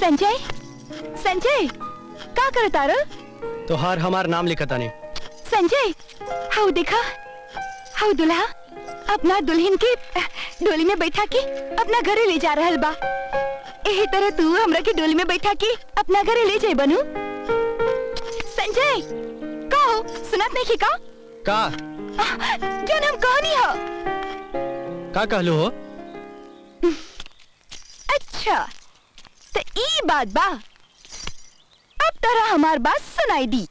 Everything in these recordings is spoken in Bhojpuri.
संजय संजय का करता रो तोहार हमार नाम लिखता नहीं संजय हाउ देखा हाउ दुल्हा अपना दुल्हन के अह, डोली में बैठा के अपना घरे ले जा रहल बा एही तरह तू हमरा के डोली में बैठा के अपना घरे ले जाए बनू संजय का हो सुनत नहीं का का जन हम कहानी हो का कहलू हो अच्छा तो ई बात बा अब तरह हमार बात सुनाई दी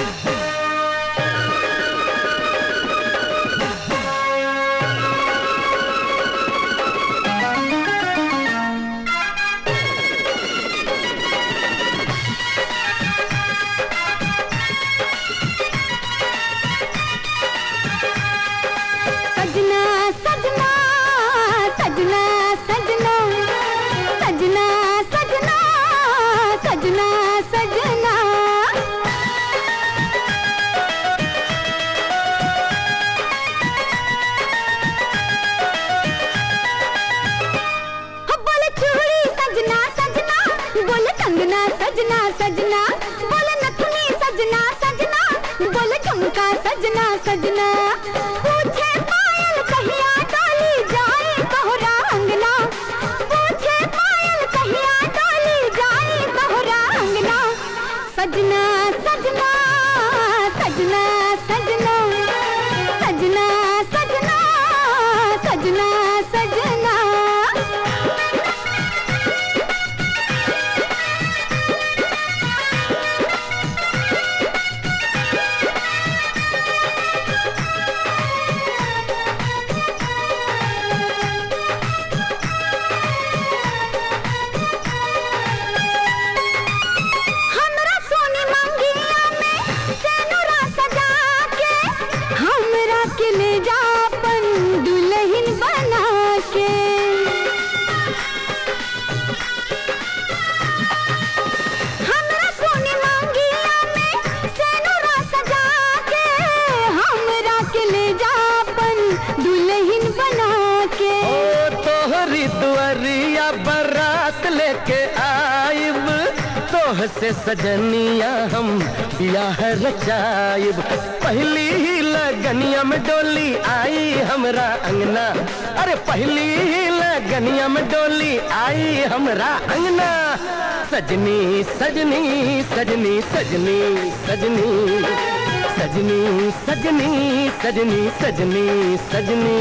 सजना सजना सजना सजना सजना सजना सजना सजना हो बोले चूड़ी सजना सजना बोले कंगना सजना सजना बोले नथुनी सजना सजना बोले झुमका सजना सजना पूछे पायल कहिया डाली जाए तोहरा अंगना पूछे पायल कहिया डाली जाए तोहरा अंगना सजना सजना सजना सजना सजना सजना सजना सजना हमरा सोनी मंगिया में सेनुरा सजा के हमरा के ले जा अपन दुल्हन बना के हमरा सोनी मंगिया में सेनुरा सजा के हमरा के ले जा अपन दुल्हन बना के ओ तोहरी दुआरिया बारात लेके आइब तोह से सजनिया हम बियाह रचाइब पहली ही लगनिया में डोली आई हमरा अंगना अरे पहली ही लगनिया में डोली आई हमरा अंगना सजनी सजनी सजनी सजनी सजनी सजनी सजनी सजनी सजनी सजनी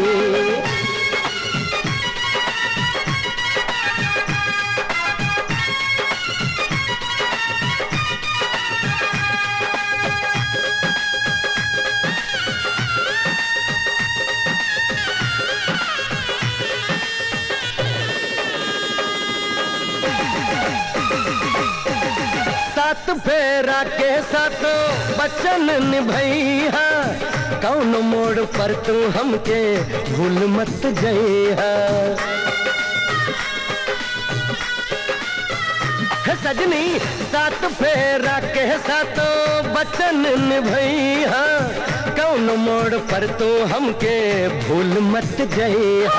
सात फेरा के सातो बचन निभैया कौन मोड़ पर तू हमके भूल मत जइहा हे सजनी सात फेरा के सातो बचन निभैया कौन मोड़ पर तू हमके भूल मत जइहा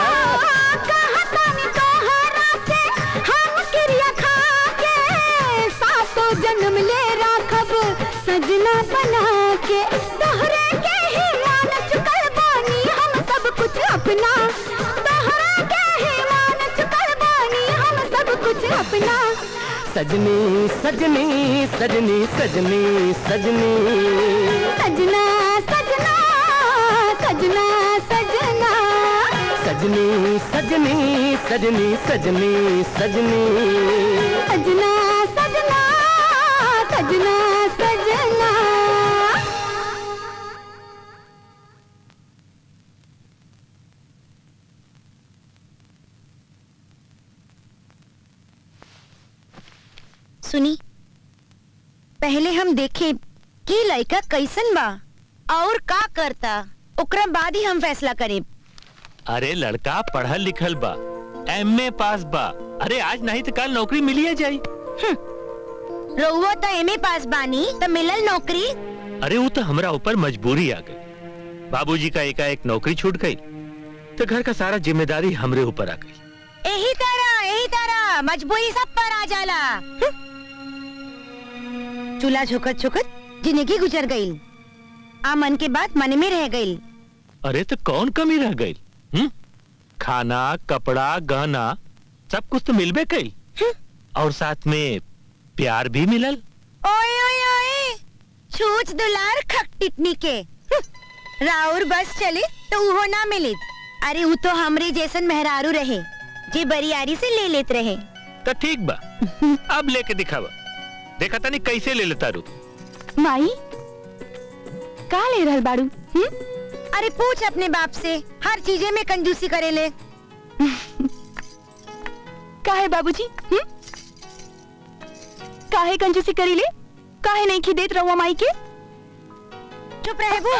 हम क्रिया खा के सातों जन्म ले राखब सजना बना के तोहरे के ही मान चुकल बानी हम सब कुछ अपना तोहरे के ही मान चुकल बानी हम सब कुछ अपना सजनी सजनी सजनी सजनी सजनी सजना सजना सजना सजना सजनी सजनी सजनी सजनी सजनी सजना सजना सजना सजना सुनी पहले हम देखे कि लड़का कैसन बा और का करता ओकरा बाद ही हम फैसला करें अरे लड़का पढ़ल लिखल बा एमए पास बा अरे आज नहीं तो कल नौकरी मिलिए जाई रउआ तो एमए पास बानी तो मिलल नौकरी अरे वो तो हमरा ऊपर मजबूरी आ गई बाबूजी का एकाएक नौकरी छूट गई तो घर का सारा जिम्मेदारी हमरे ऊपर आ गई यही तरह यही तरह मजबूरी सब पर आ जाला चूल्हा झुकत झुकत जिंदगी गुजर गई आ मन के बात मन में रह गई अरे तो कौन कमी रह गई हम्म? खाना कपड़ा गहना सब कुछ तो मिलबे कई और साथ में प्यार भी मिलल ओए ओए ओए छूच दुलार खक टिटनी के हम्म, राउर बस चली तो उहो ना मिली अरे वो तो हमरे जैसन मेहरारू रहे जे बरियारी से ले लेत रहे तो ठीक बा अब लेके दिखावा देखा तनी कैसे ले लेता रू माई का ले रहल बाड़ू हम्म? अरे पूछ अपने बाप से हर चीजे में कंजूसी करे ले काहे बाबूजी हम्म? काहे कंजूसी करी ले काहे नहीं खिदेत रहुआ माई के चुप रहे वो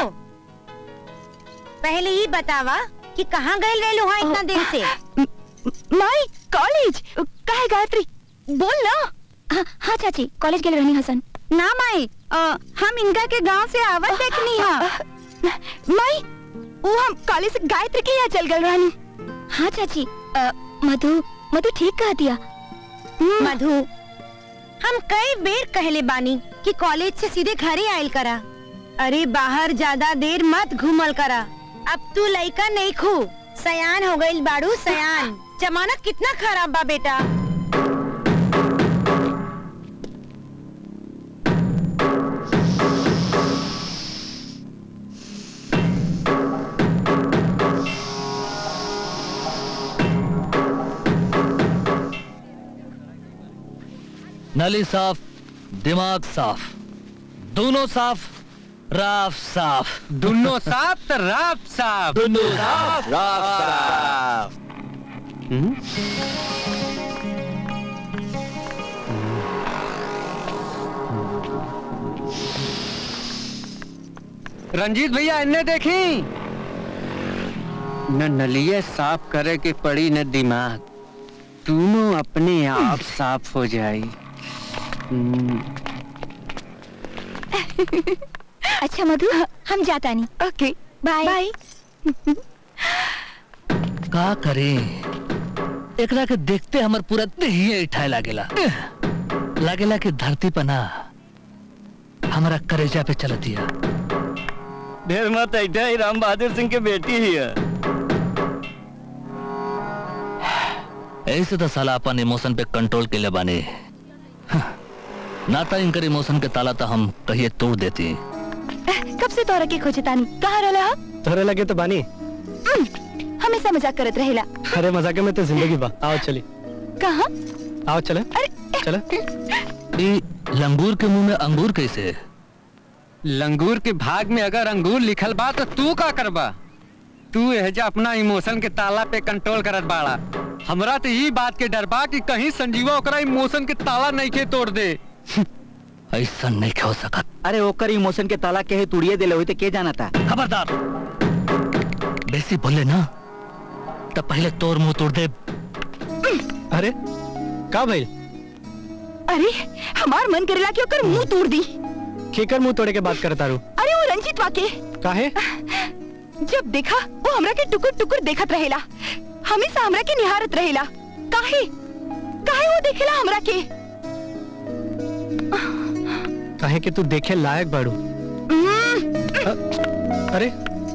पहले ही बतावा कि कहाँ गए रहे वहाँ इतना देर से म- माई कॉलेज काहे गायत्री बोल ना हाँ, हाँ चाची कॉलेज गेल रहनी हसन ना माई अ, हम इनका के गांव से आवत देखनी हा माई वो हम कॉलेज से गायत्री के यहाँ चल गल रहनी हाँ चाची अ, मधु मधु ठीक कह दिया मधु हम कई बेर कहले बानी कि कॉलेज से सीधे घरे आयल करा अरे बाहर ज्यादा देर मत घूमल करा अब तू लइका नहीं खू सयान हो गईल बाड़ू सयान जमानत कितना खराब बा बेटा नली साफ दिमाग साफ दोनों साफ राफ साफ दोनों साफ तो राफ साफ दोनों साफ रंजीत भैया इन्हें देखी न नलिया साफ करे के पड़ी न दिमाग दोनों अपने आप साफ हो जाई हम्म, अच्छा मधु हम जाता नहीं ओके बाय बाय का करे एकरा के देखते हमर पूरा देहिए उठाए लागेला लागेला कि धरती पर ना हमारा करेजा पे चल दिया ढेर मत ऐठा ही राम बहादुर सिंह के बेटी ही है ऐसे तो साला अपन इमोशन पे कंट्रोल के लिए बाने हाँ, ना तो इनकर इमोशन के ताला तो हम कहिए तोड़ देती कब से तोरा के खोजे तानी कहाँ रहला हा? तोहरे लगे तो बानी उम, हमेशा मजाक करत रहेला अरे मजाके में तो जिंदगी बा आओ चली कहाँ आओ चले अरे चले ई लंगूर के मुंह में अंगूर कैसे लंगूर के भाग में अगर अंगूर लिखल बा तो तू का करबा तू एहजा अपना इमोशन के ताला पे कंट्रोल करत बाड़ा हमरा तो यही बात के डर बा कि कहीं संजीवा ओकरा इमोशन के ताला नहीं के तोड़ दे ऐसा नहीं हो सकत अरे ओकर इमोशन के ताला के तुड़िए दिले हुई तो के जाना था खबरदार बेसी बोले ना तब पहले तोर मुंह तोड़ दे अरे का भाई अरे हमार मन करेला कि ओकर मुंह तोड़ दी केकर मुंह तोड़े के बात करता रू अरे वो रंजीत वाके काहे जब देखा वो हमरा के टुकुर टुकुर देखत रहेला हमेशा हमरा के निहारत रहेला काहे काहे वो देखेला हमरा के काहे कि तू देखे लायक बाड़ू अ- अरे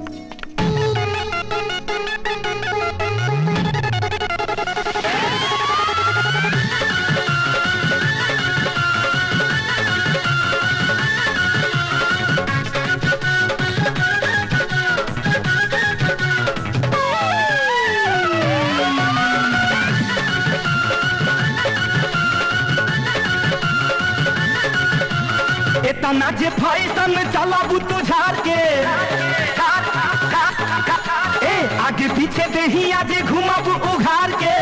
इतना जे फैशन चलाबू तू झाड़ के ए आगे पीछे देही आजे घुमाबू उघार के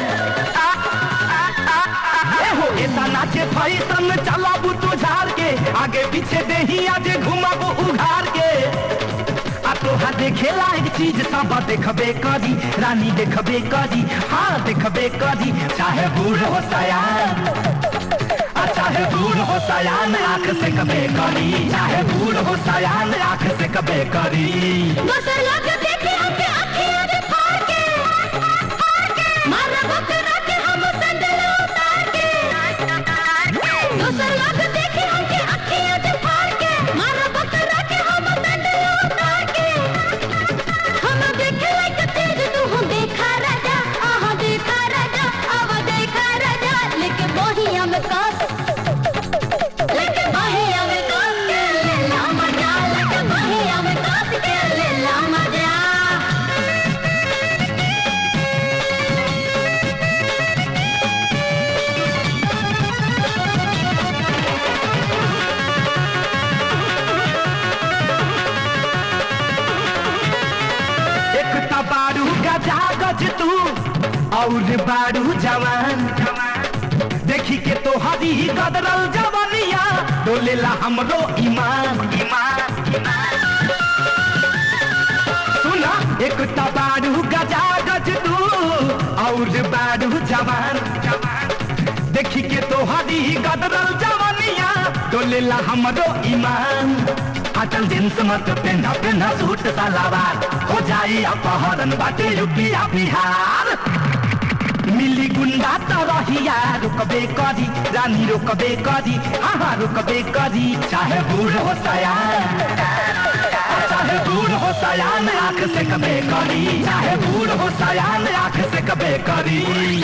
ए हो इतना जे फैशन चलाबू तू झाड़ के आगे पीछे देही आजे घुमाबू उघार के आ तोहा देखेला एक चीज सब देखबे करी रानी देखबे करी हाँ देखबे करी चाहे बूढ़ हो सयान आ चाहे बूढ़ हो सयान आंख से कबे करी चाहे बूढ़ हो सयान आंख से कबे करी दोसर लोग देखे हमके अखियां में फाड़ के फाड़ के मारब ओकरा के हम संदलो और बारू जवान देखी के तो हरी गदरल जवनिया डोलेला हमरो ईमान ईमान सुना एक बारू गजा गज तू और बारू जवान देखी के तो हरी गदरल जवनिया डोलेला हमरो ईमान अटल जींस मत पहना पहना सूट सलवार हो जाई अपहरण बाटे यूपीया बिहार मिली गुंडा तो रहिया रुकबे करी रानी रुकबे करी हाँ रुकबे करी चाहे बूढ़ हो सयान चाहे बूढ़ हो सयान आंख से कबे करी चाहे बूढ़ हो सयान आंख से कबे करी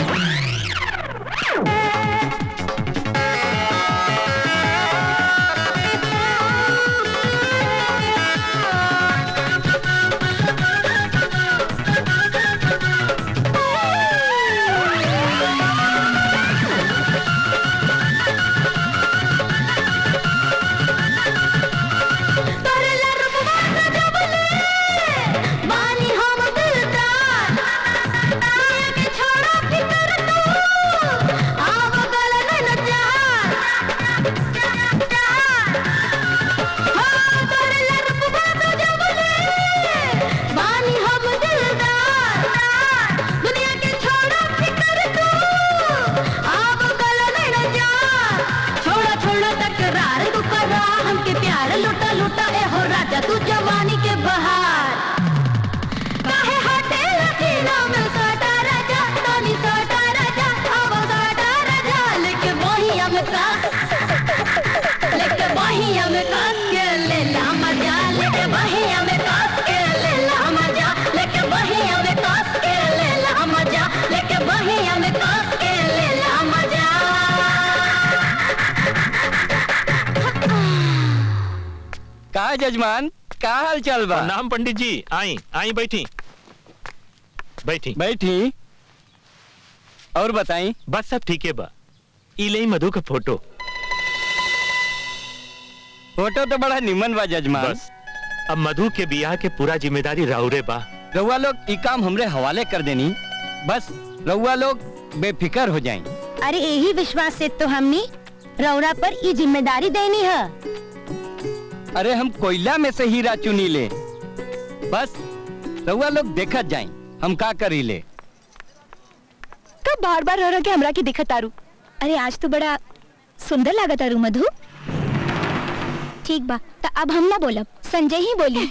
तोरे लरुवा न जबले बानी हम दिलदार दुनिया के छोड़ो फिकर तू आव गल न जा हाँ तोरे लरुवा न जबले बानी हम दिलदार दुनिया के छोड़ो फिकर तू आव गल न जा छोड़ा छोड़ा तकरार तू करा हमके प्यार लुटा लुटा ए हो राजा तू जवानी के बहार काहे हटे लकीना में साटा राजा तानी साटा राजा अब साटा राजा लेके बहिया में का लेके बहिया में कास के ले ला मजा लेके बहिया में कास के ले ला मजा लेके बहिया में कास के ले ला मजा लेके बहिया में कास के ले ला मजा का जजमान का हाल चल बा नाम पंडित जी आई आई बैठी बैठी बैठी और बताई बस सब ठीक है बा ई लई मधु का फोटो फोटो तो बड़ा निमन बा जजमान बस अब मधु के बियाह के पूरा जिम्मेदारी राउरे बा रउआ लोग ई काम हमरे हवाले कर देनी बस रउआ लोग बेफिक्र हो जाएं अरे यही विश्वास से तो हमने रौरा पर ये जिम्मेदारी देनी है अरे हम कोयला में से हीरा चुनी ले बस रउआ लोग देखत जाएं हम का करी ले कब बार बार रह रह के हमरा के दिखत तारू अरे आज तो बड़ा सुंदर लागत तारू मधु ठीक बा तो अब हम ना बोलब संजय ही बोली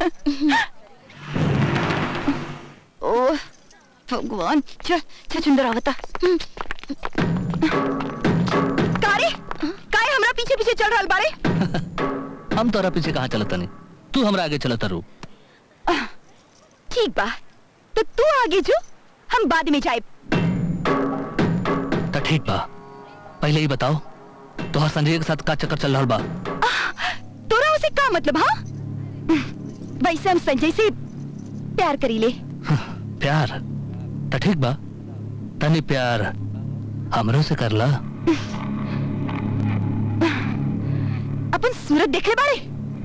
ओह भगवान छ छ सुंदर आवता कारे काहे हमरा पीछे पीछे चल रहल बारे हम तोरा पीछे कहाँ चलत नहीं तू हमरा आगे चलत रू ठीक बा तो तू आगे जो हम बाद में जाए तो ठीक बा पहले ही बताओ तोहर संजय के साथ का चक्कर चल रहा बा तोरा उसे का मतलब हाँ वैसे हम संजय से प्यार करी ले प्यार तो ठीक बा तनी प्यार हमरो से करला अपन सूरत देखे बारे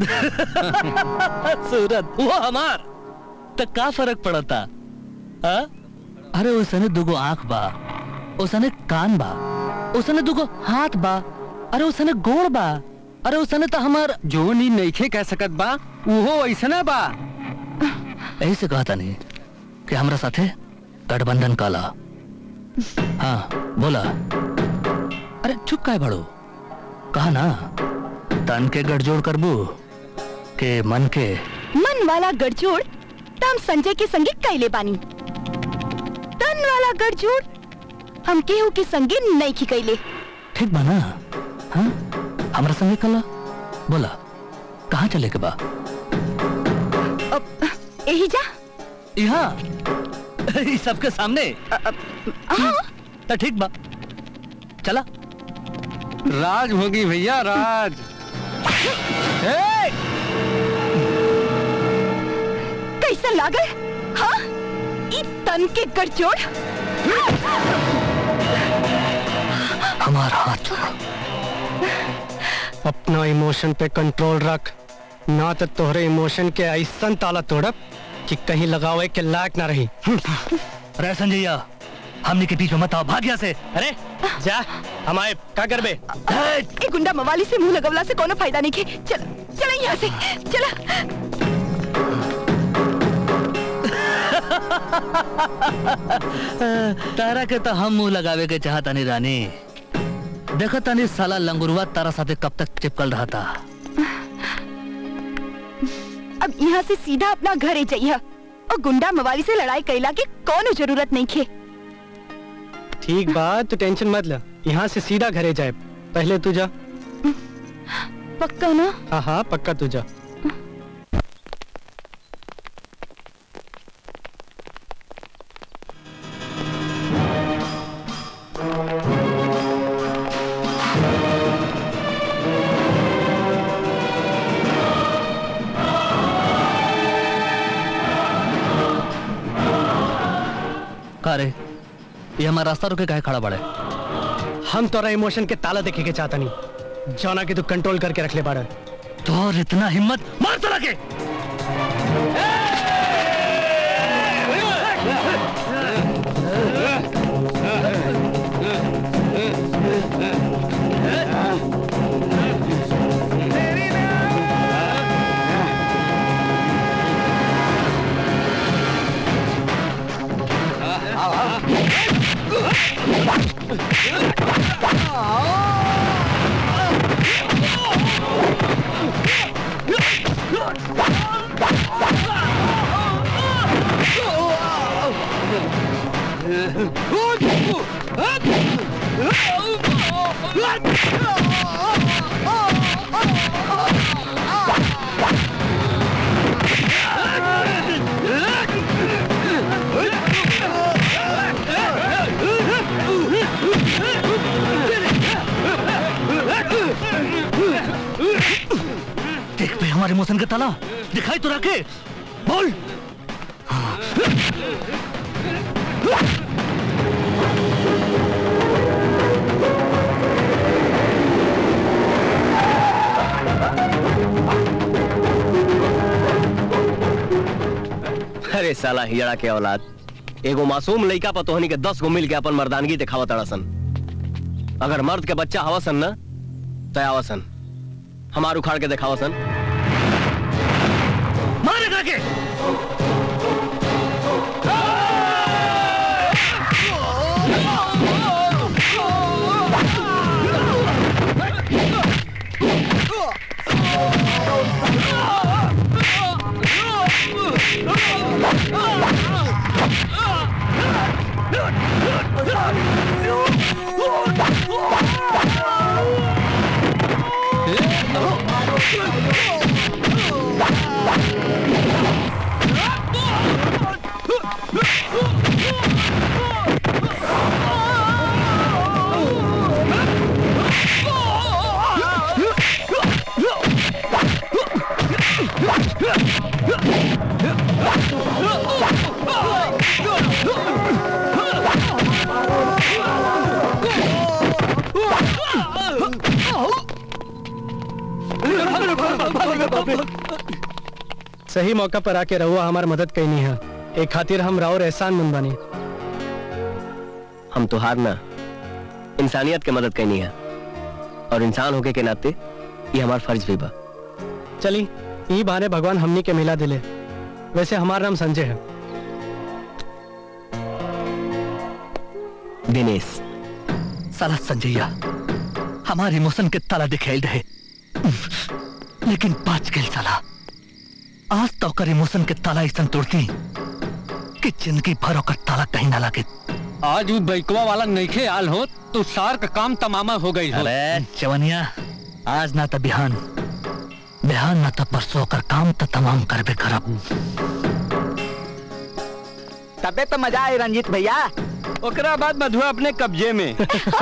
सूरत वो हमार तो का फर्क पड़ता हा? अरे उसने दुगो आंख बा उसने कान बा उसने दुगो हाथ बा अरे उसने गोड़ बा अरे उसने तो हमार जो नी नईखे कह सकत बा उहो ऐसना बा यही से कहता नहीं कि हमरा साथे गठबंधन काला हाँ बोला अरे चुप काय बड़ो कहा ना तन के गठजोड़ करबू के मन के मन वाला गठजोड़ त हम संजय के संगे कैले बानी तन वाला गठजोड़ हम केहू के संगे नहीं की कैले ठीक बा ना हाँ हमरा संगे कला बोला कहाँ चले के बा अब यही जा यहाँ ई सबके सामने हाँ तो ठीक बा चला राज होगी भैया राज ए! कैसा लागल हाँ ई तन के गठजोड़ हमारा हाथ छोड़ो अपना इमोशन पे कंट्रोल रख ना तो तोहरे इमोशन के ऐसा ताला तोड़ब कि कहीं लगावे के लायक ना रही रे संजैया हमने के बीच में मत आओ भाग यहाँ से अरे जा हमारे का करबे ए गुंडा मवाली से मुंह लगवला से कोनो फायदा नहीं के चल चल यहाँ से चला तारा के तो हम मुंह लगावे के चाहता नहीं रानी देखो तनी साला लंगुरवा तारा साथे कब तक चिपकल रहा था अब यहाँ से सीधा अपना घरे जाइए और गुंडा मवाली से लड़ाई कैला की कोनो जरूरत नहीं खे ठीक बात तो टेंशन मत ले यहाँ से सीधा घरे जाए पहले तू जा पक्का ना हाँ हाँ पक्का तू जा का रे ये हमारा रास्ता रुके काहे खड़ा बड़े हम तोरा इमोशन के ताला देखे के चाहता नहीं जौना के तू कंट्रोल करके रख ले बाड़ा तोर इतना हिम्मत मार तोरा के देख पे हमारे इमोशन का ताला दिखाई तो रखे बोल अरे साला हिजड़ा के औलाद एगो मासूम लइका पर तोहनी के दस गो मिल के अपन मर्दानगी दिखावत तड़सन अगर मर्द के बच्चा हवसन न तय आवसन हमार उखाड़ के दिखावसन मारे के सही मौका पर आके रहुआ हमार मदद कई नहीं है एक खातिर हम राउर एहसान मंद बनी हम तुहार ना इंसानियत के मदद करनी है और इंसान होके के नाते ये हमार फर्ज भी बा चली यही बहाने भगवान हमनी के मिला दिले वैसे हमारा नाम संजय है दिनेश साला संजैया हमारे इमोशन के ताला दिखेल रहे लेकिन बच गए साला आज तो कर इमोशन के ताला ऐसा तोड़ती कि जिंदगी भर ओकर ताला कहीं ना लगे आज वो बैकवा वाला नईखे आल हो तो सार का काम तमामा हो गई हो अरे जवनिया आज ना तो बिहान बिहान ना तो परसों ओकर काम तो तमाम करबे करब तबे तो मजा आए रंजीत भैया ओकरा बाद मधुआ अपने कब्जे में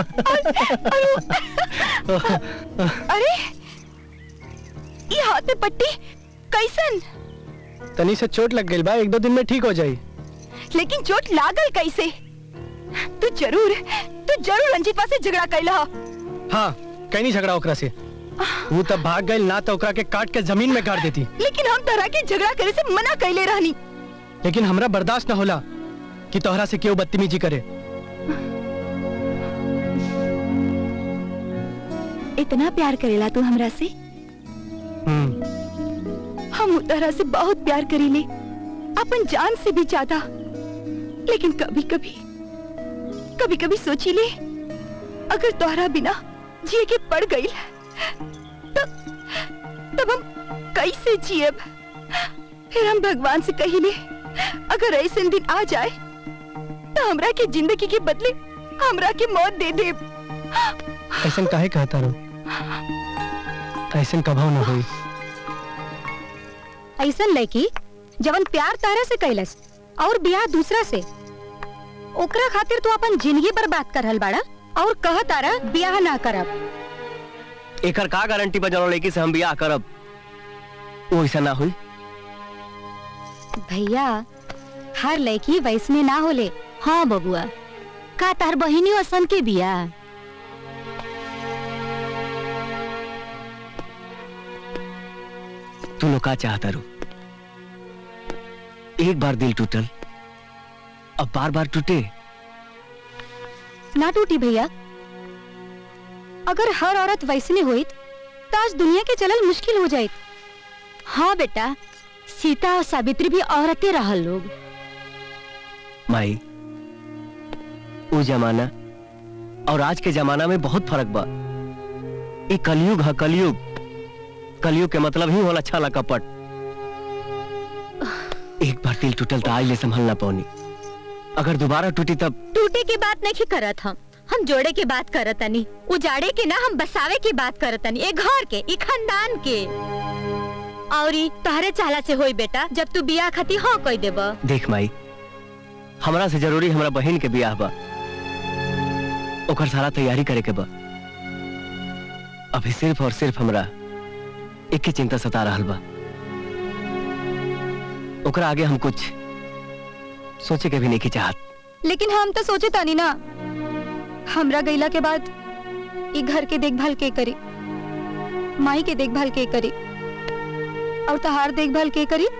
अरे ये हाथ में पट्टी कैसन तनी से चोट लग गई बा एक दो दिन में ठीक हो जाई लेकिन चोट लागल कैसे तू जरूर तू जरूर रंजीतवा से झगड़ा कैला हा। हाँ कहीं नहीं झगड़ा ओकरा से वो तब भाग गई ना तो ओकरा के काट के जमीन में गाड़ देती लेकिन हम तरह के झगड़ा करे से मना कैले रहनी लेकिन हमरा बर्दाश्त न होला कि तोहरा से क्यों बदतमीजी करे इतना प्यार करेला तू हमरा से हम्म हम उतरा से बहुत प्यार करीले अपन जान से भी ज्यादा लेकिन कभी कभी कभी कभी सोची ले अगर तोहरा बिना जिए के पड़ गई तब तब हम कैसे जिएब फिर हम भगवान से कहिले अगर ऐसे दिन आ जाए तो हमरा के जिंदगी के बदले हमरा के मौत दे दे ऐसा काहे कहता रो ऐसा कभाव ना हुई ऐसन लड़की जवन प्यार तारा से कैलस और बियाह दूसरा से ओकरा खातिर तू अपन जिंदगी बर्बाद कर रहल बाड़ा और कह तारा बियाह ना करब एकर का गारंटी बा जौन लड़की से हम बियाह करब वो ऐसा ना हुई भैया हर लड़की वैसने ना होले हाँ बबुआ का तार बहिनी असन के बियाह तू लोग का चाहता रू एक बार दिल टूटल अब बार बार टूटे ना टूटी भैया अगर हर औरत वैसने होइत तो आज दुनिया के चलल मुश्किल हो जाइत हाँ बेटा सीता और सावित्री भी औरतें रहल लोग माई वो जमाना और आज के जमाना में बहुत फर्क बा ये कलयुग है कलयुग कलयुग के मतलब ही होला छाला कपट एक बार दिल टूटल तो आज ले संभल ना पौनी अगर दोबारा टूटी तब टूटे की बात नहीं करत हम हम जोड़े की बात करत तनी उजाड़े के ना हम बसावे की बात करत तनी एक घर के एक खानदान के और ई तहरे चाला से होई बेटा जब तू बियाह खाती हाँ कह देब देख माई हमरा से जरूरी हमरा बहन के बियाह बा ओकर सारा तैयारी करे के बा अभी सिर्फ और सिर्फ हमरा एक ही चिंता सता रहल बा ओकरा आगे हम कुछ सोचे के भी नहीं की चाहत लेकिन हम तो सोचे तानी ना हमरा गईला के बाद ई घर के देखभाल के करी माई के देखभाल के करी और तहार देखभाल के करी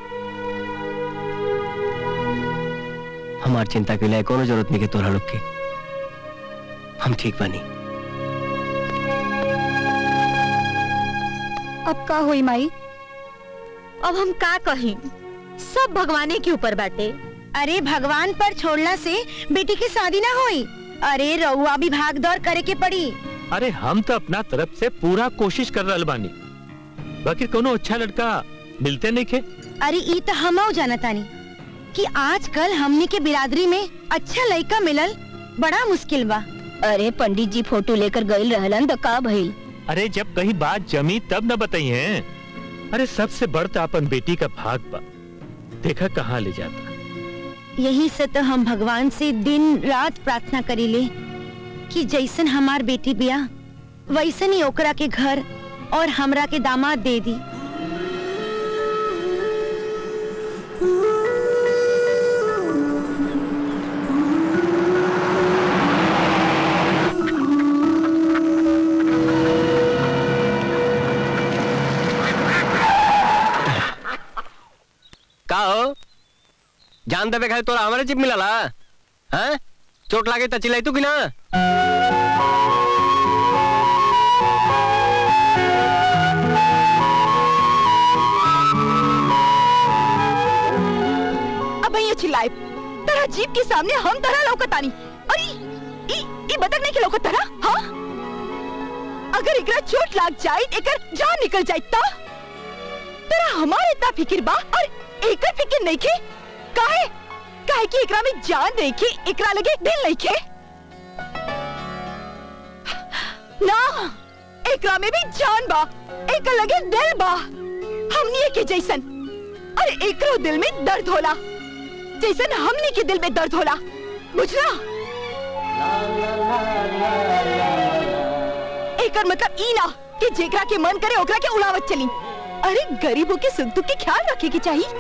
हमार चिंता के लिए कोनो जरूरत नहीं के तोरा लोग के हम ठीक बनी अब का होई माई अब हम का कही सब भगवाने के ऊपर बाटे अरे भगवान पर छोड़ला से बेटी की शादी ना होई अरे रउआ भी भाग दौड़ करे के पड़ी अरे हम तो अपना तरफ से पूरा कोशिश कर रहल बानी बाकी कोनो अच्छा लड़का मिलते नहीं खे अरे ई तो हम जाना तानी कि आजकल हमनी के बिरादरी में अच्छा लड़का मिलल बड़ा मुश्किल बा अरे पंडित जी फोटो लेकर गईल रहलन तो का भइल अरे जब कहीं बात जमी तब न बताई हैं अरे सबसे बढ़ता अपन बेटी का भाग बा देखा कहाँ ले जाता यही से तो हम भगवान से दिन रात प्रार्थना करीले कि जैसन हमार बेटी बिया वैसन ही ओकरा के घर और हमरा के दामाद दे दी का हो जान देवे खाली तोरा हमारे चिप मिलला हैं चोट लागे त चिल्लाई तू कि ना अब ये चिल्लाए तेरा जीप के सामने हम तरह लौकतानी अरे ई ई बतक नहीं के लौकत तरह हाँ अगर एकरा चोट लाग जाए एकर जान निकल जाए ता तेरा हमारे इतना फिक्र बा और एकर फिक्र नहीं के काहे काहे कि एकरा में जान नहीं के एकरा लगे दिल नहीं के ना एकरा में भी जान बा एकर लगे दिल बा हमनी के जैसन अरे एकरो दिल में दर्द होला जैसन हमनी के दिल में दर्द होला बुझला एकर मतलब ई ना कि जेकरा के मन करे ओकरा के उड़ावत चली अरे गरीबों के सुख दुख के ख्याल रखे के चाहिए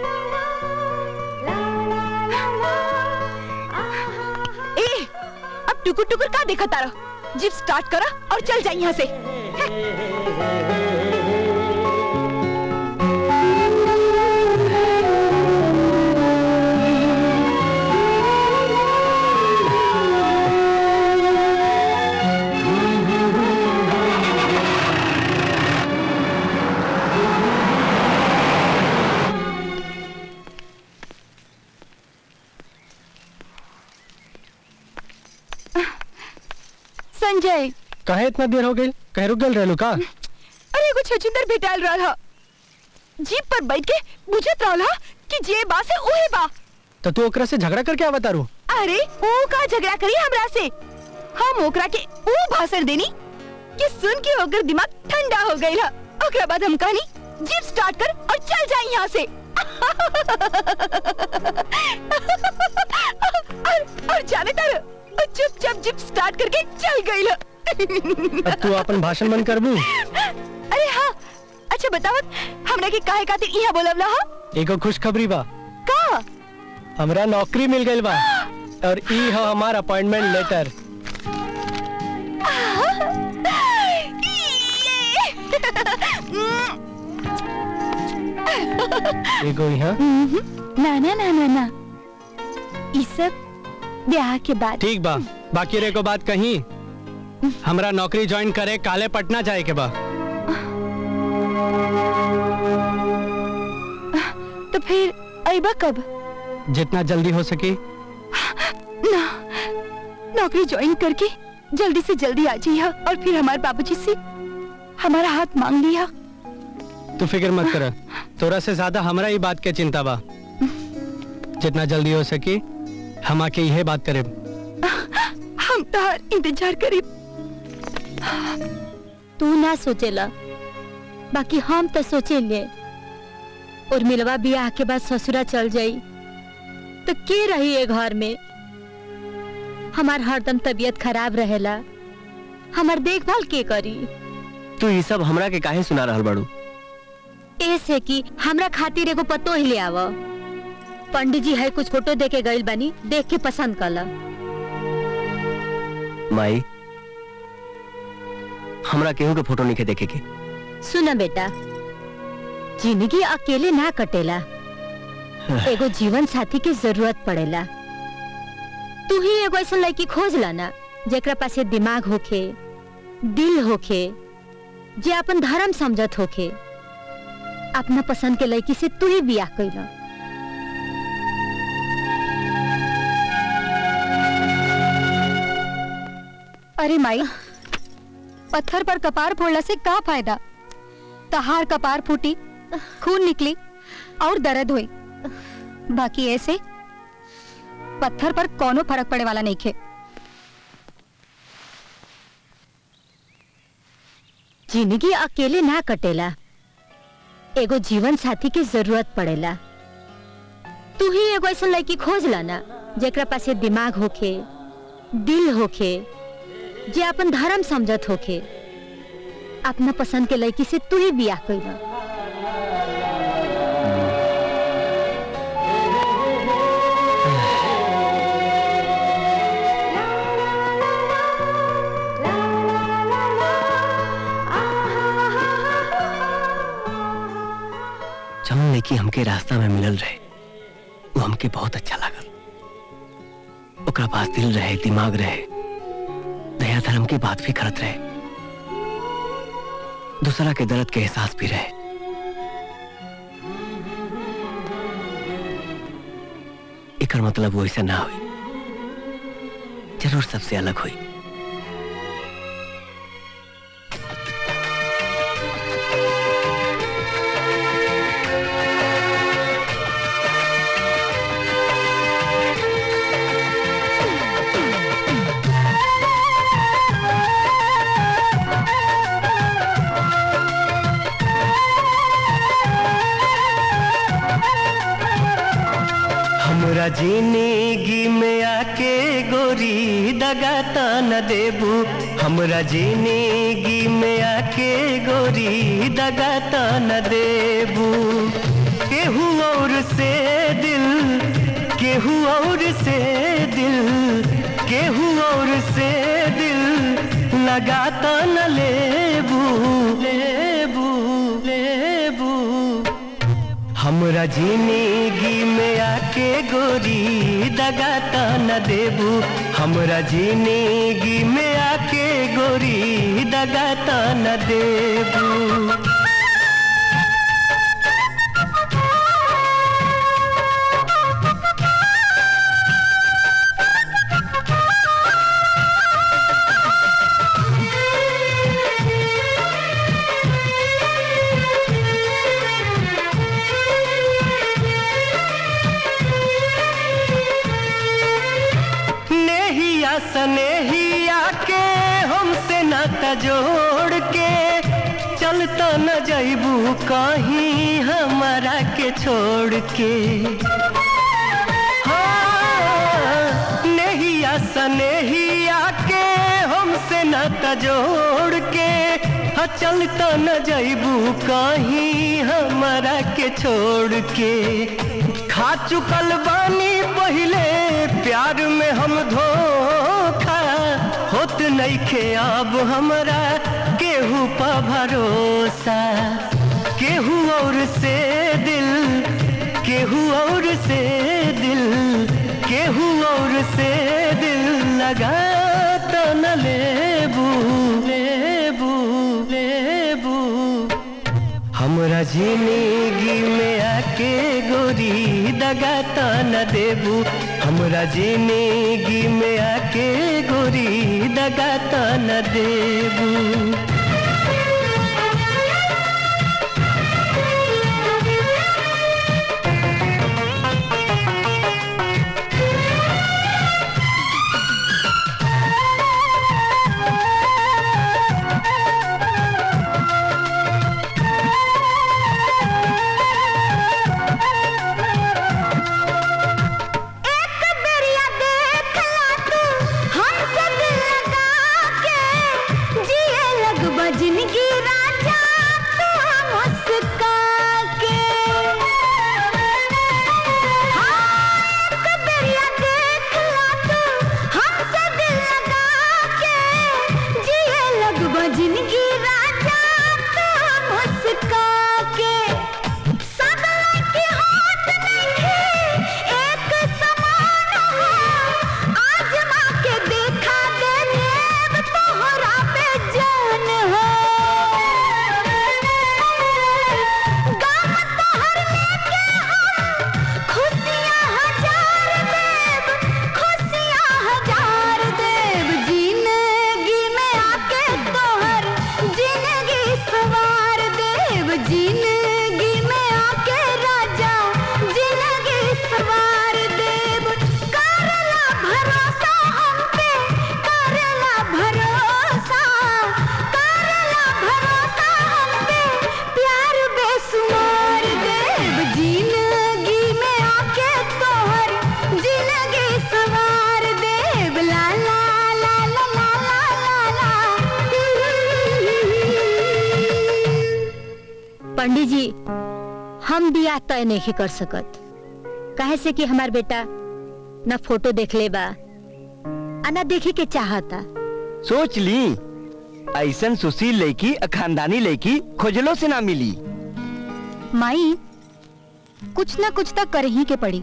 ए अब टुकुर टुकुर का देखा तारा जीप स्टार्ट करा और चल जाए यहाँ से काहे इतना देर हो गई कहे रुक गल रहलू का अरे एगो छछुंदर भेटाल रहल ह जीप पर बैठ के बुझत रहल ह कि जे बा से उहे बा तो तू ओकरा से झगड़ा करके आवत तारू अरे वो का झगड़ा करी हमरा से हम ओकरा के वो भाषण देनी कि सुन के ओकर दिमाग ठंडा हो गई है ओकरा बाद हम कहनी जीप स्टार्ट कर और चल जाए यहाँ से और, और जाने तर चुपचाप जीप स्टार्ट करके चल गई है अब तू अपन भाषण बंद करबू अरे हाँ अच्छा बतावत हमरा के काहे खातिर यहाँ बोलवला हा एगो खुशखबरी बा का हमरा नौकरी मिल गई बा और ई है हमार अपॉइंटमेंट लेटर एगो यहाँ ना ना ना ना ना ई सब ब्याह के बाद ठीक बा बाकी रे को बात कही हमरा नौकरी ज्वाइन करे काले पटना जाए के बा तो फिर अबा कब जितना जल्दी हो सके ना नौकरी ज्वाइन करके जल्दी से जल्दी आ जाइए और फिर हमारे बाबूजी से हमारा हाथ मांग लिया तू फिक्र मत कर तोरा से ज्यादा हमरा ही बात के चिंता बा जितना जल्दी हो सके हम आके यह बात करे हम तार इंतजार करी तू ना सोचेला बाकी हम तो सोचे ले और मिलवा बियाह के बाद ससुरा चल जाई तो के रही ये घर में हमार हरदम तबीयत खराब रहेला हमार देखभाल के करी तू ये सब हमरा के काहे सुना रहल बाड़ू ऐसे कि हमरा खातिर एगो पतो ही ले आव पंडित जी है कुछ फोटो देके गइल बानी देख के पसंद कला माई हमरा केहू के फोटो नहीं देखे के सुना बेटा जिंदगी अकेले ना कटेला एगो जीवन साथी की जरूरत पड़ेला तू ही एगो ऐसा लड़की खोज ला ना जेकरा पास ये दिमाग होखे दिल होखे जे अपन धर्म समझत होखे अपना पसंद के लड़की से तू ही बियाह कैला अरे माई पत्थर पर कपार फोड़ला से का फायदा तहार कपार फूटी खून निकली और दर्द हुई बाकी ऐसे पत्थर पर कोनो फर्क पड़े वाला नहीं खे जिंदगी अकेले ना कटेला एगो जीवन साथी की जरूरत पड़ेला तू ही एगो ऐसा लड़की खोज ला ना जेकरा पास ये दिमाग होखे दिल होखे जे अपन धर्म समझत होखे अपना पसंद के लड़की से तू ही बियाह कैला जौन लड़की हमके रास्ता में मिलल रहे वो हमके बहुत अच्छा लागल ओकरा पास दिल रहे दिमाग रहे दया धर्म की बात भी करत रहे दूसरा के दर्द के एहसास भी रहे एकर मतलब वो ऐसा ना हुई जरूर सबसे अलग हुई हमरा जिंदगी में आके गोरी दगाता न देबू हमरा जिंदगी में आके गोरी दगाता न देबू केहू और से दिल केहू और से दिल केहू और से दिल लगाता न लेबू लेबू लेबू हमरा जिंदगी में आके गोरी दगाता न देबू हमरा जिंदगी में आके गोरी दगाता न देबू Thank you. जोड़ के चलता न जैबू कहीं हमारा के छोड़ के हाँ, नहिया सनेहिया के हमसे न जोड़ के हाँ, चलता न जैबू कहीं हमारा के छोड़ के खा चुकल बानी पहले प्यार में हम धोखा होत नहीं खे अब हमरा केहू पा भरोसा केहू और से दिल केहू और से दिल केहू और से दिल लगा तो न लेबू लेबू लेबू हमरा जिंदगी में आके गोरी दगा तो न देबू हमरा जिंदगी में आके गोरी दगा तो न देबू एक बेरिया देख ला तू हमसे दिल लगा के जिए लगबा जिंदगी राजा तू मुस्का के हाँ, एक बेरिया देख ला तू हमसे दिल लगा के जिए लगबा जिंदगी राजा तू मुस्का के सब लड़की होत नइखे एक समान हो आजमा के देखा दे लेब तोहरा पे जान हो गम तोहर लेके हम खुशियाँ हजार देब खुशियाँ हजार देब जिंदगी में आके तोहर जिंदगी सवार देब जिंदगी में आके राजा जिंदगी सवार देब करला भरोसा हम पे करला भरोसा करला भरोसा हम पे प्यार बेसुमार देब जिंदगी में आके तोहर जिंदगी सवार देब ला ला ला ला ला ला ला पंडित जी हम बियाह तय नहीं कर सकत काहे से कि हमार बेटा न फोटो देख ले बा आ न देखे के चाहता सोच ली ऐसन सुशील लड़की अ खानदानी लड़की खोजलो से ना मिली माई कुछ ना कुछ तो कर ही के पड़ी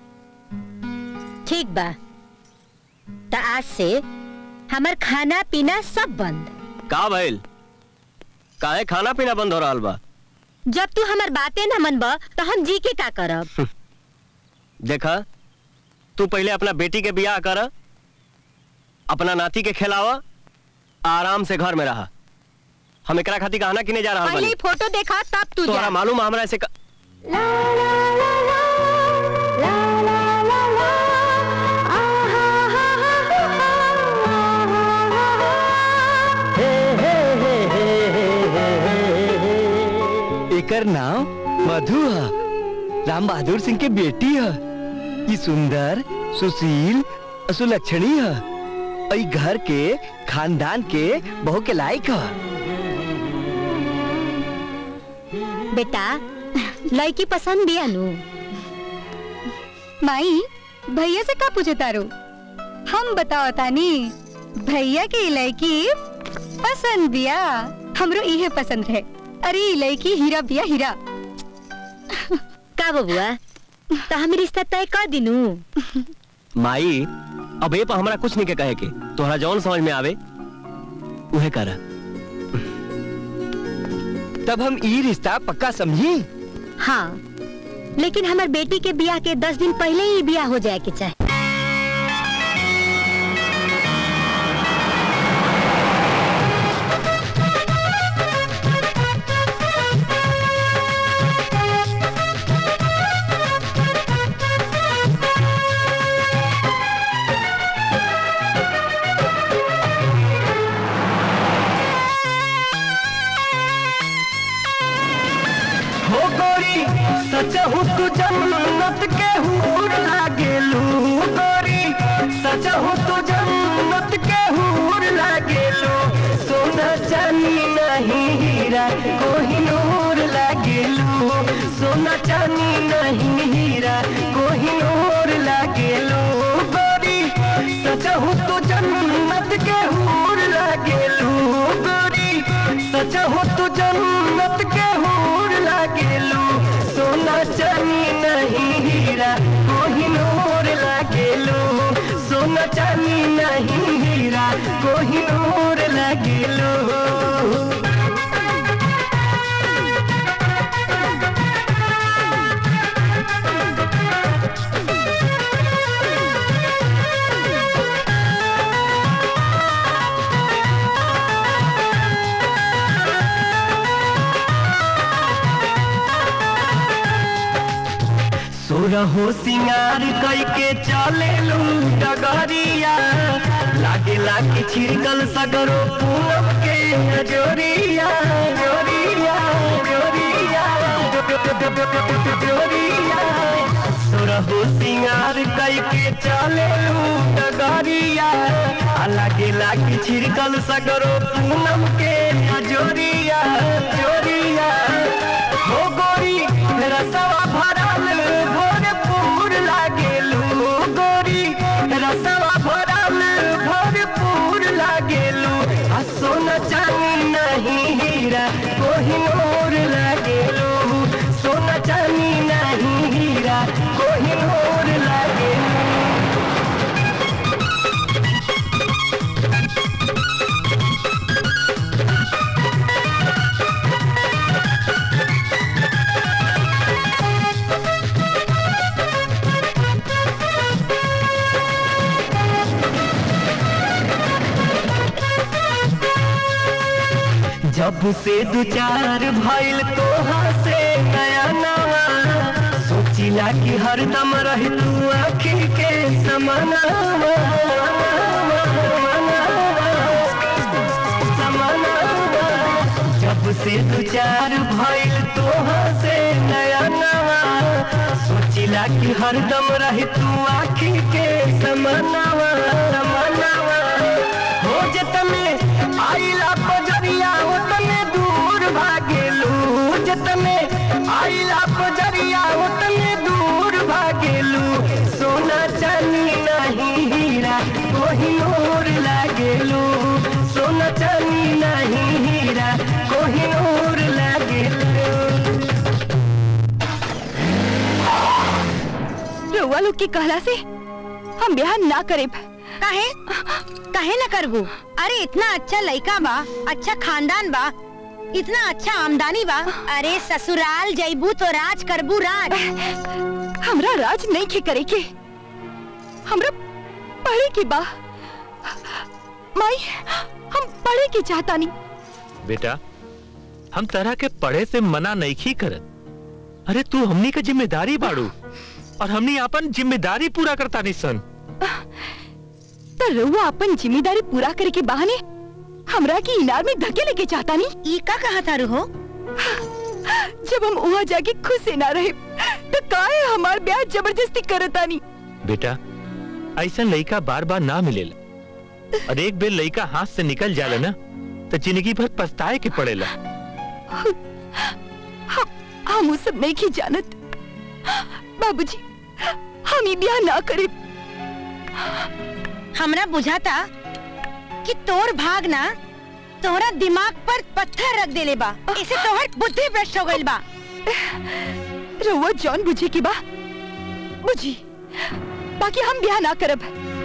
ठीक बा त आज से हमार खाना पीना सब बंद का भइल काहे खाना पीना बंद हो रहल बा जब तू हमार बातें न मनब तो हम जी के का करब देखा तू पहले अपना बेटी के बियाह कर अपना नाती के खिलावा आराम से घर में रहा हम एकरा खातिर कहना किने जा रहल पहले ही बानी फोटो देखा तब तू तोहरा जा मालूम है हमरा ऐसे क... एकर नाम मधु है राम बहादुर सिंह के बेटी है ई सुंदर सुशील और सुलक्षणी है और ई घर के खानदान के बहू के लायक है बेटा लड़की पसंद बिया नु माई भैया से का पूछे तारो हम बताओ तानी भैया की लड़की पसंद बिया हमरो इहे पसंद है अरे ई लड़की हीरा बिया हीरा का बबुआ तो हम रिश्ता तय कर दिनू माई अब ये पर हमरा कुछ नहीं के कहे के तोहरा जौन समझ में आवे उहे कर तब हम ई रिश्ता पक्का समझी हाँ लेकिन हमार बेटी के बियाह के दस दिन पहले ही बियाह हो जाए के चाहे सचहु तू जन्नत के हूर लागेलू गोरी सचहु तू जन्नत के हूर लागेलू सोना चांदी नहीं हीरा कोहिनूर लागेलू सोना चांदी नहीं हीरा कोहिनूर लागेलू गोरी सचहु तू जन्नत के हूर लागेलू गोरी सचहु तू जन्नत के हूर लागेलू सोना चांदी नहीं हीरा कोहिनूर लागेलू सोना चांदी नहीं हीरा कोहिनूर लागेलू सोरहो सिंगार कई के चले लू डगरिया लागे लागे छिड़कल सगरो पूनम के जोरिया जोरिया जोरिया जोरिया सोरहो सिंगार कई के चले लू डगरिया आ लागे लागे छिड़कल सगरो पूनम के जोरिया जोरिया हो गोरी रसवा भरल भरपूर लागेलू गोरी रसवा भरल भरपूर लागेलू आ सोना चांदी नहीं हीरा कोहिनूर लागेलू सोना चांदी नहीं हीरा कोहिनूर लागेलू जब से दू चार भइल तोहा से नया नवा सोचिला कि हरदम रह तू आखी के समानावा समानावा। जब से दू चार भइल तोहा से नया नवा सोचिला कि हरदम रह तू आखी के समानावा समानावा हो जतने आइला पजरिया उतने दूर भागेलू जतने आइला पजरिया उतने दूर भागेलू सोना चांदी नहीं हीरा कोहिनूर लागेलू सोना चांदी नहीं हीरा कोहिनूर लागेलू रउआ लोग के कहला से हम ब्याह ना करे काहे काहे न करबू अरे इतना अच्छा लड़का बा अच्छा खानदान बा इतना अच्छा आमदनी बा अरे ससुराल जैबू तो राज करबू राज हमरा राज नहीं के करे के हमरा पढ़े के बा माई हम पढ़े के चाहता नहीं बेटा हम तरह के पढ़े से मना नहीं करत अरे तू हमनी का जिम्मेदारी बाड़ू और हमनी अपन जिम्मेदारी पूरा करता नहीं सन तो रउआ अपन जिम्मेदारी पूरा करे के बहाने हमरा के इनार में धके लेके चाहता नहीं ई का कहा था हो जब हम वहाँ जाके खुश से ना रहे तो काहे हमार ब्याह जबरदस्ती करता नहीं बेटा ऐसा लड़का बार बार ना मिलेला और एक बेर लड़का हाथ से निकल जाला ना तो जिंदगी भर पछताए के पड़ेला हम हम वो सब नहीं की जानत बाबूजी हम ही ब्याह ना करे हमरा बुझाता कि तोर भाग ना तोहरा दिमाग पर पत्थर रख देले बा इसे तोहर बुद्धि भ्रष्ट हो गइल बा रउआ जॉन बुझे की बा बुझी बाकी हम ब्याह ना करब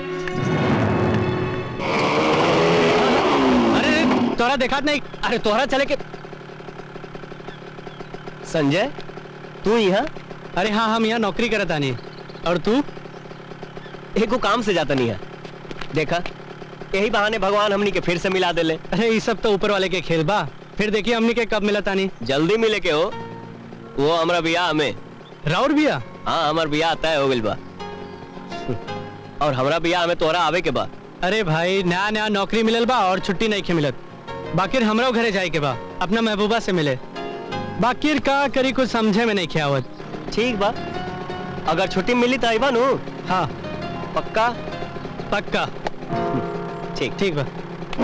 अरे तोरा देखा नहीं अरे तोहरा चले के संजय तू यहाँ अरे हाँ हम यहाँ नौकरी करत आनी और तू एगो काम से जाता नहीं है देखा यही बहाने भगवान हमनी के फिर से मिला देले अरे ये सब तो ऊपर वाले के खेल बा फिर देखिए हमनी के कब मिला तानी जल्दी मिले के हो वो हमारा बियाह में राउर बिया हाँ हमार बियाह तय हो गइल बा और हमरा बियाह में तोहरा आवे के बा अरे भाई नया नया नौकरी मिलल बा और छुट्टी नहीं के मिलत बाकिर हमरो घरे जाए के बा अपना महबूबा से मिले बाकिर का करी कुछ समझे में नहीं आवत ठीक बा अगर छुट्टी मिली तो आइबा नु हाँ पक्का पक्का ठीक ठीक बा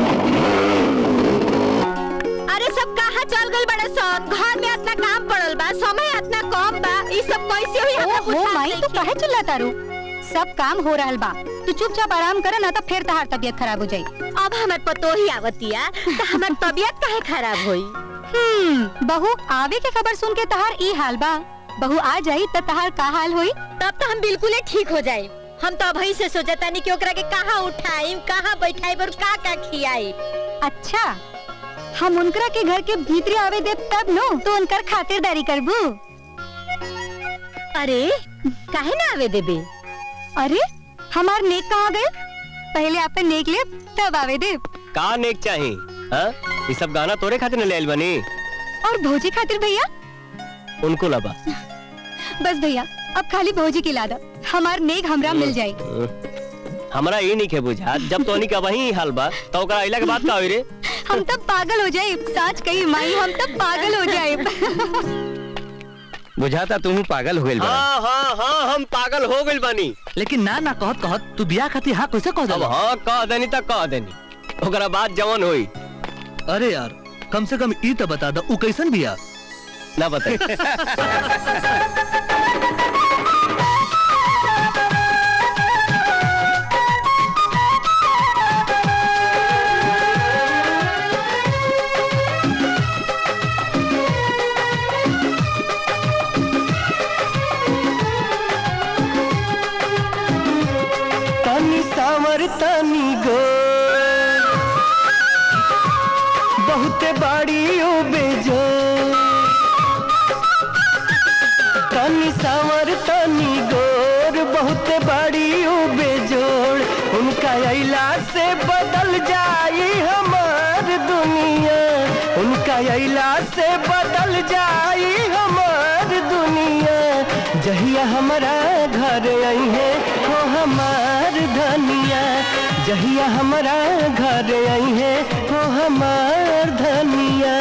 अरे सब कहाँ चल गए बड़े सन घर में इतना काम पड़ल बा समय इतना कम बा ई सब कैसे हुई हमरा ओ माई तू काहे चिल्लाता रू सब काम हो रहल बा तू चुपचाप आराम कर ना तो फिर तहार तबीयत खराब हो जाई अब हमार पतो ही आवतिया तो हमार तबीयत काहे खराब होई हम्म बहू आवे के खबर सुन के तहार ई हाल बा बहू आ जाई त तहार का हाल होई तब तो हम बिल्कुल ही ठीक हो जाए हम तो अभी से सोचता नहीं कि ओकरा के कहाँ उठाई कहाँ बैठाई और का का खियाई अच्छा हम उनकरा के घर के भीतरी आवे दे तब नो तो उनकर खातिरदारी करबू अरे काहे ना आवे देबे अरे हमार नेक कहाँ गए पहले आपन नेक ले तब आवे दे का नेक चाही हाँ ये सब गाना तोरे खातिर न ले आइल बनी और भोजी खातिर भैया उनको लबा बस भैया अब खाली भोजी की लादा हमार नेक हमरा मिल जाई हमरा ये नहीं के बुझा जब तो का वही हाल बा तो ओकरा अइला के बात का होई रे हम तब पागल हो जाए सच कही माई हम तब पागल हो जाए बुझाता तुम पागल हो गइल बा हाँ हाँ हाँ हम पागल हो गइल बानी लेकिन ना ना कहत कहत तू बियाह खातिर हाँ कैसे कह अब देला हाँ कह देनी तक कह देनी ओकरा बात जवन होई अरे यार कम से कम ई तो बता दो उ कैसन बिया ना बताई तनी सावर तनी गो बहुते बाड़ी ओ बेजो तनी सावर तनी गोर बहुते बाड़ी ओ बेजोड़ उनका अइला से बदल जाई हमार दुनिया उनका अइला से बदल जाई हमार दुनिया जहिया हमारा घर आई है हो हमार धनिया जहिया हमारा घर आई है हो हमार धनिया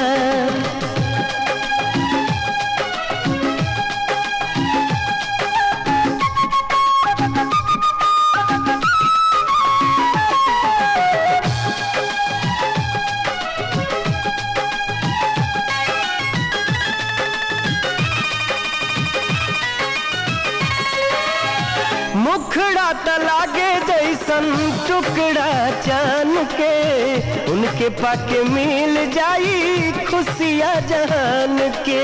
मुखड़ा त लागे जैसन टुकड़ा चान के उनके पाके मिल जाई खुशियाँ जहान के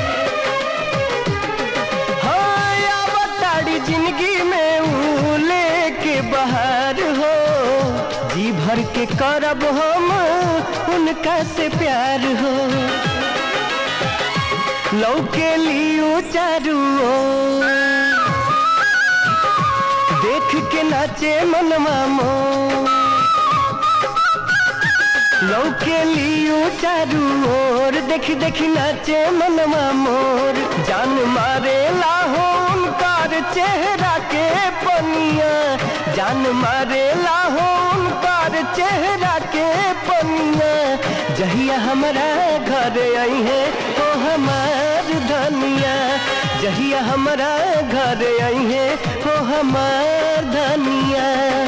हाँ आवताड़ी जिंदगी में ऊ लेके बाहर हो जी भर के करब हम उनका से प्यार हो लौके लियो चारू ओर। देख के नाचे मनवा मोर लौके लियो चारू ओर देख देख नाचे मनवा मोर जान मारे लाहो उनकार चेहरा के पनिया जान मारे लाहो उनकार चेहरा के पनिया जहिया हमारा घर आई है तो हमार धनिया जहिया हमारा घर आई है तो हमार धनिया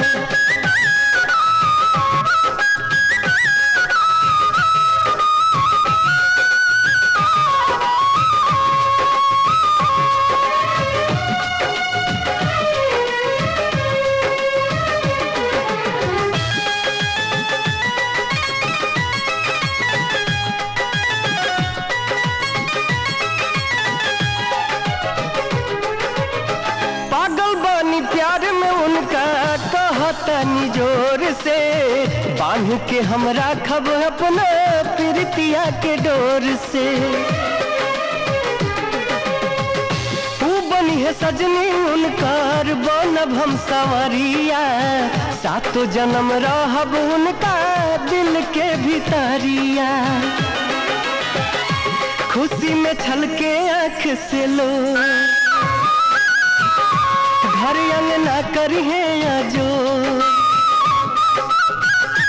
पागल बानी प्यार में उनका कहतनी जोर से बांध के हमरा खब अपना प्रीतिया के डोर से तू बनी है सजनी उनकार बनब हम संवरिया सातो जन्म रहब उनका दिल के भीतरिया खुशी में छलके आंख से लो घर अंगना करिए जो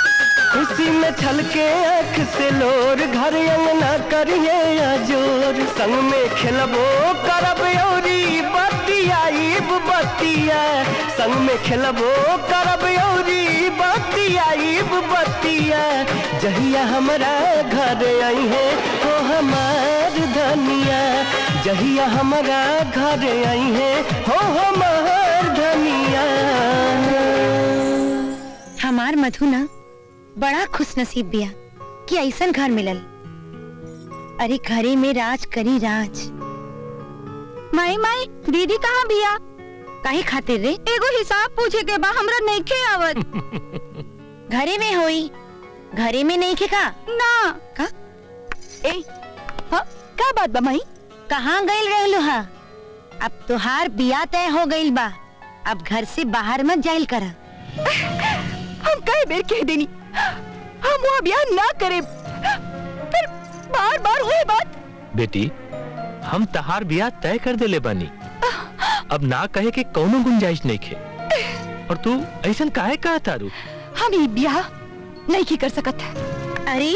खुशी में छलके आंख से लोर घर अंगना करिए जोर संग में खेलबो करब औरी बतियाईब बतिया संग में खेलबो करब औरी बतियाईब बतिया जहिया हमरा घर आई है हो हमार धनिया जहिया हमरा घर आई है हो हमार धनिया हमार मधु ना बड़ा खुश नसीब बिया कि ऐसन घर मिलल अरे घरे में राज करी राज माई माई दीदी कहाँ बिया काहे खातिर रे एगो हिसाब पूछे के बा हमरा नइखे आवत घरे में होई घरे में नहीं के का ना का ए हाँ का बात बा माई कहाँ गइल रहलू हा अब तुहार बिया तय हो गइल बा अब घर से बाहर मत जाइल कर हम कई बेर कह देनी हम वहाँ ब्याह ना करे फिर बार बार हुए बात बेटी हम तहार बियाह तय कर देले बानी अब ना कहे के कौनो गुंजाइश नहीं खे और तू ऐसन काहे कहा तारू हम ये ब्याह नहीं की कर सकत अरे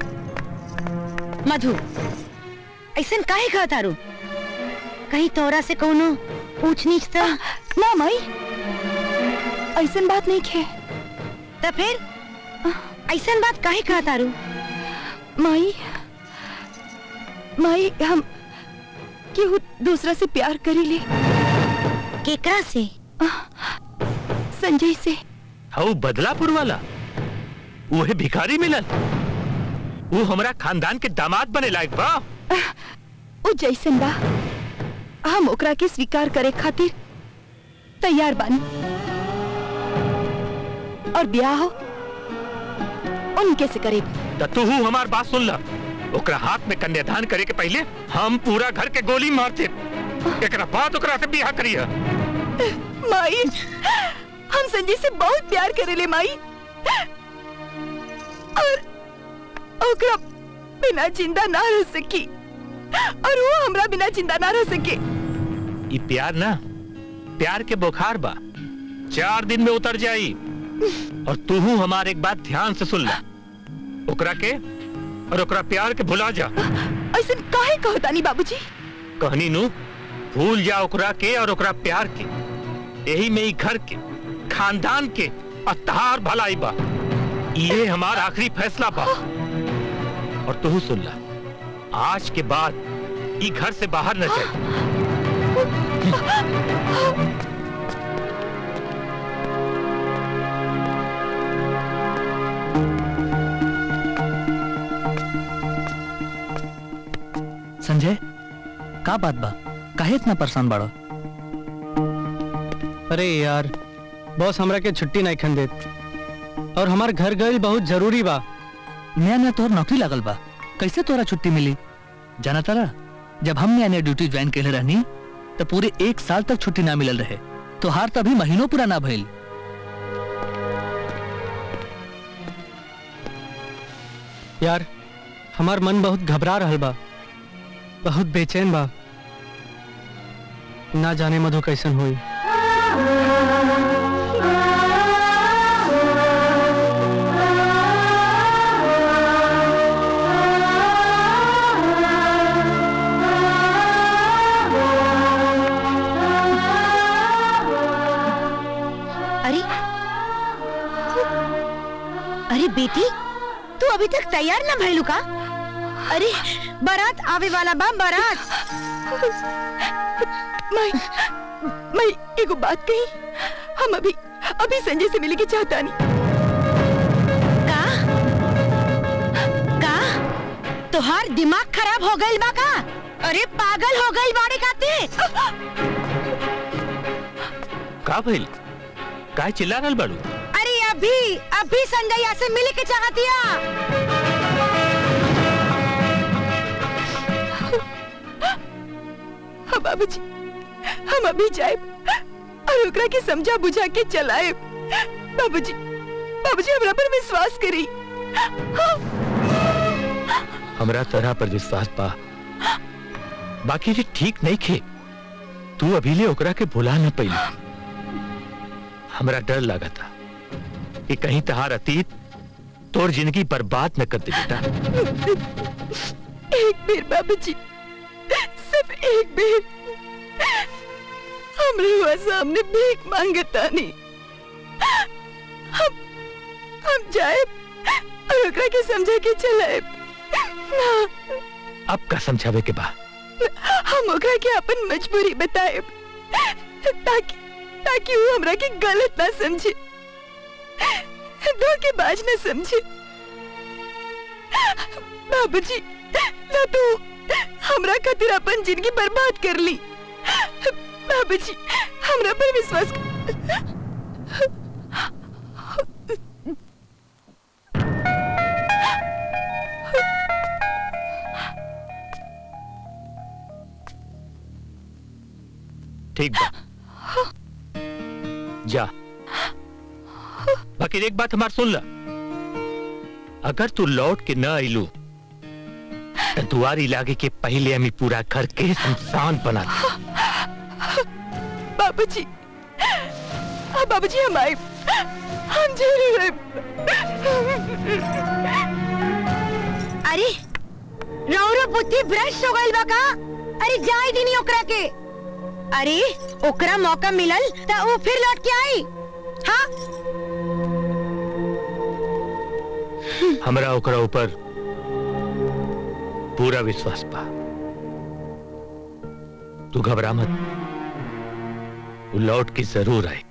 मधु ऐसन काहे कहा तारू कहीं तोरा से कोनो ऊंच नीच तो ना माई ऐसन बात नहीं खे तो फिर ऐसन बात काहे कहा तारू माई माई हम केहू दूसरा से प्यार करी ले केकरा से संजय से हऊ बदलापुर वाला उहे भिखारी मिलल वो हमरा खानदान के दामाद बने लायक बा उ जैसन बा हम ओकरा के स्वीकार करे खातिर तैयार बानी और ब्याह हो उनके से करे त तू हमार बात सुन ला ओकरा हाथ में कन्यादान करे के पहले हम पूरा घर के गोली मारते एकरा बाद ओकरा से बियाह करिया माई हम संजय से बहुत प्यार करेले माई और ओकरा बिना जिंदा ना रह सकी और वो हमरा बिना जिंदा ना रह सके ई प्यार ना प्यार के बुखार बा चार दिन में उतर जाई और तू हमार एक बात ध्यान से सुन ला ओकरा के और ओकरा प्यार के भुला जा ऐसा काहे कहतानी बाबूजी कहनी नु भूल जा ओकरा के और ओकरा प्यार के यही में ही घर के खानदान के अतार भलाई बा ये हमार आखिरी फैसला बा और तू सुन ला आज के बाद ई घर से बाहर न जाए संजय का बात बा काहे इतना परेशान बाड़ो अरे यार बॉस हमरा के छुट्टी नहीं खन देत और हमार घर गइल बहुत जरूरी बा नया नया तोहर नौकरी लागल बा कैसे तोरा छुट्टी मिली जाना तारा जब हम नया नया ड्यूटी ज्वाइन कैले रहनी तो पूरे एक साल तक छुट्टी ना मिलल रहे तोहार तभी महीनों पूरा ना भइल यार हमार मन बहुत घबरा रहल बा बहुत बेचैन बा ना जाने मधु कैसन हुई अरे अरे बेटी तू अभी तक तैयार ना भइलू का अरे बारात आवे वाला बा बारात मैं मैं एगो बात कही हम अभी अभी संजय से मिले के चाहता नहीं का का तोहार दिमाग खराब हो गइल बा का अरे पागल हो गइल बाड़े काते का भइल काय चिल्ला रहल बाड़ू अरे अभी अभी संजय यहाँ से मिले के चाहतिया हाँ बाबूजी हम अभी जाए और ओकरा के समझा बुझा के चलाए बाबूजी बाबूजी हमरा पर विश्वास करी हाँ, हमरा तरह पर विश्वास बा बाकी ये ठीक नहीं खे तू अभी ले ओकरा के भुला न पैली हमरा डर लगा था कि कहीं तहार अतीत तोर जिंदगी बर्बाद न कर दे बेटा एक बेर बाबूजी एक बेर हमरे हुआ सामने भीख मांगता नहीं हम हम जाए और ओकरा के समझे के चलाए ना अब का समझावे के बा हम ओकरा के अपन मजबूरी बताए ताकि ताकि वो हमरा के गलत ना समझे धोखेबाज ना समझे बाबूजी ना तू हमरा खातिर अपन जिंदगी बर्बाद कर ली बाबूजी हमरा पर विश्वास कर ठीक बा जा बाकी एक बात हमार सुन ला अगर तू लौट के न आइलू तो दुआरी लागे के पहले हमें पूरा घर के शमशान बना दे बाबूजी हाँ बाबूजी हम आए हम जरूर आए अरे रौरो बुद्धि भ्रष्ट हो गइल बा का अरे जाई दिनी ओकरा के अरे ओकरा मौका मिलल त वो फिर लौट के आई हाँ हमरा ओकरा ऊपर पूरा विश्वास बा तू घबरा मत वो लौट के जरूर आए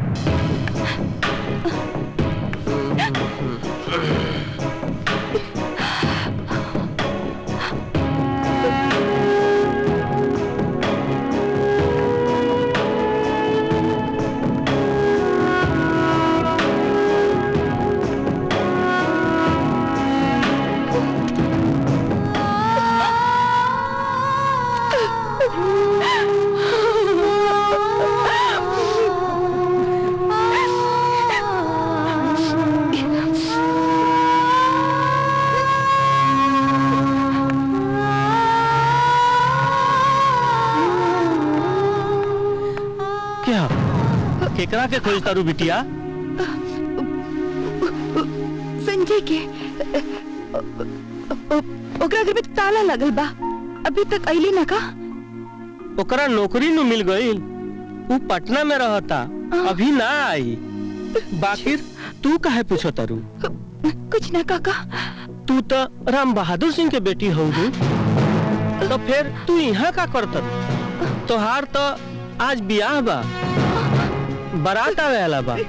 क्या केकरा के खोज तारू बिटिया संजय के ओ- ओ- ओकरा घर में ताला लगल बा अभी तक अइली ना का ओकरा नौकरी नु मिल गई वो पटना में रहता अभी ना आई बाकी तू काहे पूछो तारू कुछ ना काका तू तो राम बहादुर सिंह के बेटी हो तो फिर तू यहाँ का करत तोहार तो आज बियाह बा बारात आवे वाला बा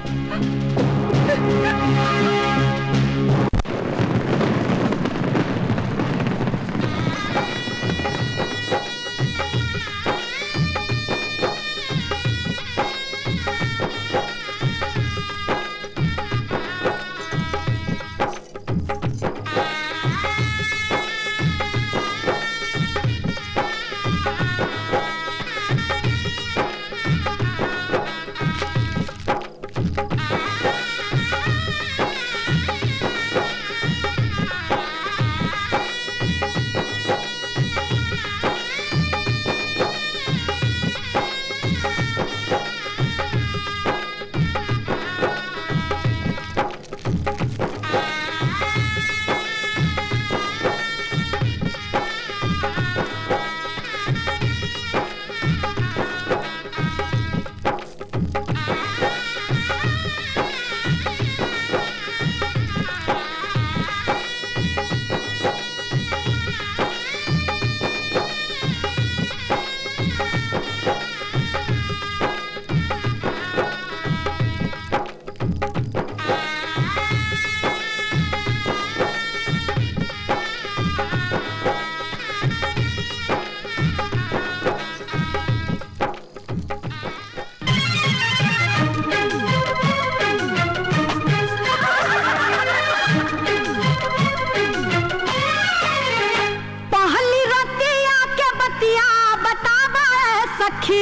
पहली रतिया के बतिया बतावा ए सखी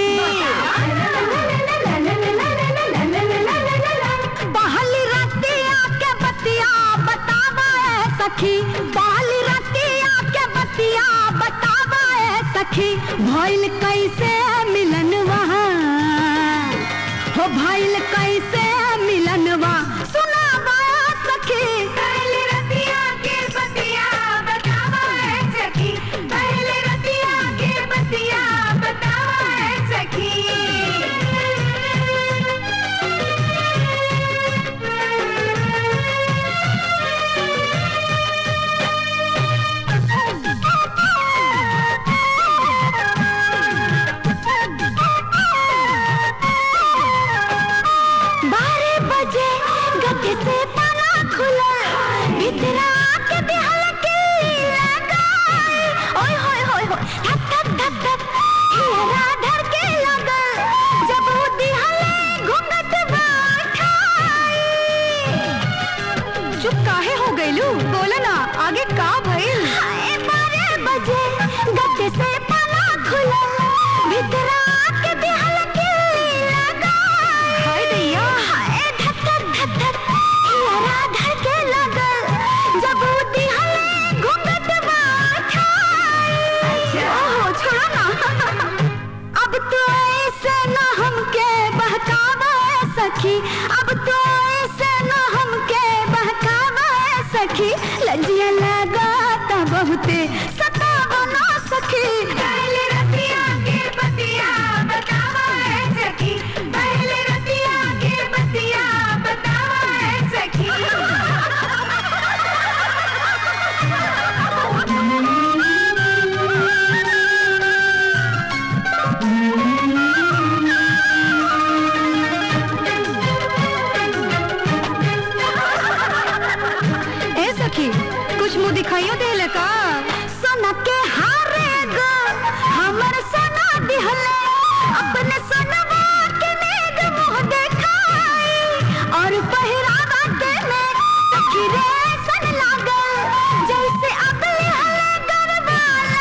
पहली रतिया के बतिया बतावा ए सखी पहली रतिया के बतिया बतावा ए सखी भइल कैसे मिलन वहाँ हो भइल कैसे मिलनवा सुनावा ए सखी पहली रतिया के बतिया बतावा ए सखी पहली रतिया के बतिया बहुते सतावा ना सखी पहले रतिया के बतिया बतावा है सखी पहले रतिया के बतिया बतावा है सखी ए सखी कुछ मुंह दिखाइयो देले का सोना के हारे गो हमर सोना दिहले अपने सोनवा के नेग मुंह देखाई और पहिरावा के में सखी रे सन लागल जैसे अगले हले गरबा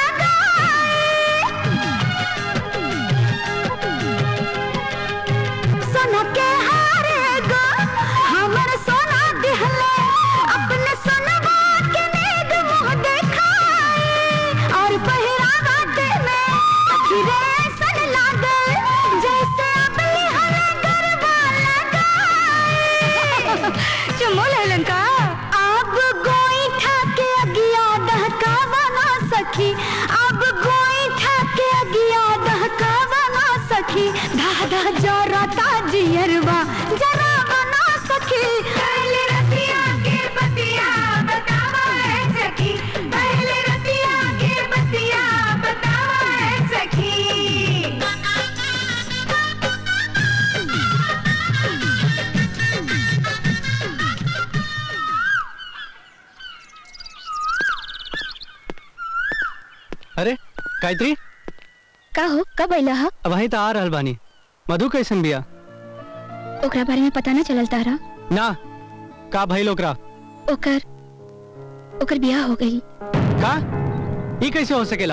लगाई सोना के हारे गो हमर सोना दिहले अपने सोनवा के नेग मुंह देखाई और पहिरावा के में सखी रे सन लागल जैसे अपनी हले गरबा लगाई चुमो लेलन का अब गोईठा के अगिया दहकावा ना सखी अब गोईठा के अगिया दहकावा ना सखी धा धा जोरता जियरवा जरा बना सखी पहले रतिया के बतिया बतावा है सखी पहले रतिया के बतिया बतावा है सखी अरे गायत्री का हो कब अइला हा अब वहीं तो आ रहल बानी मधु कैसन बिया ओकरा बारे में पता ना चलल तारा ना का भइल ओकरा ओकर ओकर बियाह हो गई का ई कैसे हो सकेला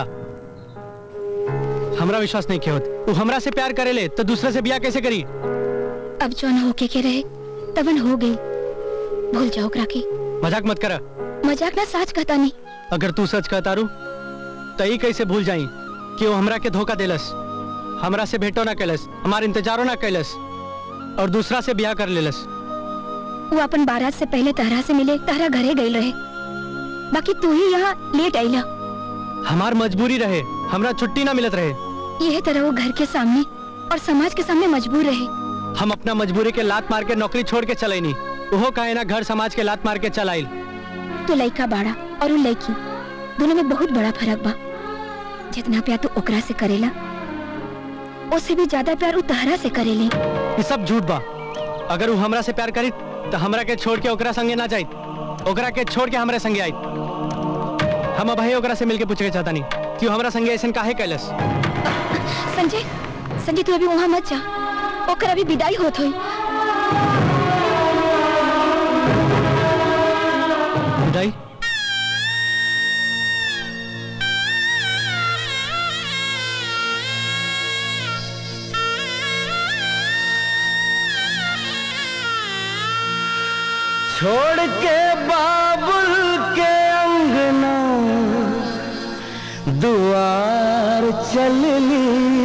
हमरा विश्वास नहीं किया होत तू हमरा से प्यार करेले तो दूसरे से बियाह कैसे करी अब जौन होके के रहे तबन हो गई भूल जाओ ओकरा के मजाक मत कर मजाक ना साच कहता नहीं अगर तू सच कहता रू तो ई कैसे भूल जाई कि वो हमरा के धोखा देलस हमरा से भेंटो ना कैलस हमार इंतजारो ना कैलस और दूसरा से ब्याह कर लेलस वो अपन बारात से पहले तहरा से मिले तहरा घरे गई रहे बाकी तू ही यहाँ लेट आईला हमार मजबूरी रहे हमरा छुट्टी ना मिलत रहे यह तरह वो घर के सामने और समाज के सामने मजबूर रहे हम अपना मजबूरी के लात मार के नौकरी छोड़ के चले नहीं वो काहे ना घर समाज के लात मार के चल आइल तू लड़का बाड़ा और वो लड़की दोनों में बहुत बड़ा फर्क बा जितना प्यार तू ओकरा से करेला उससे भी ज्यादा प्यार वो तहरा से करेले ये सब झूठ बा अगर वो हमरा से प्यार करी तो हमरा के छोड़ के ओकरा संगे ना जाई ओकरा के छोड़ के हमरा संगे आई हम अब भाई ओकरा से मिलके पूछे के चाहता नहीं कि वो हमरा संगे ऐसा काहे कैलस संजय संजय तू अभी वहाँ मत जा ओकर अभी विदाई होत हुई विदाई छोड़ के बाबुल के अंगना दुआर चलनी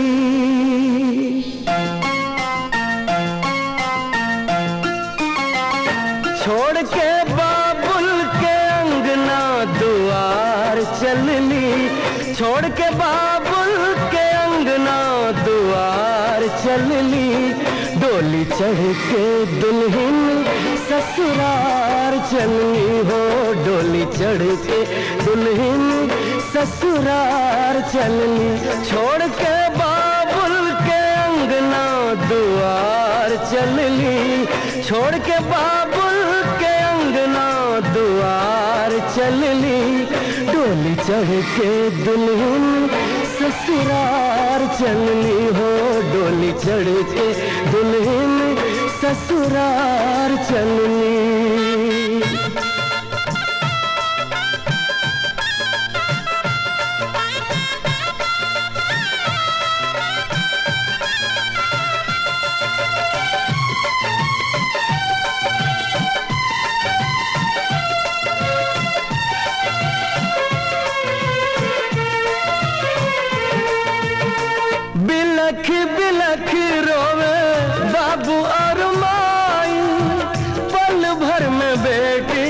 छोड़ के बाबुल के अंगना दुआर चलनी छोड़ के बाबुल के अंगना दुआर चलनी डोली चढ़ के दुल्हन ससुरार चलनी हो डोली चढ़ के दुल्हन ससुरार चलनी छोड़ के बाबुल के अंगना दुआर चलनी छोड़ के बाबुल के अंगना दुआर चलनी डोली चढ़ के दुल्हन ससुरार चलनी हो डोली चढ़ के दुल्हन ससुरार चलनी बिलख बिलख रोवे बाबू और माई पल भर में बेटी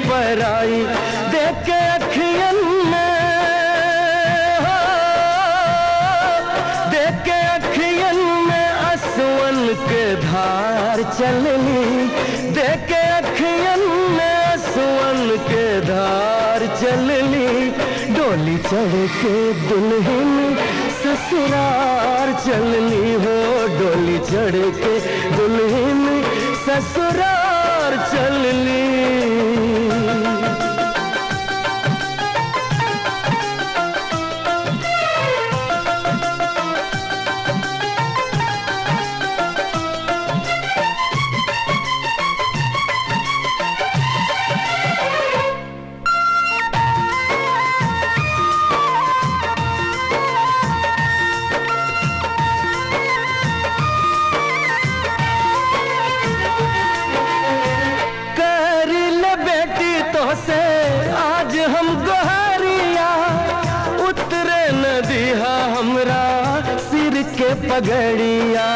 पराई देख के अखियन में हो, देख के अखियन में असवन के धार चलनी देख के अखियन में असवन के धार चलनी डोली चढ़ के दुल्हन ससुरार चलनी हो डोली चढ़ के दुल्हन ससुरार चलनी कर ले बेटी तो से आज हम गोहरिया उतरे नदिया हमरा सिर के पगड़िया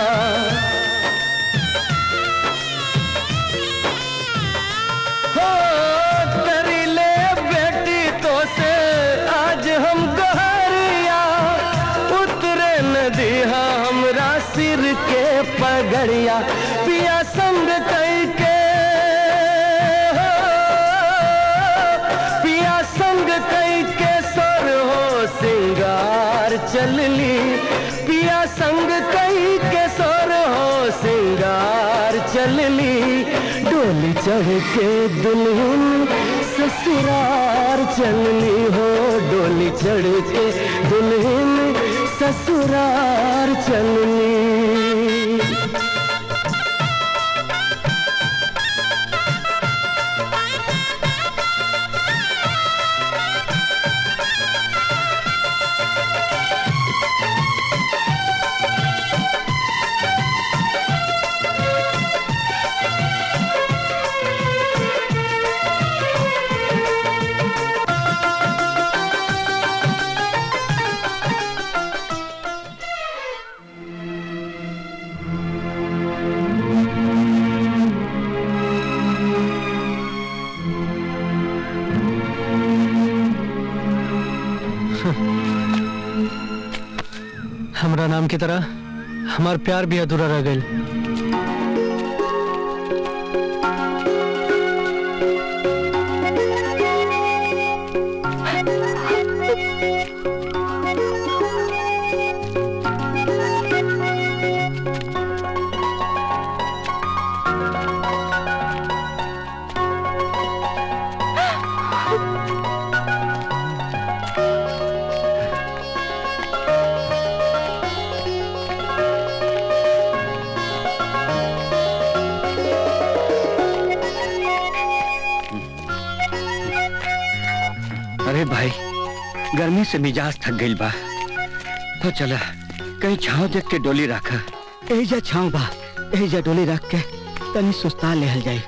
हो कर ले बेटी तो से आज हम गोहरिया उतरे नदिया हमरा सिर के पगड़िया पिया संग कई के हो, पिया संग कई के सर हो सिंगार चलली पिया संग कई के सर हो सिंगार चलली डोली चढ़ के दुल्हन ससुरार चलनी हो डोली चढ़ के दुल्हन ससुरार चलनी हमरा नाम की तरह हमार प्यार भी अधूरा रह गई अरे भाई गर्मी से मिजाज थक गई बा तो चला कहीं छाव देख के डोली रख एजा छाव बा एजा डोली रख के तनी सुस्ता लेहल जाई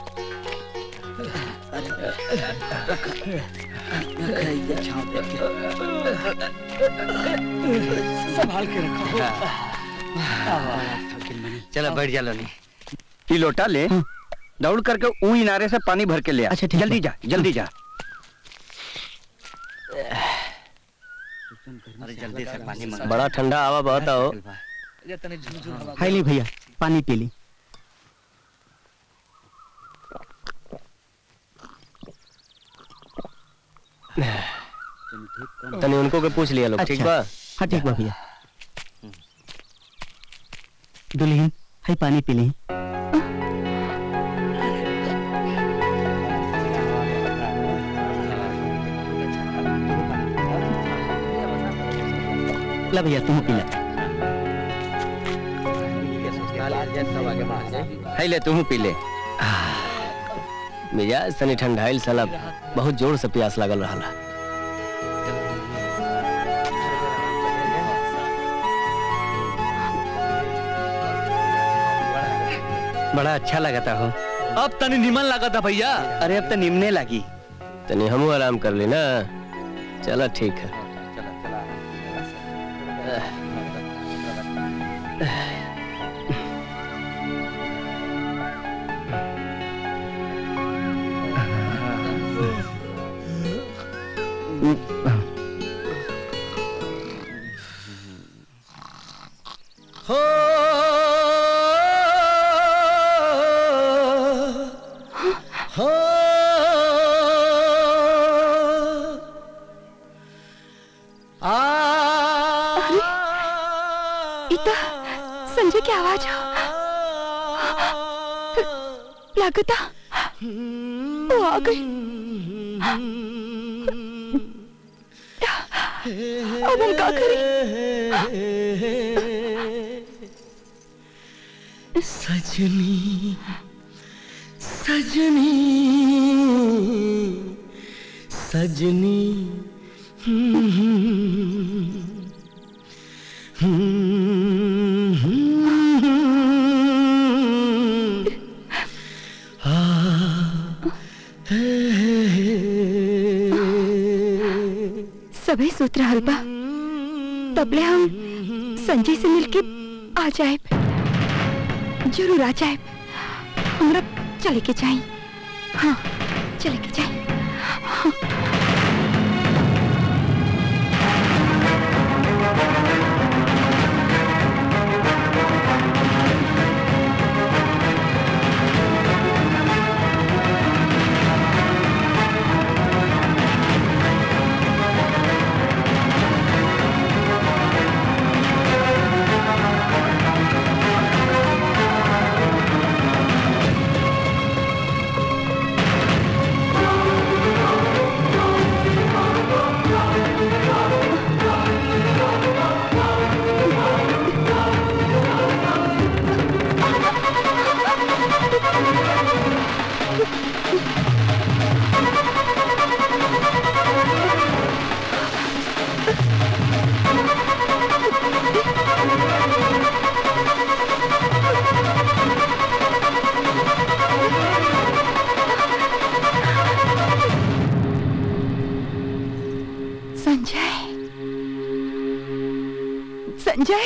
संभाल के रखो चला बैठ जा लोनी ये लोटा ले दौड़ करके ऊ इनारे से पानी भर के ले आ। अच्छा, ठीक जल्दी बा। जा जल्दी जा अरे जल्दी से पानी मंगा बड़ा ठंडा हवा बहता हो हाय ली भैया पानी पी ली तनी उनको के पूछ लिया लोग ठीक अच्छा। बा हाँ ठीक बा भैया दुल्हन हाय पानी पी ली ला भैया तुम पी ला है ले तू पी ले मिजाज तनी ठंडाइल साला बहुत जोर से प्यास लागल रहा बड़ा अच्छा लगता हो अब तनी निमन लगा था भैया अरे अब तो निमने लगी तनी हमू आराम कर ली ना चलो ठीक है हो हो आ इता संजय की आवाज हो लगता वो आ गई अब हम क्या सजनी सजनी सजनी सभी सूत रहल बा तबले हम संजय से मिलके आ जाए जरूर आ जाए हमरा चले के चाहिए हाँ चले के चाहिए संजय संजय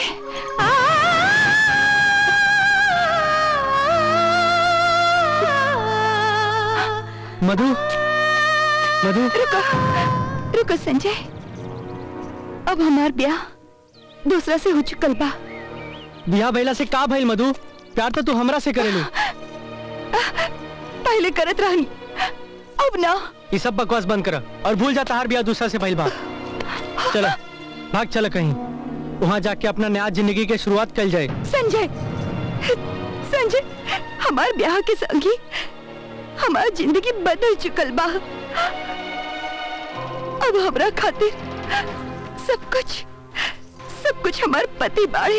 मधु मधु रुको रुको संजय अब हमार ब्याह दूसरा से हो चुकल बा बिया भैला से का भइल मधु प्यार तो तू हमरा से करेलू पहले करत रहनी अब ना ये सब बकवास बंद कर और भूल जा तार बिया दूसरा से भइल बा चलो भाग चल कहीं वहाँ जाके अपना नया जिंदगी के शुरुआत कल जाए संजय संजय हमार ब्याह के संगी हमार जिंदगी बदल चुकल बा अब हमरा खातिर सब कुछ सब कुछ हमार पति बाड़े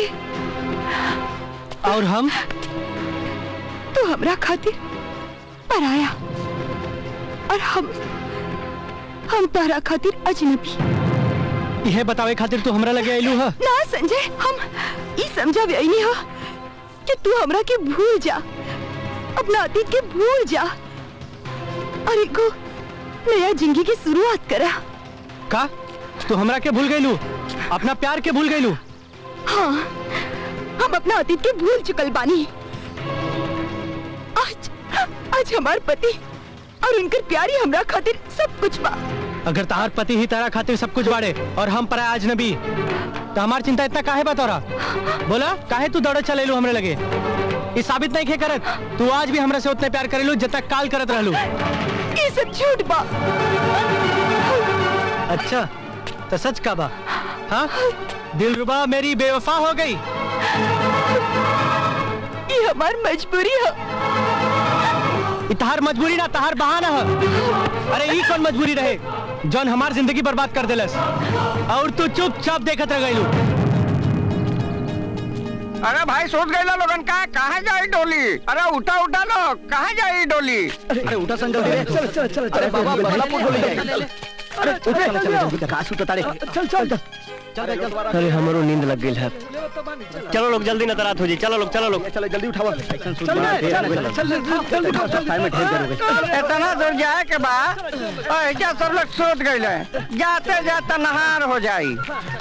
और हम तो हमरा खातिर पराया और हम हम तारा खातिर अजनबी यह बतावे खातिर तू हमरा लगे आइलू है ना संजय हम ई समझा नहीं हो कि तू हमरा के भूल जा अपना अतीत के भूल जा और एगो नया जिंदगी की शुरुआत करा का तू हमरा के भूल गईलू अपना प्यार के भूल गईलू हाँ हम अपना अतीत के भूल चुकल बानी आज आज हमार पति और उनकर प्यारी हमरा खातिर सब कुछ बा अगर तार पति ही तारा खातिर सब कुछ बाड़े और हम पराया अजनबी तो हमार चिंता इतना काहे बा तोरा बोला काहे तू दौड़े चलेलू हमरे लगे ये साबित नहीं खे करत तू आज भी हमरा से उतने प्यार करेलू जब तक काल करत रहलू ये सब झूठ बा अच्छा तो सच का बा हाँ दिलरुबा मेरी बेवफा हो गई ये हमार मजबूरी है ई तहार मजबूरी ना तहार बहाना है अरे ई कौन मजबूरी रहे जौन हमार जिंदगी बर्बाद कर देलस और तू चुपचाप देखत रह गईलू अरे भाई सोच गए लोगन का कहाँ जाई डोली अरे उठा उठा लो कहाँ जाई डोली अरे उठा संजय धीरे चल चल चल अरे बाबा बदलापुर डोली जाए अरे उठ चल चल काश उठ तारे चल चल अरे हमारो नींद लग गई है चलो लोग जल्दी नजर आत हो जी चलो लोग चलो लोग चल जल्दी उठाओ चल चल जल्दी उठाओ सब टाइम में ढेर देर हो गई इतना दूर जाए के बाद क्या सब लोग सोच गए जाते जाते नहार हो जाई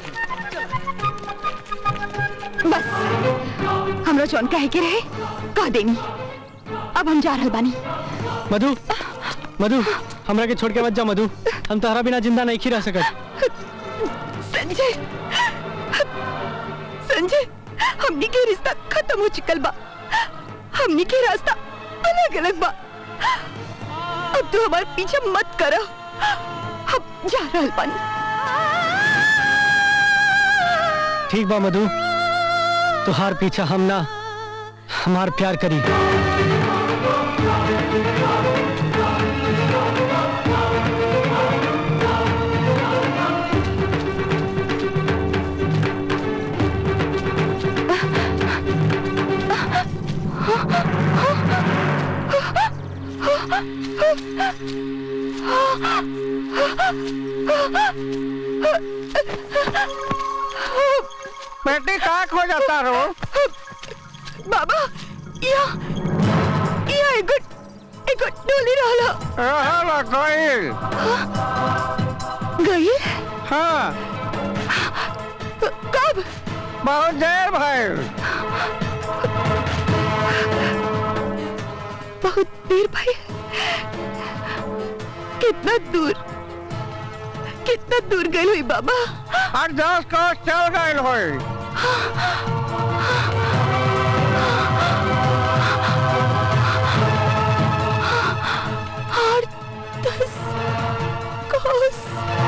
बस हमरा जौन कहे के रहे कह देनी अब हम जा रहल बानी मधु मधु हमरा के छोड़ के मत जा मधु हम तोहरा बिना जिंदा नहीं खी रह सकत संजय संजय हमनी के रिश्ता खत्म हो चुकल बा हमनी के रास्ता अलग अलग बा अब तू हमारे पीछे मत करो हम जा रहल बानी ठीक बा मधु तुहार पीछा हम ना हमार प्यार करी बेटी का खो जाता रो बाबा या या एगो एगो डोली रहला रहला गइल गई हाँ कब बहुत देर भइल बहुत देर भाई कितना दूर कितना दूर गई हुई बाबा और दस कोस चल गइल होई और दस कोस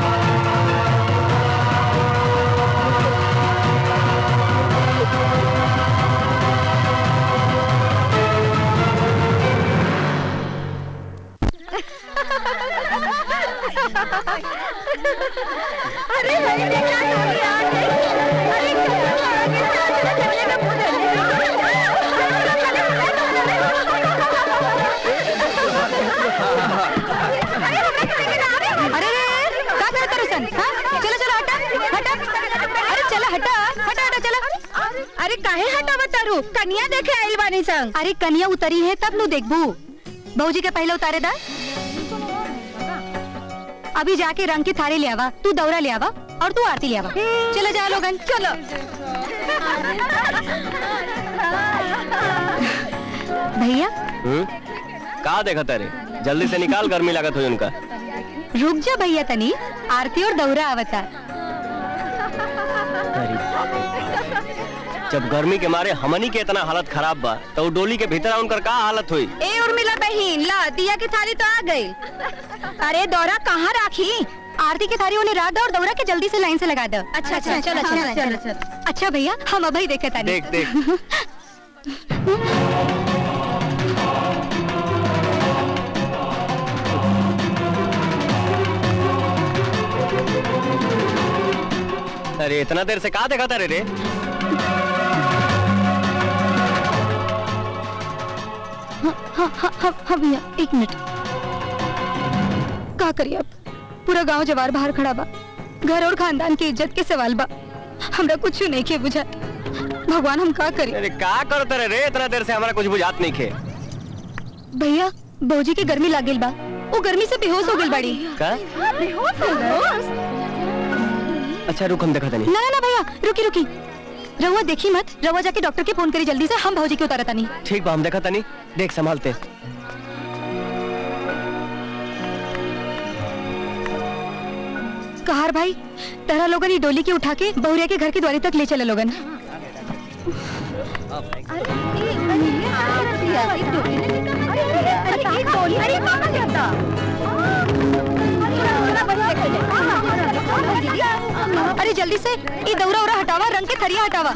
अरे भाई देखा तो यार अरे अरे रे का करत रुसन हां चलो चलो हटा हटा अरे चलो हटा हटा हटा चलो अरे काहे हटावा तारू कन्या देखे आइल बानी संग अरे कन्या उतरी है तब नु देखबू बहूजी के पहले उतारे दा अभी जाके रंग की थाली ले आवा तू दौरा ले आवा और तू आरती ले आवा चलो जा लोगन चलो भैया हम्म? का देखा तारे जल्दी से निकाल गर्मी लागत हुई उनका रुक जा भैया तनी आरती और दौरा आवता जब गर्मी के मारे हमनी के इतना हालत खराब बा तो उ डोली के भीतर उनकर का हालत हुई ए उर्मिला बहन ला दिया की थाली तो आ गई अरे दौरा कहाँ राखी आरती की थाली उन्हें रात दो और दौरा के जल्दी से लाइन से लगा दो अच्छा अच्छा चलो चलो चलो चलो अच्छा भैया हम अभी देखे तानी देख देख अरे इतना देर से कहा देखा था रे रे हाँ हाँ हाँ हाँ हाँ भैया एक मिनट का करिए अब पूरा गांव जवार बाहर खड़ा बा घर और खानदान की इज्जत के सवाल बा हमरा कुछ नहीं के बुझा भगवान हम का करी अरे का करते रे रे इतना देर से हमारा कुछ बुझात नहीं खे भैया बहूजी के गर्मी लागेल बा वो गर्मी से बेहोश हो गई बड़ी का बेहोश हो गई अच्छा रुक हम देखा तनी ना ना ना भैया रुकी रुकी रहुआ देखी मत रहुआ जाके डॉक्टर के फोन करी जल्दी से हम भौजी के उतारता नहीं ठीक बा हम देखा तनी देख संभालते कहार भाई तेरा लोगन ये डोली की उठा के बहुरिया के घर की द्वारी तक ले चले लोगन अरे जल्दी से ये दौरा उरा हटावा रंग के थरिया हटावा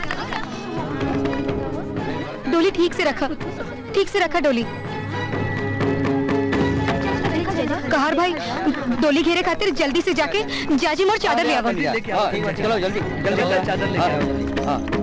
डोली ठीक से रखा ठीक से रखा डोली कहार भाई डोली घेरे खातिर जल्दी से जाके जाजी मोर चादर ले आवा चलो जल्दी जल्दी चादर लेके आओ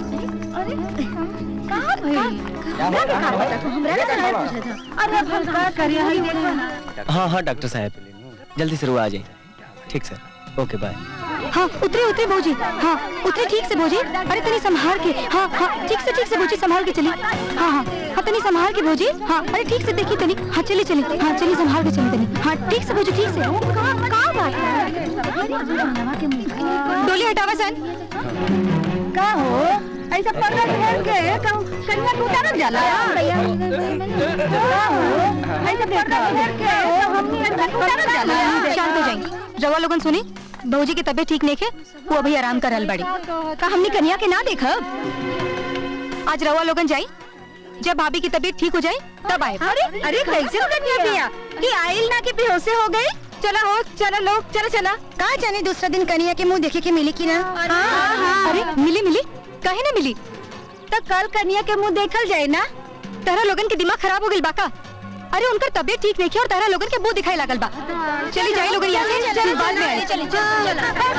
हाँ हाँ डॉक्टर साहब जल्दी से रुआ आ जाए ठीक सर ओके बाय हाँ उतरे उतरे भौजी हाँ उतरे ठीक से भौजी अरे तनी संभाल के हाँ हाँ ठीक से ठीक से भौजी संभाल के चली हाँ हाँ हाँ तनी संभाल के भौजी हाँ अरे ठीक से देखी तनी हाँ चली चली हाँ चली संभाल के चली तनी हाँ ठीक से भौजी ठीक से डोली हटावा सन का हो ऐसा पर्दा घेर के कहूं कन्या को उतारल जाला भैया ऐसा पर्दा घेर के हमनी कन्या को उतारल जाला शांत हो जाइए रवा लोगन सुनी बहूजी की तबीयत ठीक नहीं है वो अभी आराम कर रहल बाड़ी का हमनी कन्या के ना देखब आज रवा लोगन जाई जब भाभी की तबीयत ठीक हो जाए तब आए अरे अरे कैसे कन्या पिया कि आइल ना के बेहोश हो गए चला हो चला लोग चला चला कहा जाने दूसरा दिन कन्या के मुंह देखे के मिली की ना अरे मिली मिली कहे ना मिली तो कल कन्या के मुंह देखल जाए ना तारा लोगन के दिमाग खराब हो गइल बाका अरे उनकर तबीयत ठीक नहीं है और तारा लोगन के मुंह दिखाई लागल बा चली जाई लोगन यहाँ से चल बाद में आई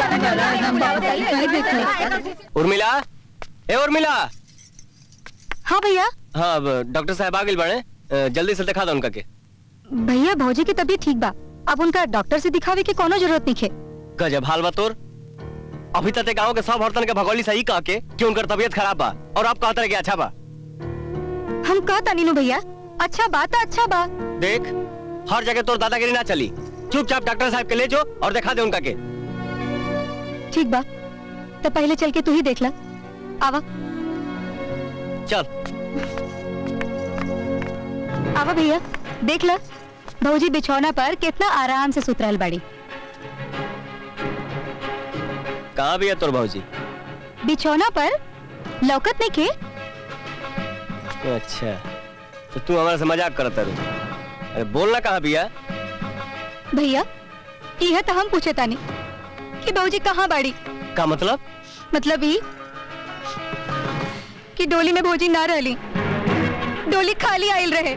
उर्मिला ए उर्मिला हाँ भैया हाँ अब डॉक्टर साहब आ गइल बाड़े अ, जल्दी से दिखा दो उनका के भैया भौजी की तबीयत ठीक बा अब उनका डॉक्टर से दिखावे की कोनो जरूरत नहीं है गजब हाल बा तोर अभी तक ते गांव के सब औरतन के भगोली सही कह के कि उनकर तबीयत खराब बा और आप कहते रहे कि अच्छा बा हम कहता नीनू भैया अच्छा बात है अच्छा बा देख हर जगह तोर दादागिरी ना चली चुपचाप डॉक्टर साहब के ले जो और दिखा दे उनका के ठीक बा तो पहले चल के तू ही देख ला आवा चल आवा भैया देख ला भौजी बिछौना पर कितना आराम से सुत रहल बाड़ी कहाँ भी है तोर भाजी बिछौना पर लौकत नहीं के अच्छा तो तू हमारे से मजाक करत रू अरे बोलना कहाँ भी है भैया यह तो हम पूछे तानी कि भौजी कहाँ बाड़ी का मतलब मतलब ही कि डोली में भौजी ना रहली डोली खाली आयल रहे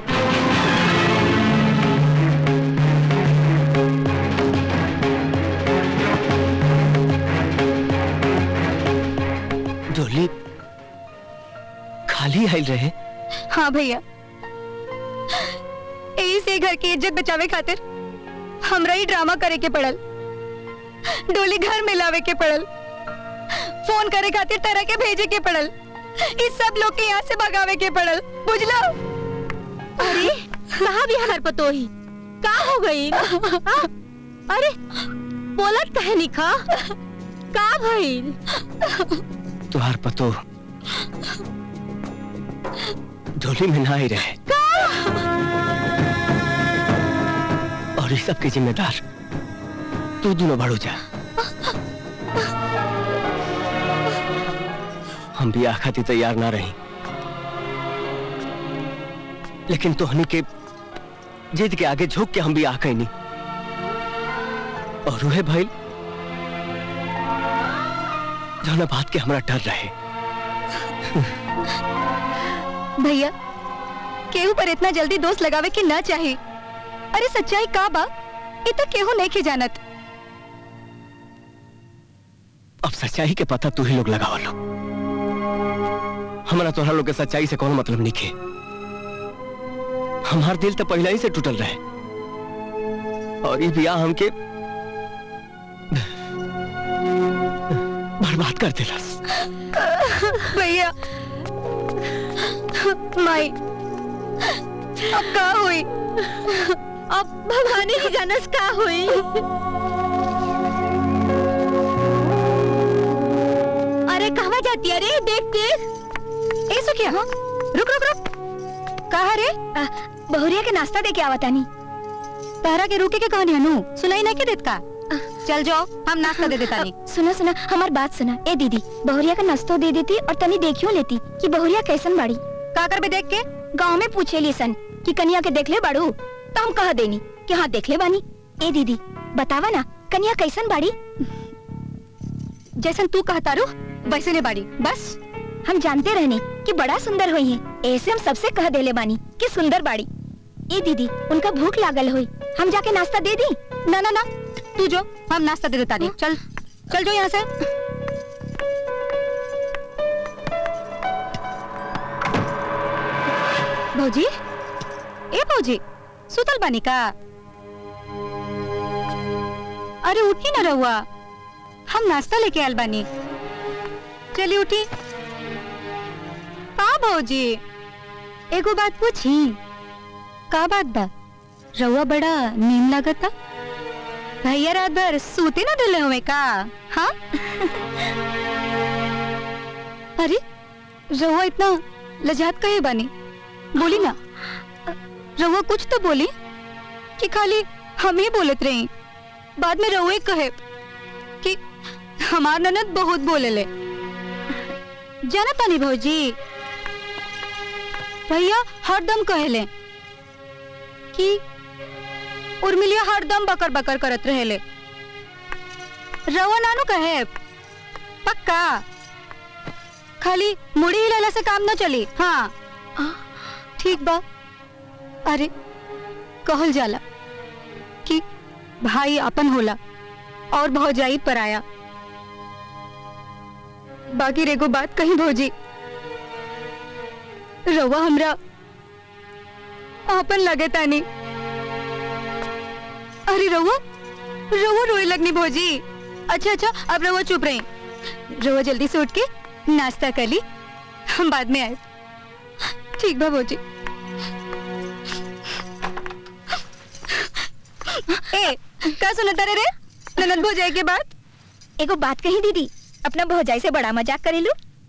डोली खाली आयल रहे हाँ भैया यही से घर की इज्जत बचावे खातिर हमरा ही ड्रामा करे के पड़ल डोली घर में लावे के पड़ल फोन करे खातिर तरह के भेजे के पड़ल इस सब लोग के यहाँ से भगावे के पड़ल बुझलो अरे कहा भी हमार पतोही का हो गई हाँ? अरे बोलत कहे निखा का भइल तुहार पतो डोली में ना ही रहे और इस सब के जिम्मेदार तू दोनों बड़ो जा हम भी आखाती तैयार ना रही लेकिन तोहनी के जिद के आगे झुक के हम भी आ गई नहीं और वह भाई जौना बात के हमरा डर रहे भैया केहू पर इतना जल्दी दोस्त लगावे के ना चाहे अरे सच्चाई का बा ये तो केहू नहीं के जानत अब सच्चाई के पता तू ही लोग लगावा लो हमारा तोहरा लोग के सच्चाई से कोनो मतलब नहीं के हमार दिल तो पहले ही से टूटल रहे और ये बिया हमके बर्बाद कर दिलस भैया माई अब का हुई अब भगवान ही जानस का हुई अरे कहाँ जाती है रे देख देख ए सुखिया रुक रुक रुक कहा रे बहुरिया के नाश्ता दे के आवा तानी तारा के रुके के कहानी हनु सुनाई ना के देत का चल जाओ हम नाश्ता दे देता नहीं सुना सुना हमार बात सुना ए दीदी बहुरिया का नाश्तो दे देती और तनी देखियो लेती कि बहुरिया कैसन बाड़ी का कर बे देख के गांव में पूछे ली सन कि कनिया के देख ले बाड़ू तो हम कह देनी कि हाँ देख ले बानी ए दीदी बतावा ना कनिया कैसन बाड़ी जैसन तू कहता रू वैसे ने बाड़ी बस हम जानते रहने कि बड़ा सुंदर हुई है ऐसे हम सबसे कह देले बानी कि सुंदर बाड़ी ए दीदी उनका भूख लागल हुई हम जाके नाश्ता दे दी ना ना ना तू जो हम नाश्ता दे देता नहीं चल चल जो यहाँ से भौजी ए भौजी सुतल बानी का अरे उठी ना रहुआ हम नाश्ता लेके आयल बानी चली उठी का भौजी एगो बात पूछी का बात बा रहुआ बड़ा नींद लागता भैया रात भर सूते ना दिले हुए का हाँ अरे रहुआ इतना लजात कहे बानी बोली ना रहुआ कुछ तो बोली कि खाली हम ही बोलत रही बाद में रहुए कहे कि हमार ननद बहुत बोले ले जाना तानी भौजी भैया हरदम कहेले कि उर्मिलिया हरदम बकर बकर करत रहेले रवा नानू कहे पक्का खाली मुड़ी हिलाला से काम न चली हाँ ठीक बा अरे कहल जाला कि भाई अपन होला और भौजाई पराया बाकी रेगो बात कहीं भौजी रवा हमरा अपन लगे तानी अरे रवा रवा रोए लगनी भौजी अच्छा अच्छा अब रवा चुप रही रवा जल्दी से उठ के नाश्ता कर ली हम बाद में आए ठीक बा भौजी ए का सुनता रे रे ननद भौजाई के बाद एगो बात कही दीदी अपना भौजाई से बड़ा मजाक करेलू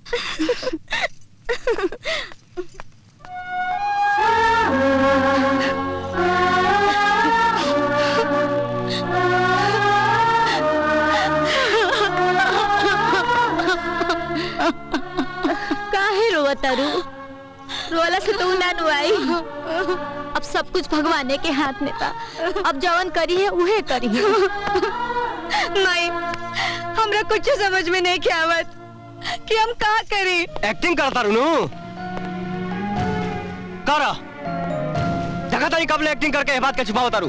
काहे रोवा तारू रोला से तो ना नुआई अब सब कुछ भगवान के हाथ में था अब जवन करी है उहे करी है नहीं हमरा कुछ समझ में नहीं क्या आवत कि हम का करें एक्टिंग करता रुनू करा जगह तरी कब ले एक्टिंग करके ये बात के छुपाओ तारू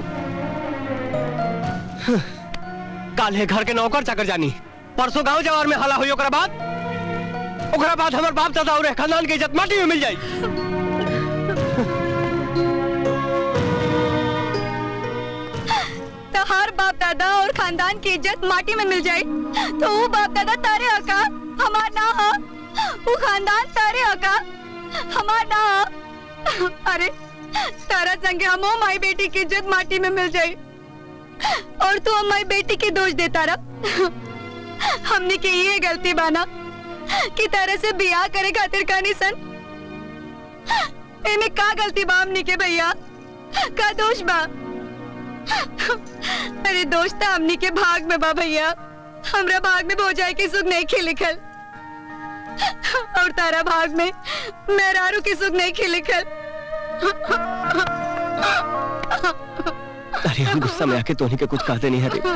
काल है घर के नौकर चाकर जानी परसों गांव जवार में हला हुई ओकरा बाद ओकरा बाद हमर बाप दादा और खानदान की इज्जत माटी में मिल जाई तो हर बाप दादा और खानदान की इज्जत माटी में मिल जाए तो वो बाप दादा तारे हका हमार ना हा वो खानदान तारे हका हमार ना हा अरे तारा संगे हम माई बेटी की इज्जत माटी में मिल जाए और तू हमारी बेटी की दोष देता रहा हमने की ये गलती बाना कि तारा से बियाह करे खातिर कानी सन एमे का गलती बा हमनी के भैया का दोष बा अरे दोस्त हमनी के भाग में बा भैया हमरा भाग में भौजाई के सुख नहीं खिल लिखल और तारा भाग में मेहरारू के सुख नहीं खिल लिखल अरे हम गुस्सा में आके तोहनी के कुछ कहते नहीं है रे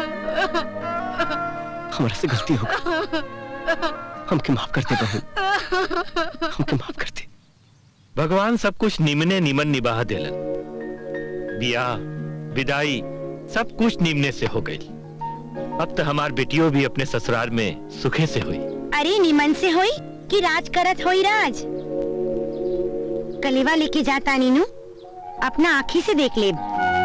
हमारे से गलती हो गई हमके माफ करते बहन हमके माफ करते भगवान सब कुछ निमने निमन निबाह देलन बियाह विदाई सब कुछ निमने से हो गई अब तो हमार बेटियों भी अपने ससुराल में सुखे से हुई अरे निमन से होई कि राज करत होई राज कलेवा लेके जाता नीनू अपना आँखी से देख ले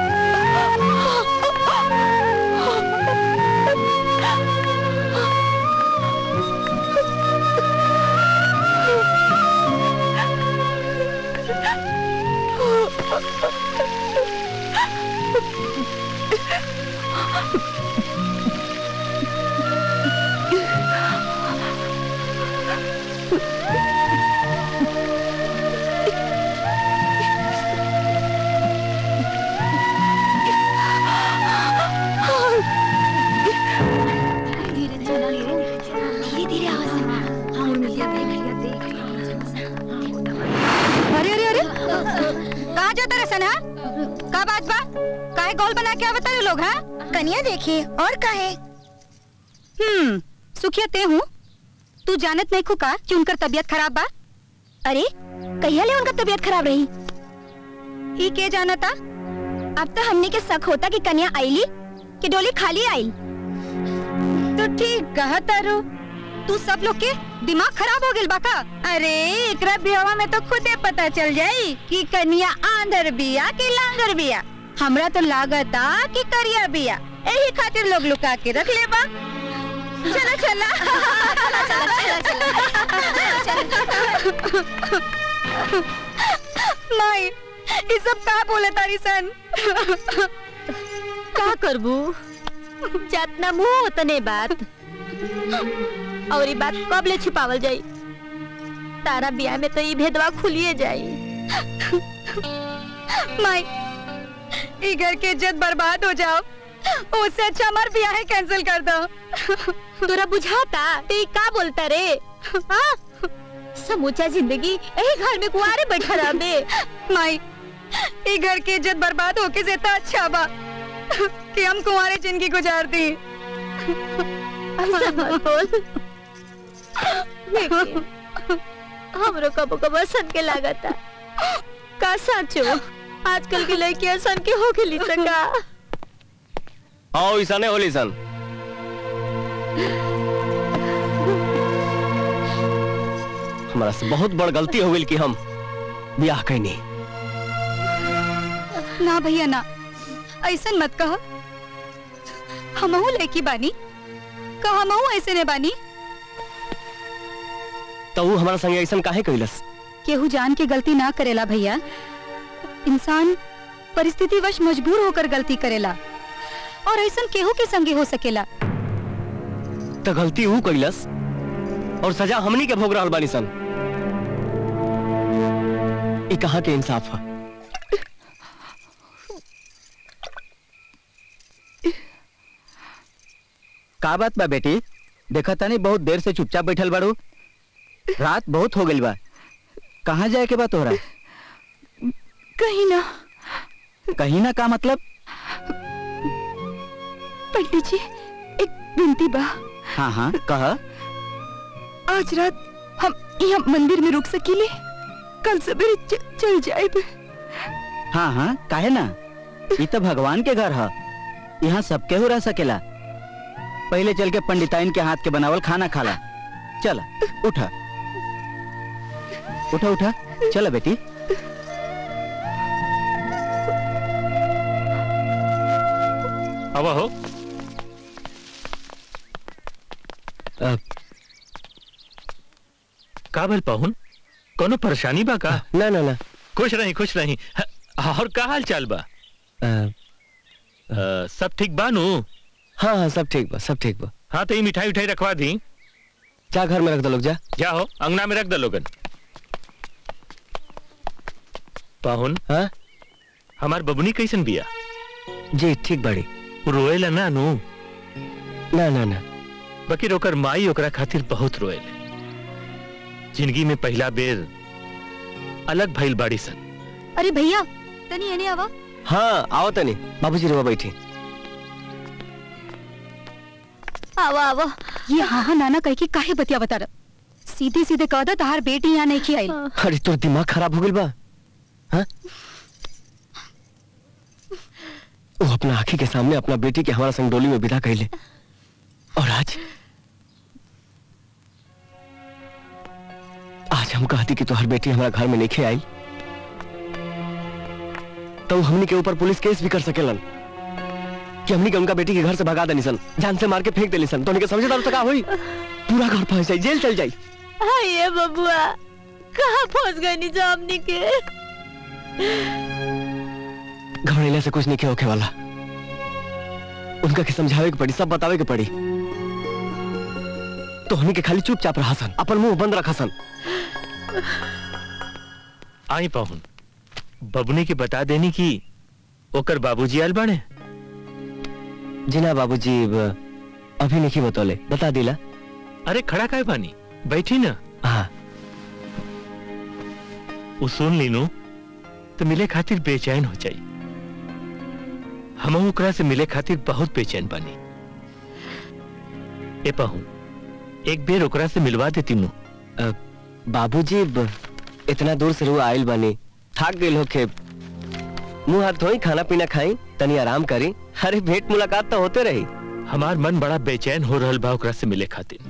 धीरे धीरे आवाज हाँ उर्मिलिया देख लिया देख अरे अरे अरे कहाँ जाता रे सनहा का बात बा काहे गोल बना के आवता रे लोग हैं कनिया देखिए और काहे हम्म सुखिया ते हूँ तू जानत नहीं खुका कि उनकर तबीयत खराब बा अरे कहिया ले उनका तबीयत खराब रही ई के जानता अब तो हमने के शक होता कि कन्या आईली कि डोली खाली आई तो ठीक कहा तारू तू सब लोग के दिमाग खराब हो गइल बाका अरे एकरा बियावा में तो खुदे पता चल जाई कि कन्या आंधर बिया कि लांगर बिया हमरा तो लागता कि करिया बिया यही खातिर लोग लुका के रख ले बा चला चला माई ये सब का बोले तारी सन का करबू जितना मुंह उतने बात और ये बात कब ले छिपावल जाई तारा ब्याह में तो ये भेदवा खुलिए जाई माई ई घर के इज्जत बर्बाद हो जाओ उससे अच्छा हमार ब्याह कैंसिल कर दो तोरा बुझाता ते ई का बोलता रे हाँ? समूचा जिंदगी यही घर में कुआरे बैठा रह बे माई ई घर की इज्जत बर्बाद होके से तो अच्छा बा कि हम कुंवारे जिंदगी गुजार दी ऐसा मत बोल लेकिन हमरो कबो कबो सन के लागता का साचो आजकल की लड़कियां सन के हो गेली सका हाँ ऐसा नहीं होली सन हमारा से बहुत बड़ गलती हो गई कि हम ब्याह कैनी ना भैया ना ऐसन मत कहो हमहू लड़की बानी का हमहू ऐसे ने बानी तो वो हमारा संगे ऐसा काहे कैलस केहू जान के गलती ना करेला भैया इंसान परिस्थिति वश मजबूर होकर गलती करेला और ऐसा केहू के संगे हो सकेला तो गलती वो कैलस और सजा हमनी के भोग रहल बानी सन ई कहाँ के इंसाफ है का बात बा बेटी देखा तानी बहुत देर से चुपचाप बैठल बाड़ू रात बहुत हो गई बा कहाँ जाए के बा तोहरा कहीं ना कहीं ना का मतलब पंडित जी एक विनती बा हाँ हाँ कह आज रात हम यहाँ मंदिर में रुक सकीले कल सवेरे च- चल जाए हाँ हाँ काहे ना ये तो भगवान के घर है यहाँ सब केहू रह सकेला पहले चल के पंडिताइन के हाथ के बनावल खाना खाला चल उठा उठा उठा चला बेटी हवा हो का भल पाहुन कोनो परेशानी बा का ना ना ना खुश रही खुश रही ह- और का हाल चाल बा अ, सब ठीक बा नु हाँ हाँ सब ठीक बा सब ठीक बा हाँ तो ये मिठाई उठाई रखवा दी जा घर में रख दो लोग जा जाओ अंगना में रख दो लोगन पाहुन हाँ हमार बबुनी कैसन बिया जी ठीक बड़ी रोएला ना नु ना ना ना बाकी ओकर माई ओकरा खातिर बहुत रोएले जिंदगी में पहला बेर अलग भइल बाड़ी सन अरे भैया तनी एने आवा हाँ आओ तनी बाबूजी रुआ बैठी आवा आवा ये हाँ हाँ नाना कह के काहे बतिया बता रहा सीधे सीधे कह दो तहार बेटी यहाँ नहीं खियाई अरे तोर दिमाग खराब हो गइल बा हाँ वो अपना आंखी के सामने अपना बेटी के हमारा संग डोली में विदा कैले और आज आज हम कहती कि तोहर बेटी हमारा घर में नहीं आई तो हमनी के ऊपर पुलिस केस भी कर सकेलन कि हमनी के उनका बेटी के घर से भगा देनी सन जान से मार के फेंक देनी सन तो उनके समझे तो का हुई पूरा घर फंस जाई जेल चल जाई हाँ ये बबुआ कहाँ फंस गई नी जामनी के घबराने से कुछ नहीं के होके वाला उनका के समझावे के पड़ी सब बतावे के पड़ी तो हमनी के खाली चुपचाप रहा सन अपन मुंह बंद रखा सन आई पाहुन बबुनी के बता देनी कि ओकर बाबूजी आयल बाड़े जी ना बाबूजी ब- अभी नहीं बतौले बता दिला अरे खड़ा काय बानी बैठी ना हाँ वो सुन लीनू तो मिले खातिर बेचैन हो जाई हम ओकरा से मिले खातिर बहुत बेचैन बानी ए पाहू एक बेर ओकरा से मिलवा देती नु बाबूजी ब- इतना दूर से रुआ आयल बनी थक गई होके मुंह हाथ धोई खाना पीना खाई तनी आराम करी अरे भेंट मुलाकात तो होते रही हमार मन बड़ा बेचैन हो रहल बा ओकरा से मिले खातिर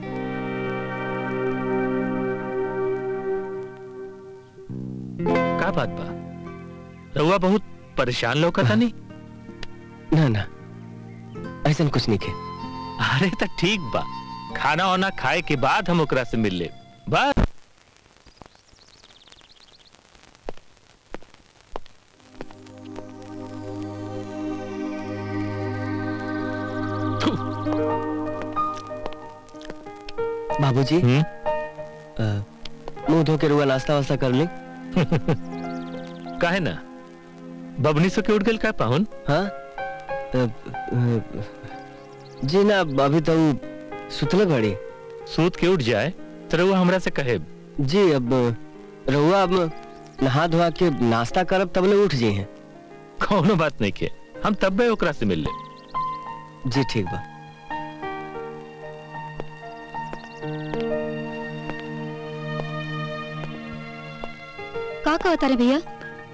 का बात बा रउआ बहुत परेशान लौकता नहीं ना ना ऐसा कुछ नहीं के अरे तो ठीक बा खाना वाना खाए के बाद हम ओकरा से मिल ले बस बाबूजी हम्म? अ, मुंह धो के रुआ नाश्ता वास्ता कर ली काहे ना बबनी से के उठ गेल का पाहुन हाँ अ, अ, जी ना अभी तो उ सुतले बड़ी सूत के उठ जाए तो रउआ हमरा से कहे जी अब रहुआ अब नहा धोआ के नाश्ता करब तबले उठ जी हैं कौनो बात नहीं के हम तब्बे ओकरा से मिल ले जी ठीक बा का कहता रे भैया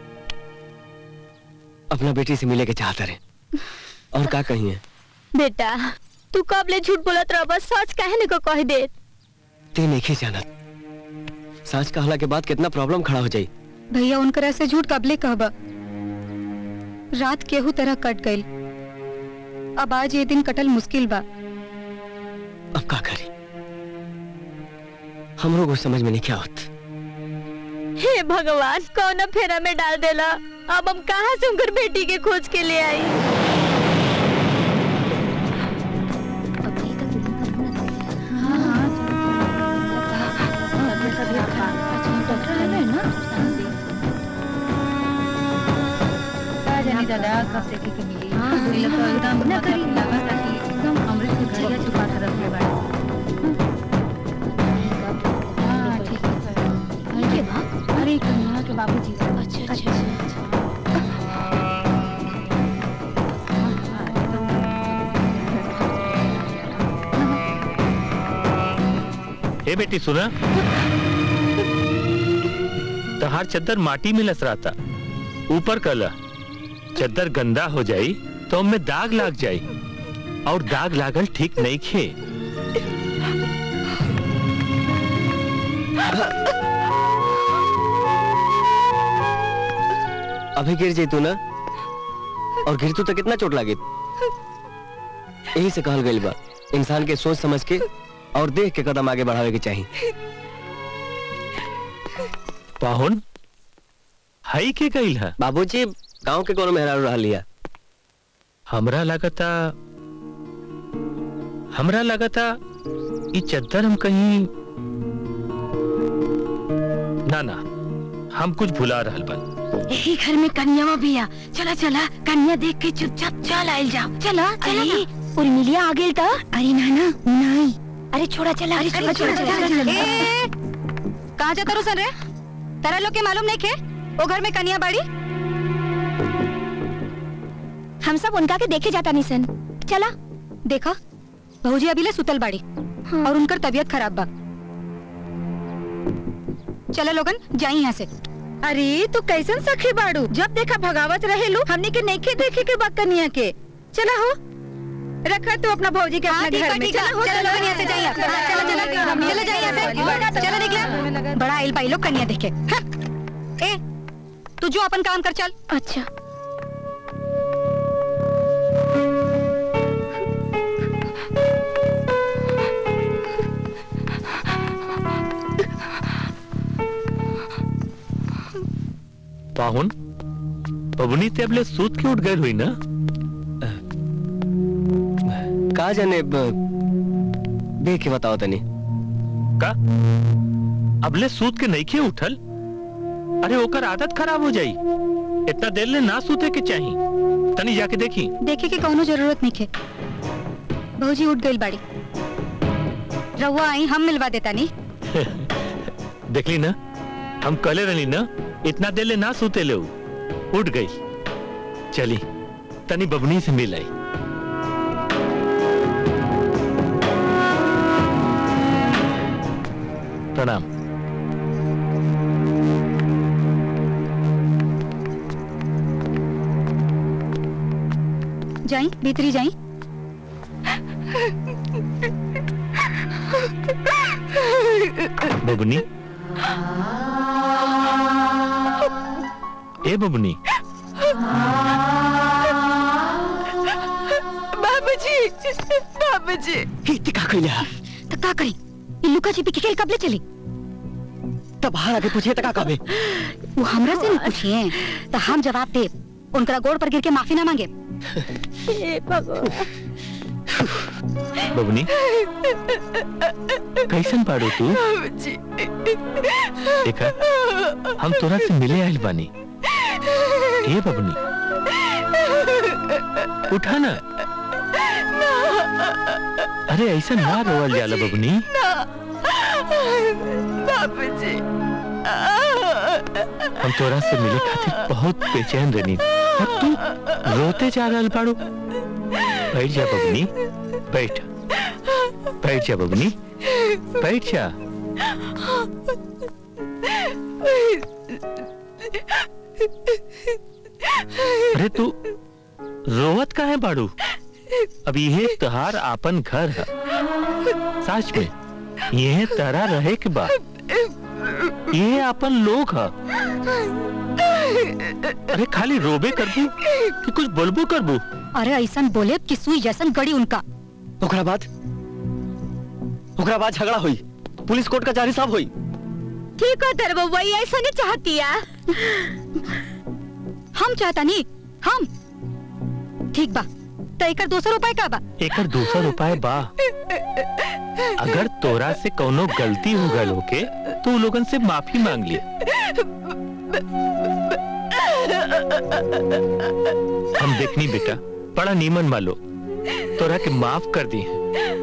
अपना बेटी से मिले के चाहता रहे और का कहिए बेटा तू कब ले झूठ बोलत रह बस सच काहे ने को कह दे ते नहीं जानत सच कहला के बाद कितना प्रॉब्लम खड़ा हो जाई भैया उनकरा से झूठ कबले कहबा रात केहू तरह कट गई अब आज ये दिन कटल मुश्किल बा अब का करी हमरो को समझ में नहीं क्या होत हे भगवान कौन फेरा में डाल देला अब हम कहाँ से उनकर बेटी के खोज के ले आई दादा कब से की मिली हां बोले तो एकदम ना करी लगा ताकि एकदम अमृत के घड़िया चुपा कर रखे बा हां ठीक है अरे बा अरे कन्या के बाबूजी अच्छा अच्छा ए बेटी सुना तहार चद्दर माटी में लस रहा था ऊपर कला चद्दर गंदा हो जाई तो उनमें दाग लाग जाई और दाग लागल ठीक नहीं खे अभी गिर जैतू ना और गिरतू तो कितना चोट लागे यही से कहल गई बा इंसान के सोच समझ के और देख के कदम आगे बढ़ावे के चाहिए पाहुन हई के गईल है बाबूजी गांव के कोनो मेहरारू रह लिया हमरा लगता हमरा लगता ई चद्दर हम कहीं ना ना हम कुछ भुला रहल बन यही घर में कन्यावा बिया चला चला कन्या देख के चुपचाप चल आइल जाओ चला चला अरे उर्मिलिया आ गेल त अरे नाना नहीं अरे छोड़ा चला अरे छोड़ा चला, छोड़ा चला, चला चला। ए, कहाँ जाता रू सन रे तारा लोग के मालूम नहीं खे वो घर में कन्या बाड़ी हम सब उनका के देखे जाता नहीं सन चला देखा बहूजी अभी ले सुतल बाड़ी और उनकर तबीयत खराब बा चलो लोगन जाई यहाँ से अरे तू कैसन सखी बाड़ू जब देखा भगावत रहेलू हमने के नइखे देखे के बा कन्या के चला हो रखा तू अपना भौजी के अपने ठीक घर है, में ठीक है। चला हो चलो लोगन यहाँ से जाइए हाँ, चलो चलो चलो जाइए यहाँ से चलो निकला बड़ा आइल पाई लोग कन्या देखे हाँ। ए तू जो अपन काम कर चल अच्छा पाहुन बबनी ते अबले सूत के उठ गए हुई ना का जाने ब- देख के बताओ तनी का अबले सूत के नहीं खे उठल अरे ओकर आदत खराब हो जाई इतना देर ले ना सूते के चाही तनी जाके देखी देखे के कौनो जरूरत नहीं खे बहूजी उठ गई बाड़ी रहुआ आई हम मिलवा देता नहीं देखली ना हम कले रहली ना इतना देर ले ना सूते ले उ। उठ गई चली तनी बबनी से मिल आई प्रणाम जाई भीतरी जाई बबनी ए बबनी बाबूजी बाबूजी इतनी का कइला तो का करी इ लुका छिपी के खेल कब ले चली तब बाहर आके पूछिए तका कबे वो हमरा से नहीं पूछिए तो हम जवाब दे उनका गोड़ पर गिर के माफी ना मांगे हे भगवान बबनी कैसन पाड़ो तू बाबूजी देखा हम तोरा से मिले आइल बानी ए बबनी उठा ना अरे ऐसा ना रोवल जाला बबनी बाबूजी हम तोरा से मिले खातिर बहुत बेचैन रहनी और तू रोते जा रहल बाड़ू बैठ जा बबनी बैठ बैठ जा बबनी बैठ जा अरे तू रोवत का है बाड़ू अब ये तहार आपन घर है सच में ये तरा रहे के बाद ये अपन लोग है अरे खाली रोबे करबू कि कुछ बोलबू करबू अरे ऐसा बोले कि सुई जैसन गड़ी उनका ओकरा बाद ओकरा बाद झगड़ा हुई पुलिस कोर्ट कचहरी सब हुई ठीक है तेरे बउआ ये ऐसा नहीं चाहती है हम चाहता नहीं हम ठीक बा तो एकर दोसर उपाय का बा एकर दूसरा उपाय बा अगर तोरा से कोनो गलती हो गल होके तो उ लोगन से माफी मांग ली हम देखनी बेटा बड़ा नीमन मालो तोरा के माफ कर दी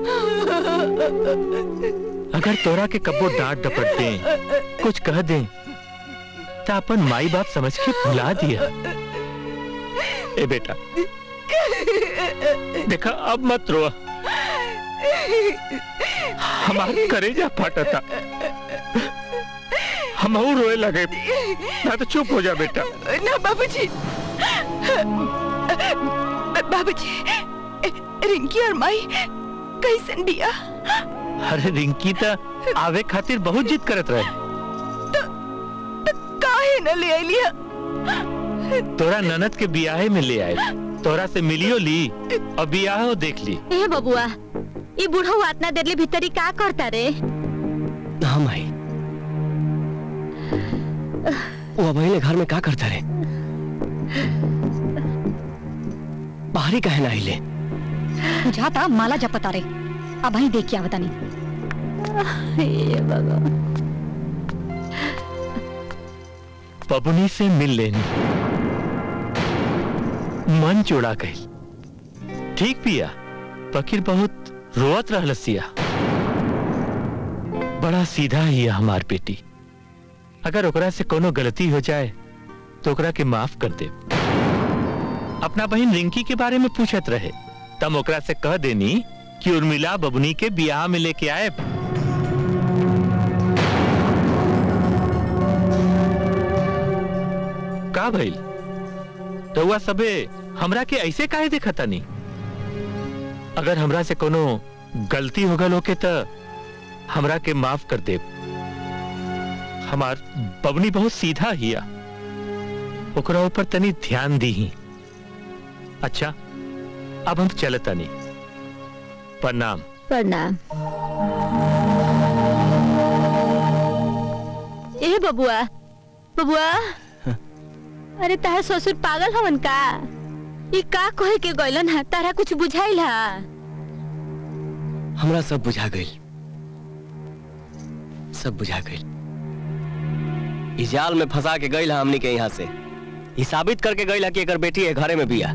अगर तोरा के कब्बो डांट डपट दे कुछ कह दे तो अपन माई बाप समझ के भुला दिया ए बेटा देखा अब मत रो हमार करेजा फाटा था हम और रोए लगे ना तो चुप हो जा बेटा ना बाबूजी बाबूजी रिंकी और माई कैसन बिया अरे रिंकी तो आवे खातिर बहुत जिद करत रहे काहे न ले आइलिया तोरा ननद के बियाहे में ले आए तोरा से मिलियो ली और बियाहो देख ली ए बबुआ ये बूढ़ा आतना देर ले भीतरी का करता रे हाँ माई वो अबहिले घर में का करता रे बाहरी कहे ना हिले बुझाता माला जपता रे अब वहीं देख के आवता नहीं पबनी से मिल लेनी मन चुड़ा गई ठीक पिया फकीर बहुत रोवत रहलसिया बड़ा सीधा ही है हमार बेटी अगर ओकरा से कोनो गलती हो जाए तो ओकरा के माफ कर दे अपना बहन रिंकी के बारे में पूछत रहे तम ओकरा से कह देनी कि उर्मिला बबनी के बियाह में लेके आए का भइल रउआ सबे हमरा के ऐसे काहे देखता नहीं अगर हमरा से कोनो गलती हो गल होके त हमरा के माफ कर दे हमार बबनी बहुत सीधा हिया ओकरा ऊपर तनी ध्यान दी ही अच्छा अब हम चलता नहीं प्रणाम प्रणाम ए बबुआ बबुआ अरे तारा ससुर पागल हवन का ई का कहे के गइलन है तारा कुछ बुझाइल है हमरा सब बुझा गई सब बुझा गई इस जाल में फंसा के गई हमनी के यहाँ से ये साबित करके गई कि एकर बेटी है घरे में बिया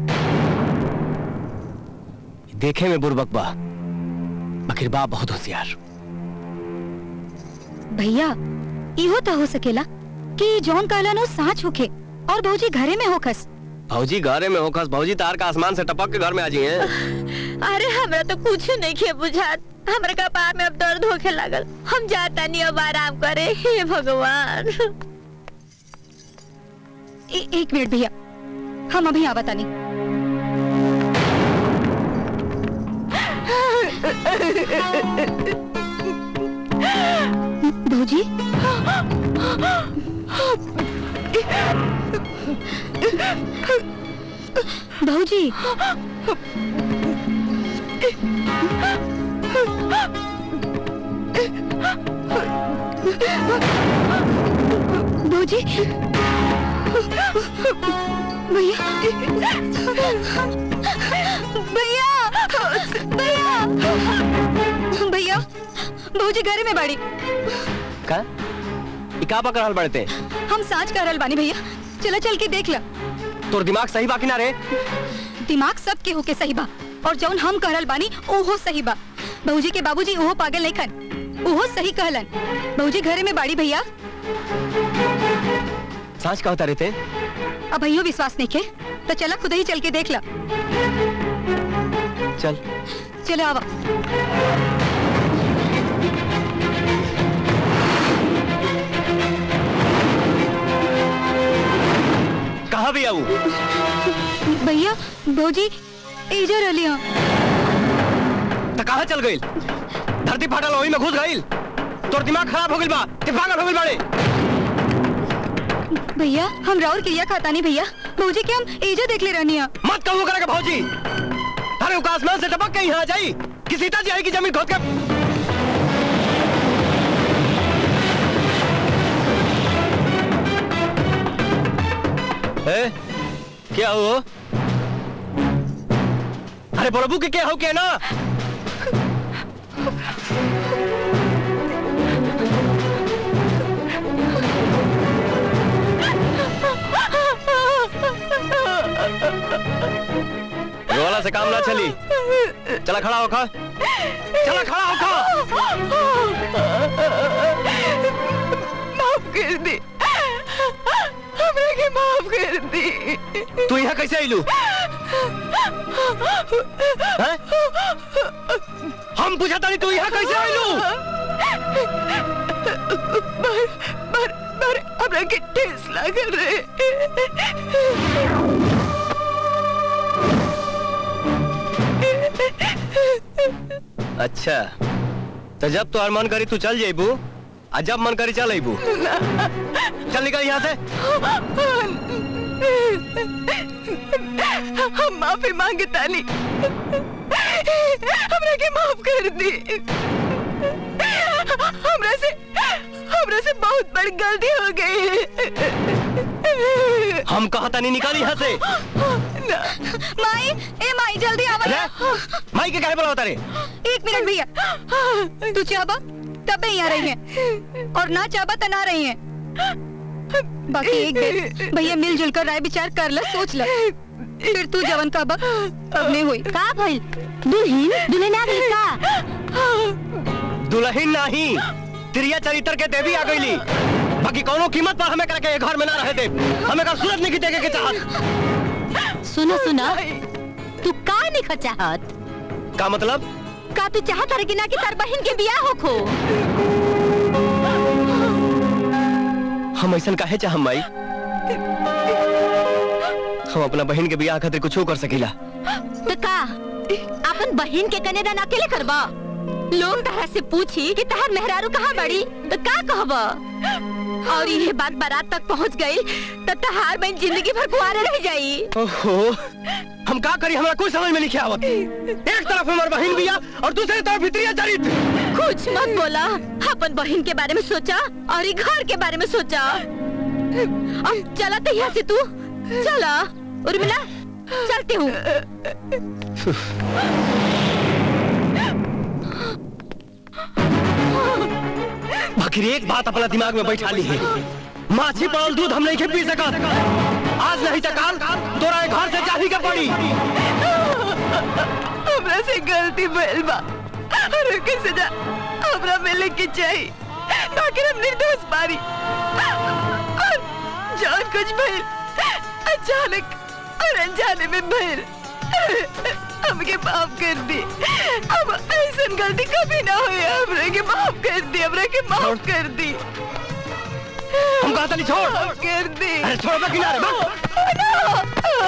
देखे में बुरबक बा मगर बा बहुत होशियार भैया इहो तो हो सकेला कि जौन कहला नो साच होखे और भौजी घरे में होखस भौजी घरे में होखस भौजी तार का आसमान से टपक के घर में आ जाइए अरे हमरा तो कुछ नहीं खे बुझात हमरा कपार में अब दर्द होखे लगल हम जाता नहीं अब आराम करे हे भगवान ए, एक मिनट भैया हम अभी आवता नहीं भौजी भौजी भौजी भैया भैया भैया भैया भौजी घर में बाड़ी का ई का पकड़ रहल बड़ते हम साँच कर रहल बानी भैया चला चल के देख ल तोर दिमाग सही बाकी ना रे दिमाग सब के होके सही बा और जौन हम कहल बानी ओहो सही बा बहूजी के बाबूजी ओहो पागल नहीं खन ओहो सही कहलन बहूजी घरे में बाड़ी भैया सांच का होता रहते अब भैया विश्वास नहीं के तो चला खुद ही चल के देख ला चल चलो आवा कहा भी आऊ भैया भौजी एजा रहली हो तो कहाँ चल गई धरती फाटल वही में घुस गई तोर दिमाग खराब हो गई बा ते पागल हो गई बाड़े भैया हम राउर क्रिया खाता नहीं भैया भौजी के हम एजा देख ले रहनी है मत कहू करेगा भौजी अरे उका आसमान से टपक के यहाँ आ जाई कि सीता जी आएगी जमीन खोद के ए, क्या हुआ अरे बोलबू के क्या हो के ना रोला से काम ना चली चला खड़ा हो खा चला खड़ा हो खा माफ कर दे हमरा के माफ कर दे तू यहाँ कैसे आईलू हैं? हम पूछा था तू यहाँ कैसे आईलू पर पर पर हमरा के ठेस लागल रे अच्छा तो जब तुम्हार मन करी तू चल जेबू आ जब मन करी चल अबू चल निकल यहाँ से हम माफी मांगे तानी हमरा के माफ कर दी हमरा से हमरा से बहुत बड़ी गलती हो गई हम कहता नहीं निकाल यहाँ से माई ए माई जल्दी आवा ना। माई के काहे बुलावता रे एक मिनट भैया तू चाहबा तब यहाँ रही है और ना चाहबा तो ना रही है बाकी एक बेर भैया मिलजुल कर राय विचार कर ल सोच ल फिर तू जवन का बक अपने हुई का भइल दुल्हन दुल्हन आ गई का दुल्हन नहीं त्रिया चरित्र के देवी आ गईली बाकी कोनो कीमत पर हमें करके ये घर में ना रहे दे हमें कर सूरत नहीं देखे के चाहत सुनो सुनो तू का नहीं चाहत का मतलब का तू चाहत हर कि ना कि तार बहन के बियाह होखो हम ऐसा काहे चाहम माई हम अपना बहन के बियाह खातिर कुछ कर सकीला तो का अपन बहन के कन्यादान अकेले करबा लोग तहरा से पूछी कि तहर मेहरारू कहाँ बड़ी तो का कहबा और ये बात बारात तक पहुंच गई तो तहार बहन जिंदगी भर कुआरे रह जाई ओहो हम का करी हमरा कोई समझ में नहीं आवत एक तरफ हमार बहन बिया और दूसरी तरफ भित्रिया चरित्र कुछ मत बोला अपन बहन के बारे में सोचा और ये घर के बारे में सोचा अब चला तो यहाँ से तू चला उर्मिला चलती हूँ बाकी एक बात अपना दिमाग में बैठा ली है माछी पड़ल दूध हम नहीं के पी सकत आज नहीं तो काल तोरा ये घर से जाही के पड़ी हमरा से गलती भइल बा और के सजा हमरा मिले के चाहिए बाकी हम निर्दोष बारी और जान कुछ भइल अचानक और अनजाने में भइल हमके माफ कर दी अब ऐसा गलती कभी ना हुई हमरा के माफ कर दी हमरा के माफ कर दी हम कहता नहीं छोड़ माफ कर दी अरे छोड़ बा किनारे बा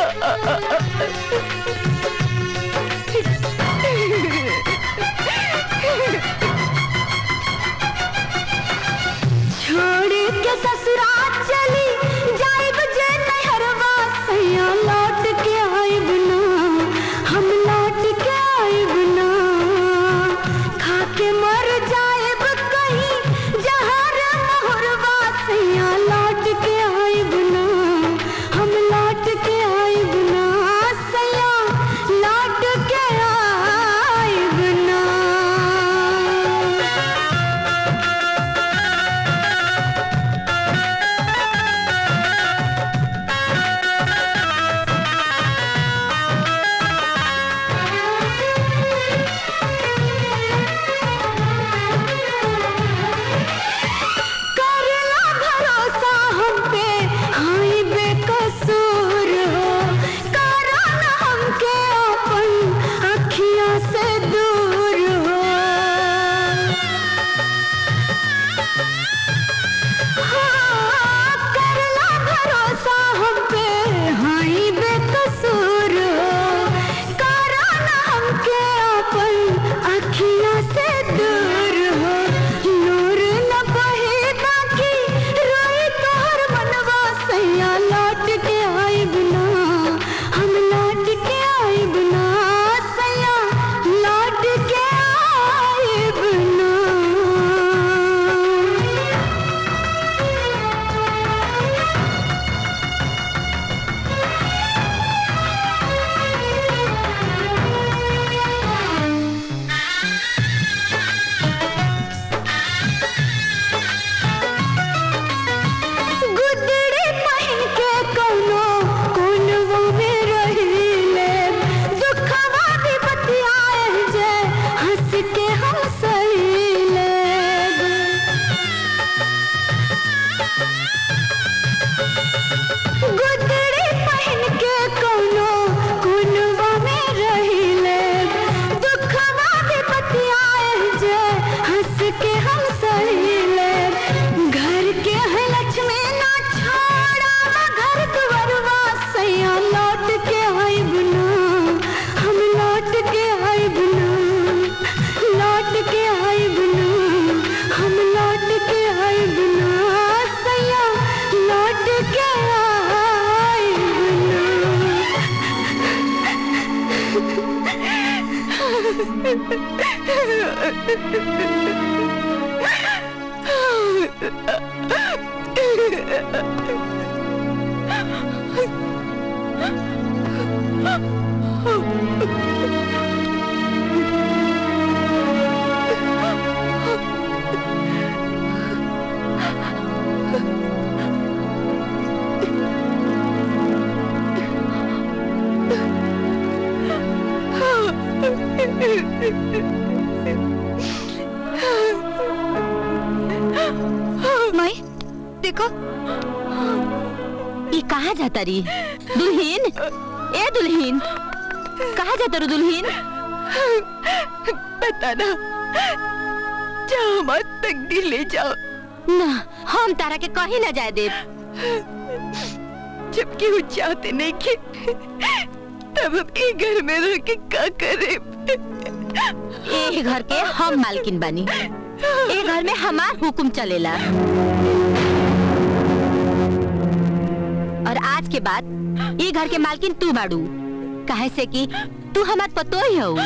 छोड़ के ससुराल चली जाइब जे नहरवा सैया लौट के आइब ना हम लौट के आइब ना खा के मर जाइब कहीं जहर मोहरवा सैया लौट के आइब ना हम लौट के आइब ना सैया माई देखो ये कहाँ जाता री दुल्हीन ए दुल्हीन कहाँ जाता रू दुल्हीन बता ना जाओ मत तकदीर ले जाओ ना हम तारा के कहीं ना जाए दे जबकि वो चाहते नहीं कि तब हम एक घर में रह के क्या करे ए घर के हम मालकिन बानी ए घर में हमार हुकुम चलेला और आज के बाद ये घर के मालकिन तू बाड़ू काहे से कि तू हमार पतो ही हो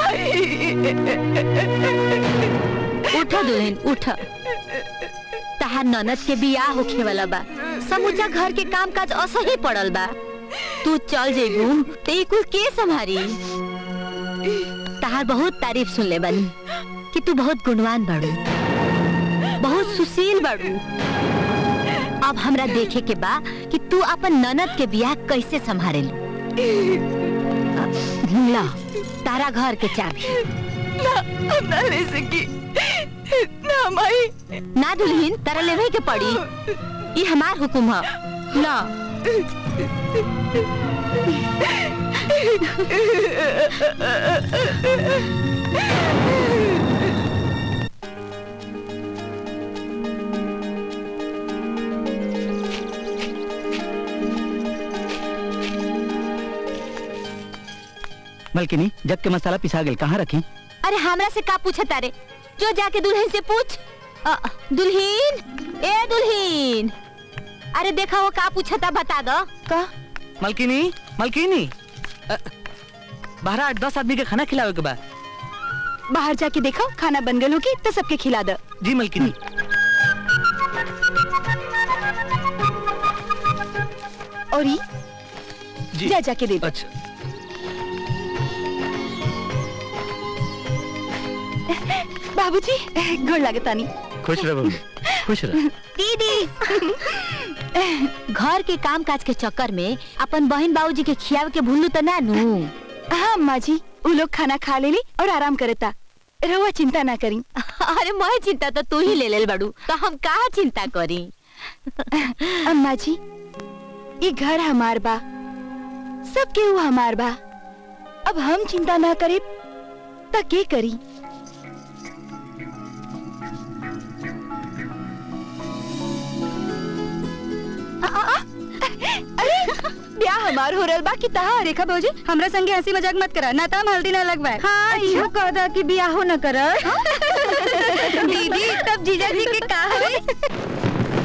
उठ दुल्हन उठ तहार ननद के बियाह होखे वाला बा समूचा घर के काम काज असही पड़ल बा तू चल जेबू ते ई कुल के संभारी तहार बहुत तारीफ सुन ले बनी कि तू बहुत गुणवान बाड़ू बहुत सुशील बाड़ू अब हमरा देखे के बा कि तू अपन ननद के बियाह कैसे संभाले ला तारा घर के चाबी ना हम ना ले सकी ना माई ना दुल्हीन तारा लेवे के पड़ी ये हमार हुकुम है ला मलकिनी जग के मसाला पिसा गेल कहाँ रखी अरे हमरा से का पूछे तारे जो जाके दुल्हन से पूछ अ, दुल्हीन ए दुल्हीन अरे देखा वो का पूछता बता दो का मलकिनी मलकिनी अ, बारह आठ दस आदमी के खाना खिलावे के बा बाहर जाके देखो खाना बन गल होगी तो सबके खिला दो जी मलकिनी और ई जी जा जाके दे दो अच्छा बाबूजी गोड़ लागे तानी खुश रहो खुश रह दीदी घर के काम काज के चक्कर में अपन बहन बाबूजी के खियावे के भूलू तो ना नू हाँ अम्मा जी वो लोग खाना खा लेली और आराम करता रहुआ चिंता ना करी अरे मैं चिंता तो तू ही ले ले बड़ू तो हम कहा चिंता करी अम्मा जी ये घर हमार बा सब केहू हमार बा अब हम चिंता ना करे त के करी आ, आ, आ, अरे ब्याह हमार हो रहल बा कि तहा रेखा भौजी हमरा संगे हंसी मजाक मत करा ना त हम हल्दी ना लगवाए हाँ इहो कह दा कि ब्याह हो न कर दीदी तब जीजा जी के का होई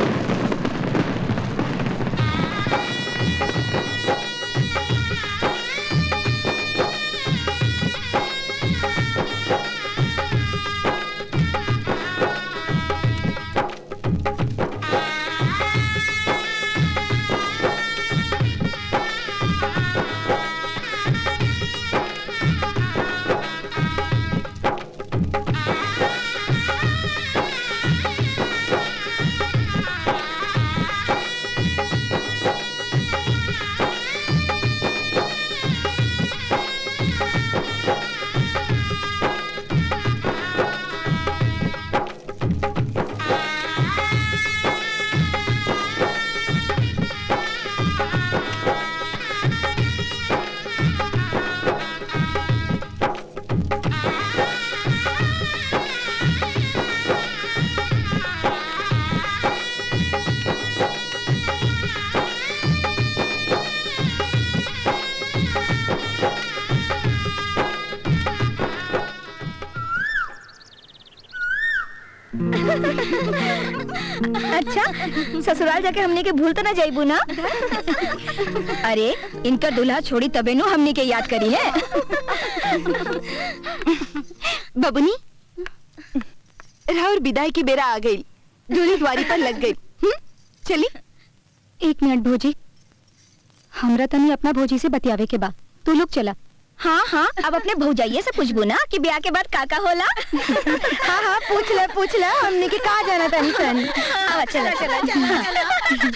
अच्छा ससुराल जाके हमने के भूल तो ना जाइबू ना अरे इनका दूल्हा छोड़ी तबे नु हमने के याद करी है बबुनी राहुल विदाई की बेरा आ गई डोली द्वारी पर लग गई हम्म? चली एक मिनट भोजी हमरा तनी अपना भोजी से बतियावे के बा तू लोग चला हाँ हाँ अब अपने भौजाइये से पूछबू ना कि ब्याह के बाद काका होला हाँ हाँ पूछ ले पूछ ले हमने के कहा जाना था निशन आवा चला चला चला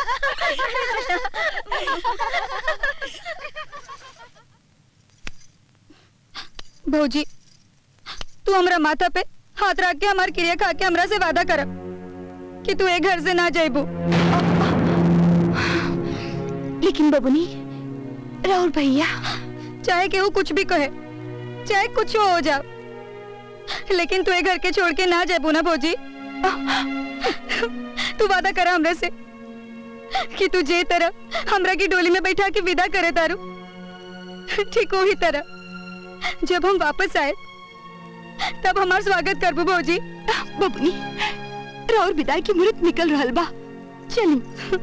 भौजी तू हमरा माथा पे हाथ रख के हमार क्रिया खा के हमरा से वादा कर कि तू एक घर से ना जाइबू लेकिन बबुनी राहुल भैया चाहे कि वो कुछ भी कहे चाहे कुछ हो जा लेकिन तू ये घर के छोड़ के ना जाबू ना भौजी तू वादा करा हमरे से कि तू जे तरह हमरा की डोली में बैठा के विदा करे तारू ठीक वही तरह जब हम वापस आए तब हमार स्वागत करबू भौजी बबुनी राहुल विदाई की मुहूर्त निकल रहल बा चली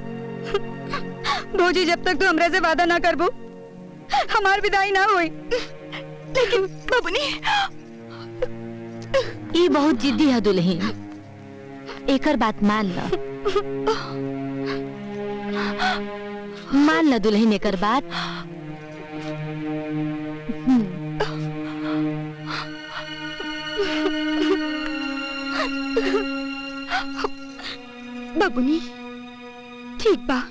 भौजी जब तक तू हमरा से वादा ना करबू हमार विदाई ना हुई लेकिन बबुनी ये बहुत जिद्दी है दुल्हन एकर बात मान ल मान ल दुल्हन एकर बात बबुनी ठीक बा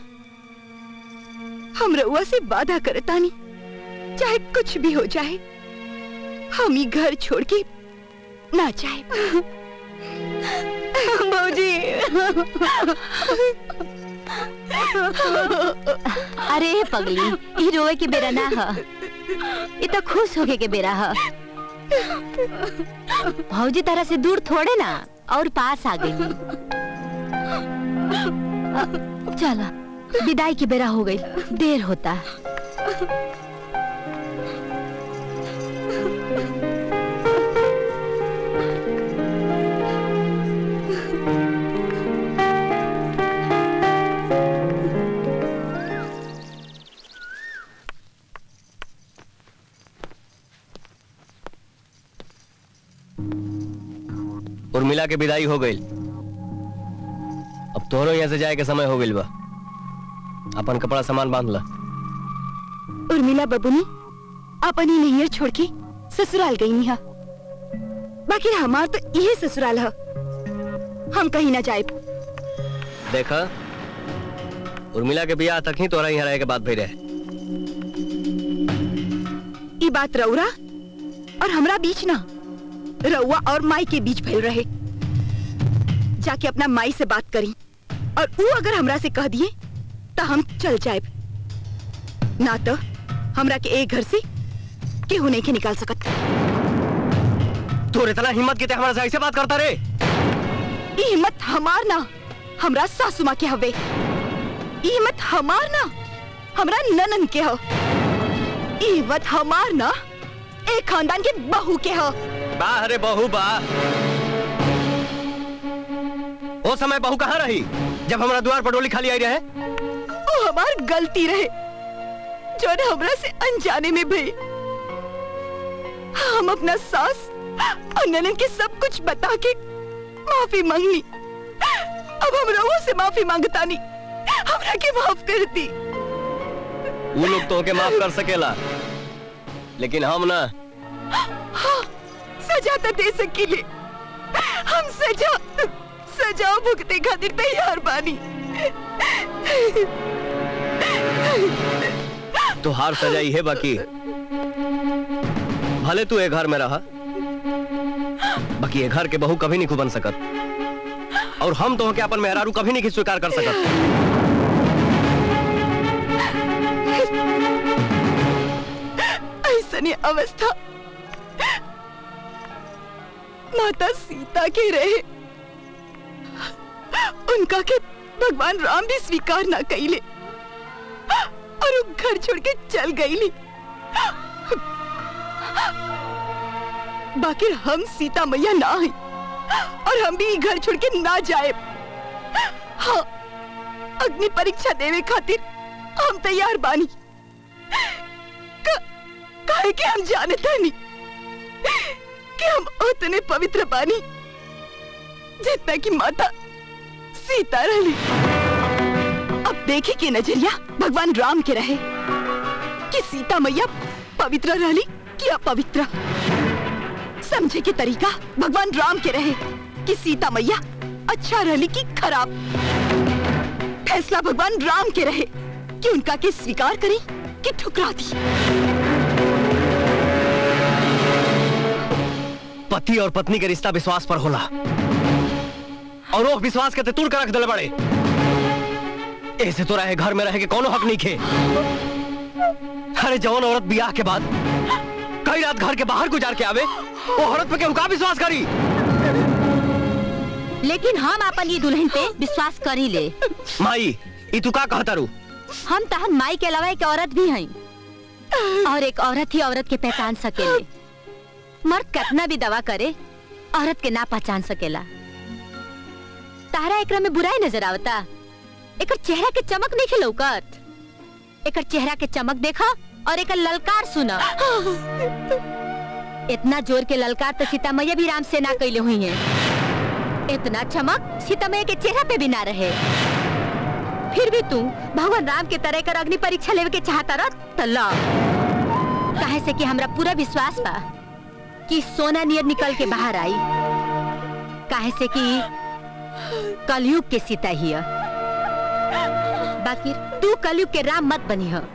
हम रउआ से वादा करतानी चाहे कुछ भी हो जाए हम ही घर छोड़ के ना जाए भौजी अरे पगली ई रोए के बेरा ना ह ई तो खुश होके के बेरा ह भौजी तरह से दूर थोड़े ना और पास आ गई चलो विदाई की बेरा हो गई देर होता उर्मिला के विदाई हो गई अब तोहरो यहाँ से जाए के समय हो गई बा अपन कपड़ा सामान बांध ला उर्मिला बबुनी अपन ही नैयर छोड़ के ससुराल गई निहा बाकी हमार तो यही ससुराल है हम कहीं ना जाए देखा उर्मिला के बियाह तक ही तोरा यहाँ रहे के बात भई रहे ये बात रउरा और हमरा बीच ना रउआ और माई के बीच भइल रहे जाके अपना माई से बात करी और वो अगर हमरा से कह दिए तो हम चल जाए ना तो हमरा के एक घर से केहू नहीं के निकाल सकत तोर इतना हिम्मत के ते हमारे से ऐसे बात करता रे ई हिम्मत हमार ना हमरा सासू माँ के हवे ई हिम्मत हमार ना हमरा ननन के हो ई हिम्मत हमार ना एक खानदान के बहू के हो बा अरे बहू बा ओ समय बहू कहाँ रही जब हमारा द्वार पर डोली खाली आई रहे वो हमार गलती रहे जो न हमरा से अनजाने में भई हम अपना सास और ननन के सब कुछ बता के माफी मांगनी अब हम रउआ से माफी मांगता नहीं हमरा के माफ कर दी वो लोग तो के माफ कर सकेला लेकिन हम ना हाँ, सजा तो दे सकीले हम सजा सजा भुगते खातिर तैयार बानी तो हार सजाई है बाकी भले तू एक घर में रहा बाकी ये घर के बहू कभी नहीं बन सकत और हम तो के अपन मेहरारू कभी नहीं स्वीकार कर सकत ऐसने अवस्था माता सीता के रहे उनका के भगवान राम भी स्वीकार ना कैले और वो घर छोड़ के चल गईली बाकी हम सीता मैया ना है और हम भी घर छोड़ के ना जाए हाँ अग्नि परीक्षा देवे खातिर हम तैयार बानी का, काहे के हम जानते नहीं कि हम उतने पवित्र बानी जितना कि माता सीता रही अब देखे के नजरिया भगवान राम के रहे कि सीता मैया पवित्र रहली कि अपवित्र समझे के तरीका भगवान राम के रहे कि सीता मैया अच्छा रहली कि खराब फैसला भगवान राम के रहे कि उनका के स्वीकार करी कि ठुकरा दी पति और पत्नी के रिश्ता विश्वास पर होला और वो विश्वास के ते तोड़ कर रख दिले बड़े ऐसे तो रहे घर में रहे के कोनो हक नहीं खे अरे जवान औरत बियाह के बाद कई रात घर के बाहर गुजार के आवे वो औरत पे केहू का विश्वास करी लेकिन हम अपन ये दुल्हन पे विश्वास करी ले माई ई तू का कहता रू हम तहन माई के अलावा एक औरत भी हैं और एक औरत ही औरत के पहचान सकेले मर्द कितना भी दवा करे औरत के ना पहचान सकेला तारा एकरा में बुराई नजर आवता एकर चेहरा के चमक नहीं लौकत एकर चेहरा के चमक देखा और एकर ललकार सुना इतना जोर के ललकार तो सीता मैया भी राम से ना कैले हुई हैं इतना चमक सीता मैया के चेहरा पे भी ना रहे फिर भी तू भगवान राम के तरह कर अग्नि परीक्षा लेवे के चाहता रह तल्ला काहे से कि हमरा पूरा विश्वास बा कि सोना नियर निकल के बाहर आई काहे से कि कलयुग के सीता ही है। बाकी तू कलयुग के राम मत बनी हो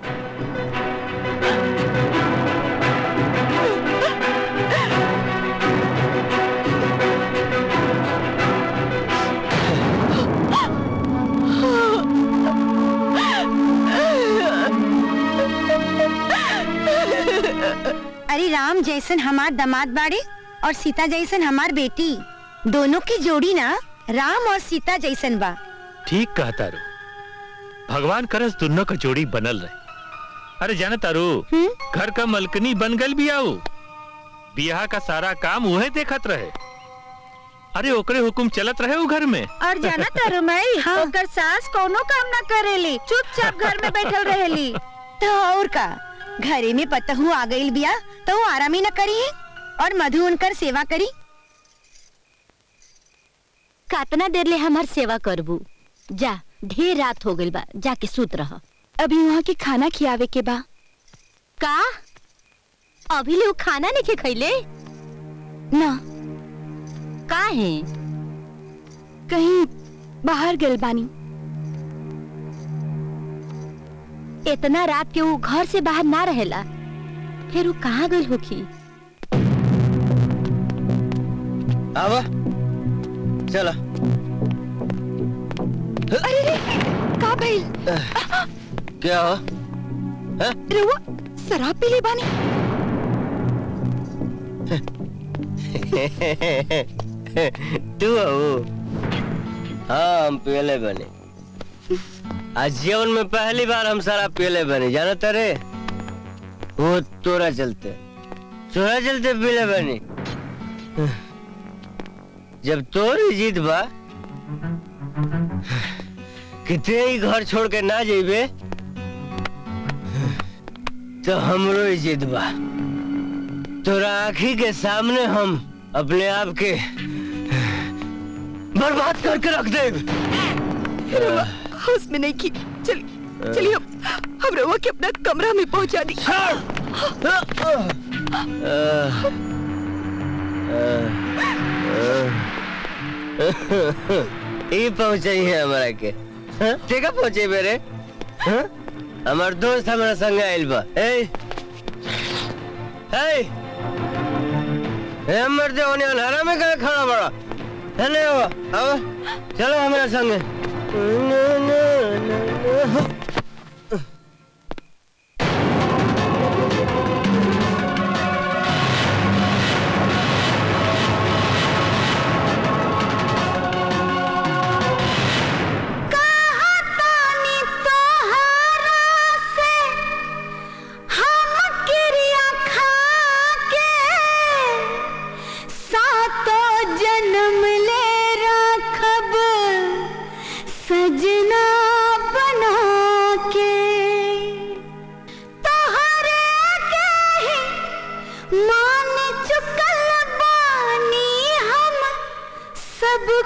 अरे राम जैसन हमार दामाद बाड़े और सीता जैसन हमार बेटी दोनों की जोड़ी ना राम और सीता जैसन बा ठीक कहा तारू भगवान करस दोनों का जोड़ी बनल रहे अरे जाने तारू घर का मलकनी बन गल भी आओ बियाह का सारा काम वह देखत रहे अरे ओकरे हुकुम चलत रहे वो घर में और जाना तारू मई ओकर सास कोनो काम ना करेली चुपचाप घर में बैठल रहेली तो और का घरे में पतहू आ गईल बिया तो वो आराम ही न करी और मधु उनकर सेवा करी कातना देर ले हमार सेवा करबू जा ढेर रात हो गइल बा जाके सूत रह अभी वहाँ के खाना खियावे के बा का अभी ले वो खाना नहीं खैले ना का है कहीं बाहर गल बानी इतना रात के वो घर से बाहर ना रहेला फिर वो कहाँ गई होखी आवा चला अरे रे का भइल क्या हो रुआ शराब पी ले बानी तू हो हाँ हम पियले बने आज जीवन में पहली बार हम शराब पियले बने जाना तारे वो तोरा चलते तोरा चलते पियले बने जब तोरी जीत बा कितने ही घर छोड़ के ना जेबे तो हमरो ही जीत बा तोरा आँखी के सामने हम अपने आप के बर्बाद करके रख दे रुआ होश में नहीं की चल चलिए हम हम रुआ के अपना कमरा में पहुंचा दी ये पहुंचे है हमारा के ठीक है पहुंचे मेरे हाँ? हमार दोस्त हमारा संग आइल बा ए ए ए मर्दे होने अंधारा में कहाँ खड़ा बड़ा है नहीं हुआ अब चलो हमारे संग ना, ना, ना, ना। जन्म ले राखब सजना बना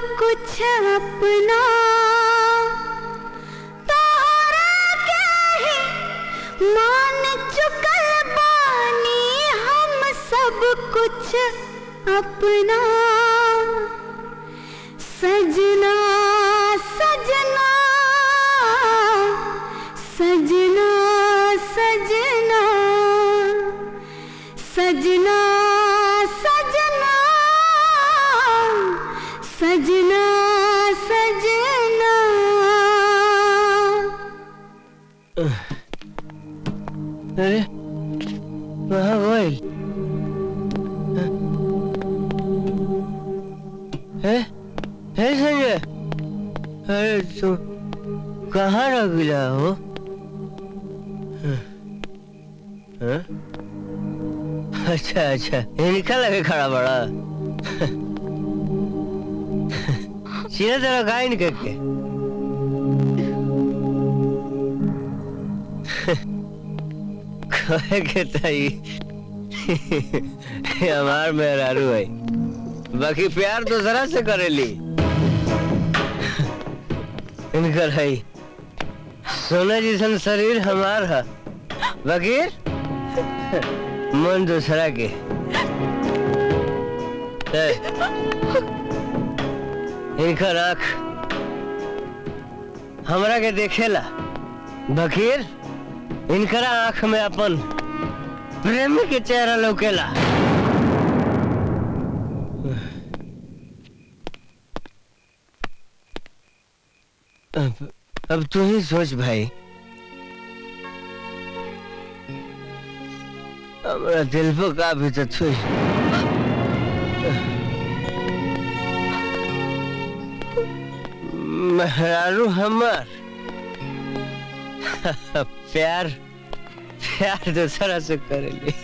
कुछ अपना तोहरा के ही मान चुकल बानी हम सब कुछ अपना सजना सजना सजना सजना सजना सजना सजना सजना अरे कहाँ गइल है है संजय अरे तू कहाँ रख गया हो हाँ? अच्छा अच्छा इनका लगे खड़ा बड़ा सीधा तरह गाय करके कहे के ताई हमार मेहरारू है बाकी प्यार तो जरा से करेली इनकर है सोना जैसन शरीर हमार है बाकी मन दूसरा के है। इनकर आंख हमरा के देखेला बकीर इनकरा आंख में अपन प्रेमी के चेहरा लौकेला अब अब तू ही सोच भाई हमारा दिल पर का भी तो छुई मेहरारू हमार प्यार प्यार दूसरा से करेली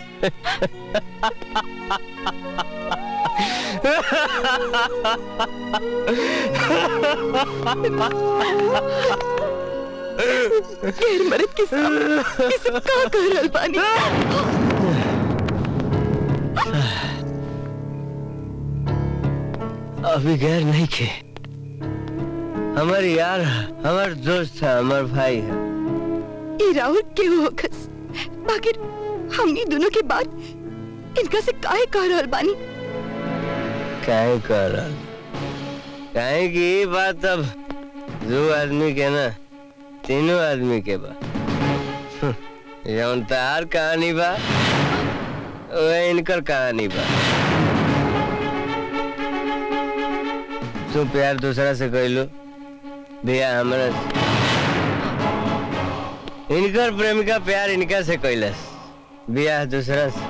गैर मर्द के सामने ये सब का कर रहल बानी अभी गैर नहीं खे हमार यार है, हमार दोस्त है हमार भाई है ई राहुल के होकस बाकी हमनी दोनों के बाद इनका से काहे कह रहल बानी काहे कर रहा काहे की ये बात अब दो आदमी के ना तीनों आदमी के बा हम्म, जौन तार कहानी बा वह इनकर कहानी बा तू प्यार दूसरा से कैलो भैया हमरा से। इनकर प्रेमिका प्यार इनका से कैलस बियाह दूसरा से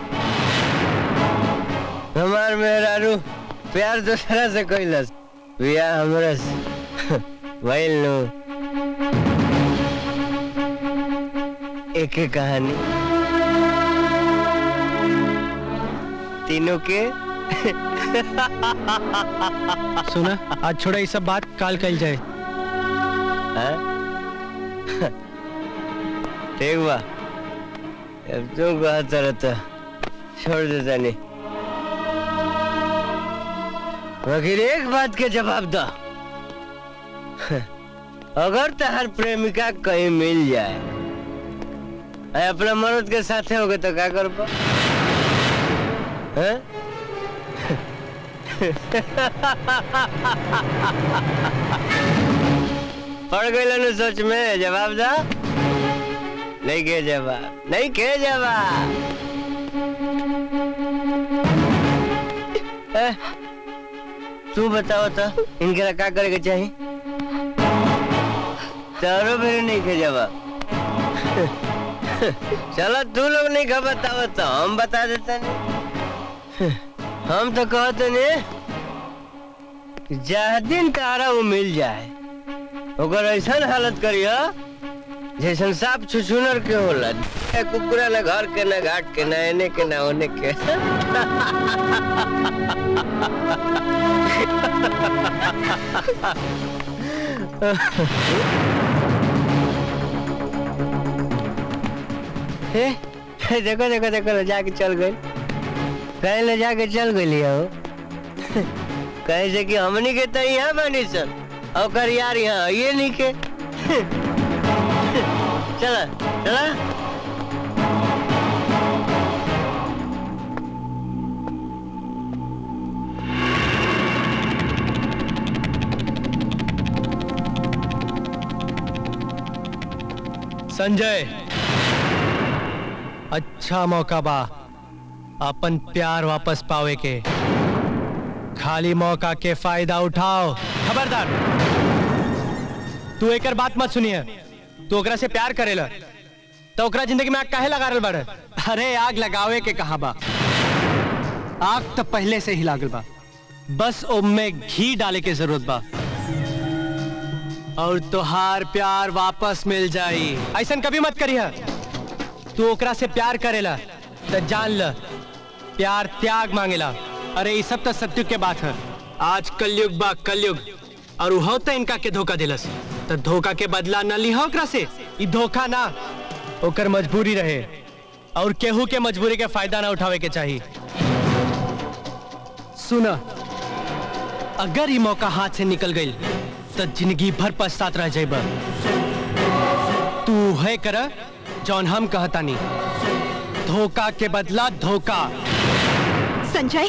हमार मेहरारू प्यार दूसरा से कैलस बियाह हमरा से भइल नु एक एक कहानी तीनों के सुना आज छोड़ा ये सब बात काल कल जाए हैं? ठीक बा अब तुम कहता रहता छोड़ देता नहीं मगर एक बात के जवाब दो अगर तहर प्रेमिका कहीं मिल जाए अरे अपना मर्द के साथे होगे तो क्या कर पा हैं? पड़ गई ना सोच में जवाब दा नहीं के जवाब नहीं के जवाब ए, तू बताओ तो इनके क्या करे के चाहिए तारो मेरे नहीं के जवाब चलो तू लोग नहीं का बताओ तो हम बता देते नहीं हम तो कहते नहीं जह दिन तारा वो मिल जाए ओकर ऐसा हालत करियो जैसन सांप छुछुनर के होला ए कुकुरा न घर के न घाट के न एने के न ओने के ए, ए, देखो देखो देखो ले जाके चल गई कहीं ले जाके चल गई हो कैसे कि हमनी के तो यहाँ बनी सन और यार यहाँ ये नहीं के चला चला संजय अच्छा मौका बा अपन प्यार वापस पावे के खाली मौका के फायदा उठाओ खबरदार तू एकर बात मत सुनिए तू ओकरा से प्यार करेला तो ओकरा जिंदगी में आग काहे लगा रहल बाड़े अरे आग लगावे के कहा बा आग तो पहले से ही लागल बा बस ओमे घी डाले के जरूरत बा और तुहार प्यार वापस मिल जाई ऐसा कभी मत करिए तू ओकरा से प्यार करेला तो जान ल प्यार त्याग मांगेला अरे ये सब तो सत्य के बात है आज कलयुग बा कलयुग और वो तो इनका के धोखा दिलस तो धोखा के बदला न लिहा ओकरा से ई धोखा ना ओकर मजबूरी रहे और केहू के मजबूरी के फायदा ना उठावे के चाहिए सुना अगर ये मौका हाथ से निकल गई तो जिंदगी भर पछतात रह जाए तू है कर जौन हम कहता नहीं धोखा के बदला धोखा संजय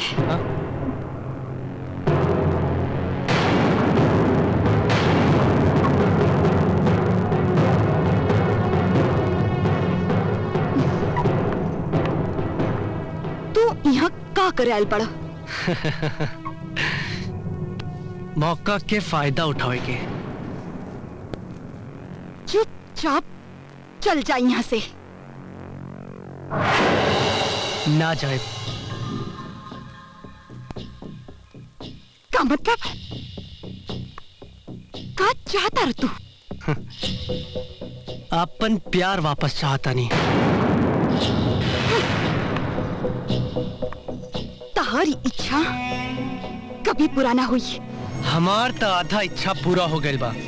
तू यहाँ का करे आयल पड़ा मौका के फायदा उठावे के चुपचाप चल जा यहाँ से ना जाए का मतलब का चाहता रे तू अपन प्यार वापस चाहता नहीं तहारी इच्छा कभी पूरा ना हुई हमार तो आधा इच्छा पूरा हो गई बा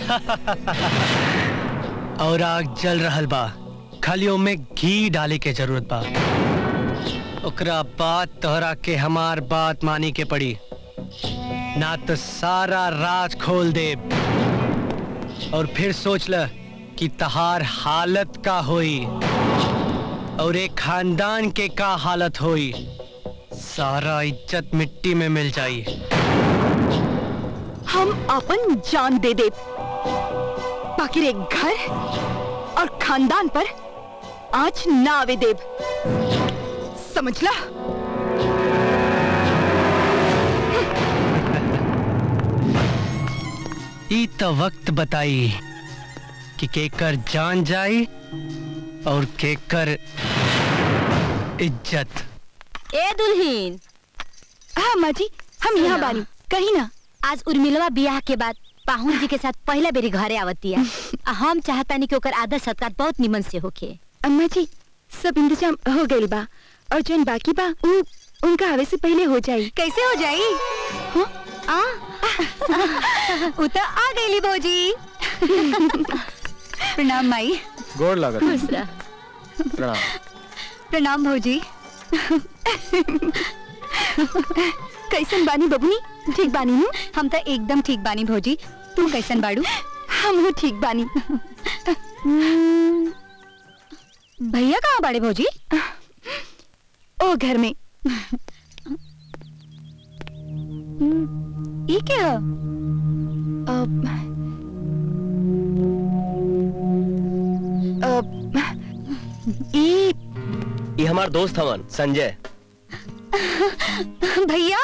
और आग जल रहल बा खाली में घी डाले के जरूरत बा ओकरा बाद तोहरा के हमार बात मानी के पड़ी ना तो सारा राज खोल दे और फिर सोच ल कि तहार हालत का होई और एक खानदान के का हालत होई सारा इज्जत मिट्टी में मिल जाई हम अपन जान दे दे बाकी एक घर और खानदान पर आज ना आवे देव समझला ई तो वक्त बताई कि केकर जान जाई और केकर इज्जत ए दुल्हीन हाँ माँ जी हम यहाँ बानी कहीं ना आज उर्मिलवा बियाह के बाद पाहुन जी के साथ पहला बेरी घरे आवतिया आ हम चाहतानी कि ओकर आदर सत्कार बहुत निमन से होखे अम्मा जी सब इंतजाम हो गइल बा और जौन बाकी बा उ उनका आवे से पहले हो जाई कैसे हो जाई हाँ? आ उ तो आ गईली भौजी प्रणाम माई गोड़ लागत खुश रह। प्रणाम प्रणाम भौजी कैसन बानी बबुनी ठीक बानी हूँ हम तो एकदम ठीक बानी भौजी तू कैसन बाड़ू हम ठीक बानी भैया कहाँ बाड़े भौजी ओ घर में ये क्या अब अब ई ये हमार दोस्त हवन संजय भैया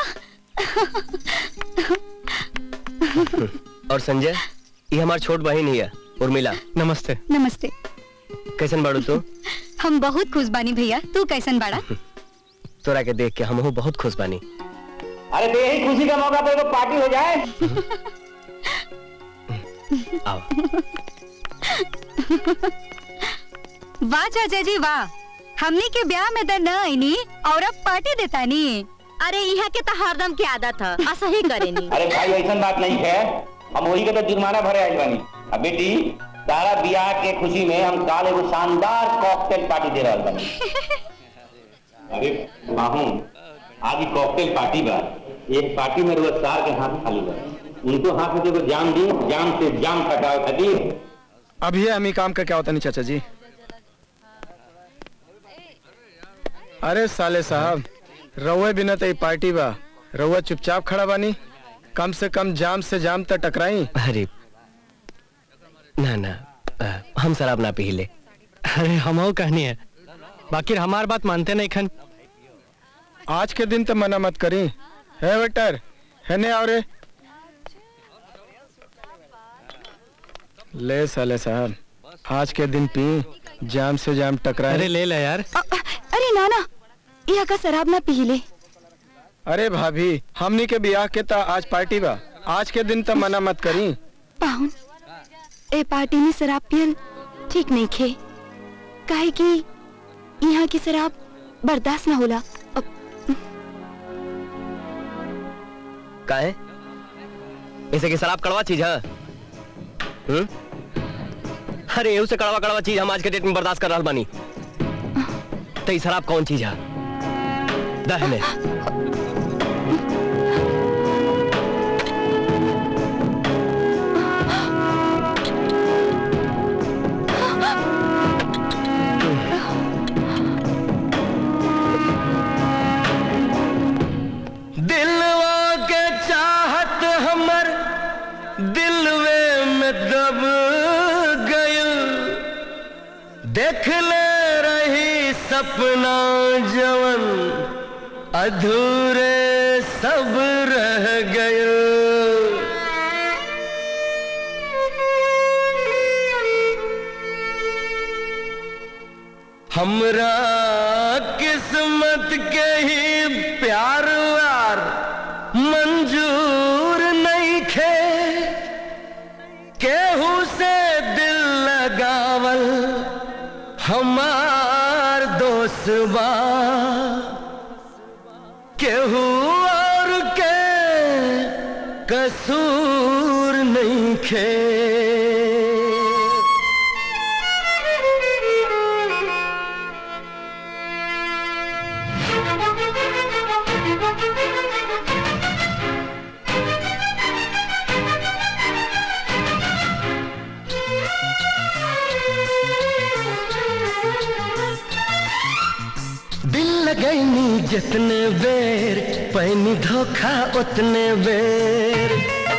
और संजय ये हमार छोट बहन ही है उर्मिला नमस्ते नमस्ते कैसन बाड़ू तू हम बहुत खुश बानी भैया तू कैसन बाड़ा तोरा के देख के हम बहुत खुश बानी अरे तो यही खुशी का मौका पे तो पार्टी हो जाए आओ वाह चाचा जी वाह हमने के ब्याह में तो न आईनी और अब पार्टी देता नी अरे यहाँ के तो हरदम की आदत है ऐसा ही करेनी अरे भाई ऐसा बात नहीं है हम वही के तो जुर्माना भरे आए बानी अब बेटी तारा बियाह के खुशी में हम काल एगो शानदार कॉकटेल पार्टी दे रहा बानी अरे माहू आज ही कॉकटेल पार्टी बा एक पार्टी में रुआ सार के हाथ खाली बा उनको हाथ में देखो जाम दी जाम से जाम कटाओ खातिर अभी हम ही काम का क्या होता नहीं चाचा जी अरे साले साहब रउए बिना तो ई पार्टी बा रउआ चुपचाप खड़ा बानी कम से कम जाम से जाम तक टकराई अरे ना ना अ, हम शराब ना पी ले अरे हम कहनी है बाकी हमार बात मानते नहीं खन आज के दिन तो मना मत करी है वेटर है ने और ले साले साहब आज के दिन पी जाम से जाम टकराए अरे ले ले यार अरे नाना यहाँ का शराब ना पी ले अरे भाभी हमनी के ब्याह के ता आज पार्टी बा आज के दिन तो मना मत करी पाहुन ए पार्टी में शराब पियल ठीक नहीं खे काहे कि यहाँ की शराब बर्दाश्त ना होला काहे इसे की शराब कड़वा चीज है हम्म? अरे एहू से कड़वा कड़वा चीज हम आज के डेट में बर्दाश्त कर रहा बानी तो ई शराब कौन चीज है दहने दिलवा के चाहत हमर दिलवे में दब गयल देख ले रही सपना जवन अधूरे सब रह गयल हमरा किस्मत के ही प्यार व्यार मंजूर नहीं खे केहू से दिल लगावल हमार दोस्त बा केहू और के कसूर नहीं खे दिल लगैनी जितने बेर पैनी धोखा उतने बेर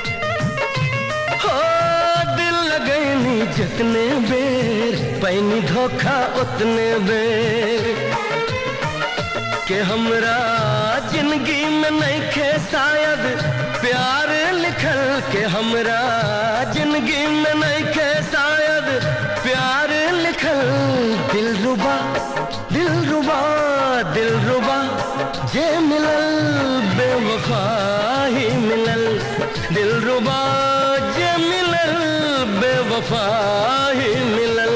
हो दिल लगैनी जितने बेर पैनी धोखा उतने बेर के हमरा जिंदगी में नहीं खे शायद प्यार लिखल के हमरा जिंदगी में नहीं खे शायद प्यार लिखल दिल रुबा दिल रुबा दिल रुबा जे मिलल बेवफा ही मिलल दिल रुबा जे मिलल बेवफा ही मिलल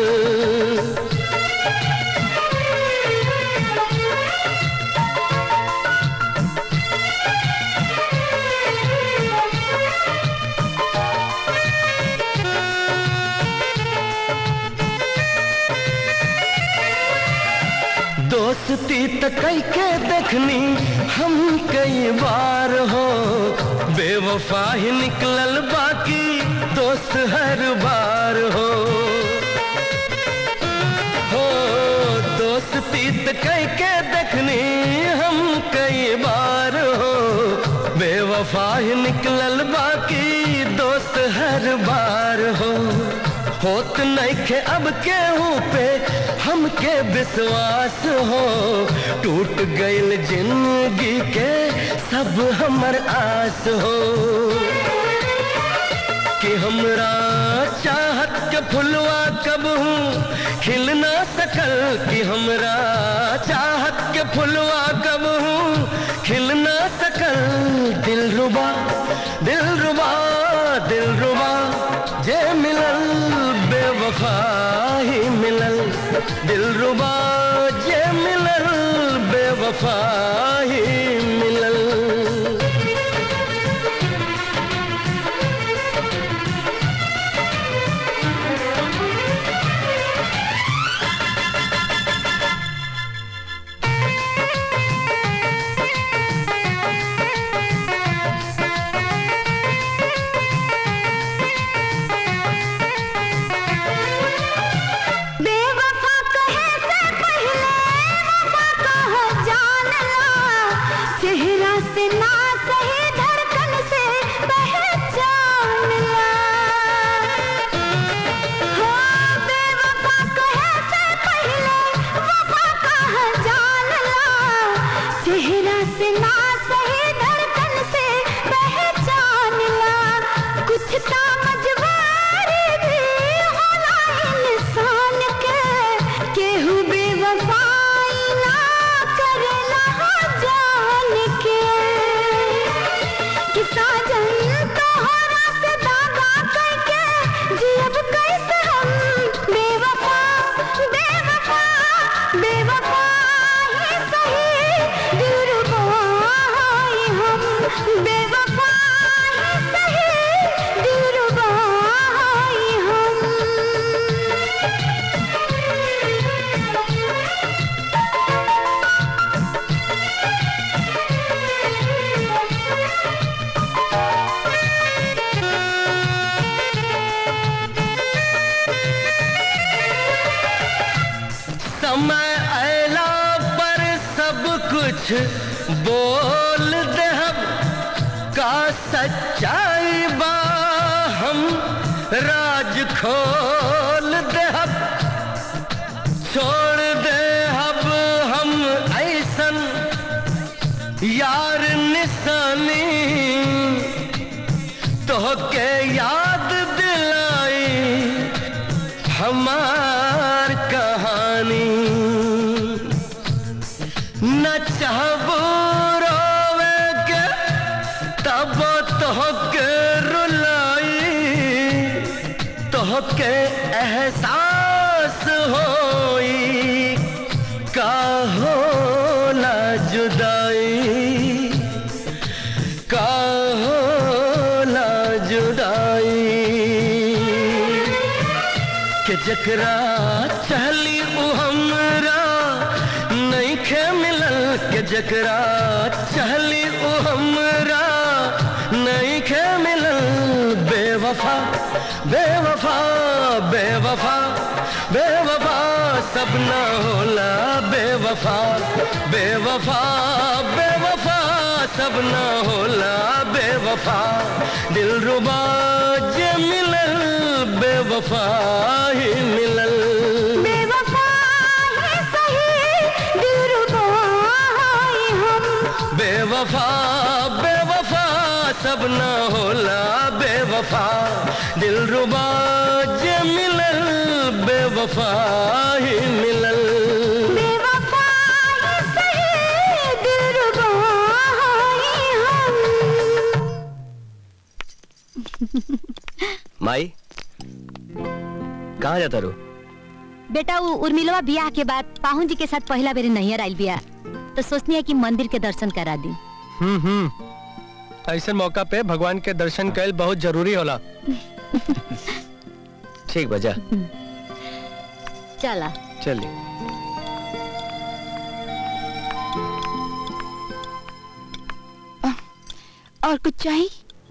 दोस्ती त कई के देखनी हम कई बार हो बेवफा ही निकलल बाकी दोस्त हर बार हो हो दोस्ती त कई के देखनी हम कई बार हो बेवफा ही निकलल बाकी दोस्त हर बार हो होत नहीं खे अब केहू पे हमके विश्वास हो टूट गईल जिंदगी के सब हमर आस हो कि हमरा चाहत के फुलवा कब हूँ खिल ना सकल कि हमरा चाहत के फुलवा कब हूँ खिल ना सकल दिल रुबा दिल रुबा दिल रुबा जे मिलल बेवफा ही मिलल दिल रुबा जे मिलल बेवफा ही मिलल कुछ बोल दे हम का सच्चाई बा हम राज खोल दे हम छोड़ दे अब हम ऐसन यार निशानी तो के याद दिलाई हमार कहानी न चाहबो रोवे के तब तो के रुलाई तो के एहसास होई का होला जुदाई का होला जुदाई के जकरा चहली उ हमरा नहीं खे मिलल के जकरा चहली उ हमरा नहीं खे मिलल बेवफा बेवफा बेवफा बेवफा सब ना होला बेवफा बेवफा बेवफा सब ना होला बेवफा दिल रुबा जे मिलल बेवफा ही मिलल बेवफा है सही दिलरुबा है हम बेवफा बेवफा सब ना होला बेवफा दिल रुबा जे मिलल बेवफा ही मिलल बेवफा है सही दिलरुबा है हम माई कहाँ जाता रू बेटा वो उर्मिलवा बियाह के बाद पाहुन जी के साथ पहला बेरे नहीं आयल बिया तो सोचनी है कि मंदिर के दर्शन करा दी हम्म हम्म ऐसे मौका पे भगवान के दर्शन कैल बहुत जरूरी होला ठीक बजा चला चलिए और कुछ चाहिए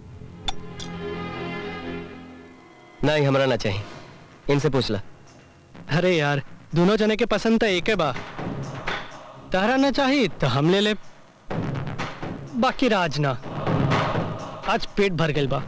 नहीं हमरा ना चाहिए इनसे पूछ ला अरे यार दोनों जने के पसंद तो एक है बा तारा ना चाहिए तो हम ले ले बाकी राज ना आज पेट भर गइल बा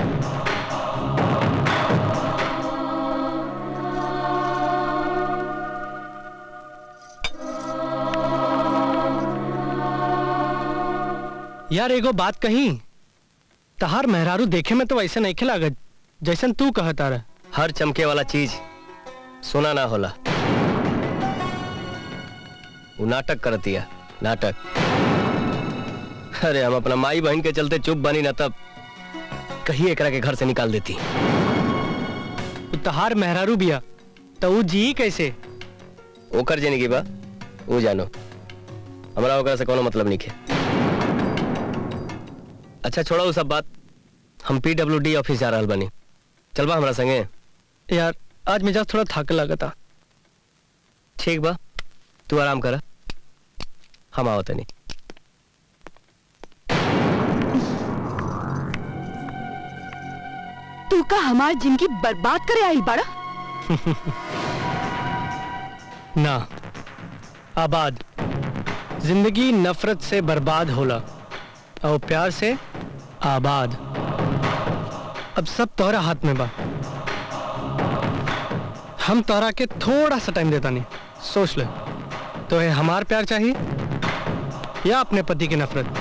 यार एगो बात कही तहार मेहरारू देखे में तो वैसे नहीं खिलागत जैसन तू कहता रहा हर चमके वाला चीज सोना ना होला वो नाटक करती है नाटक अरे हम अपना माई बहन के चलते चुप बनी ना तब कहीं एकरा के घर से निकाल देती उ तहार मेहरारू बिया तो उ जी कैसे ओकर जेनी की बा वो जानो हमरा ओकरा से कोनो मतलब नहीं है अच्छा छोड़ा वो सब बात हम पीडब्ल्यूडी ऑफिस जा रहल बनी चलबा हमरा संगे यार आज मिजाज थोड़ा थक लगता ठीक बा तू आराम कर हम आओ तनी तू का हमार जिंदगी बर्बाद करे आई बड़ा ना आबाद जिंदगी नफरत से बर्बाद होला और प्यार से आबाद अब सब तोहरा हाथ में बा हम तोहरा के थोड़ा सा टाइम देता नहीं सोच ले तो है हमार प्यार चाहिए या अपने पति की नफरत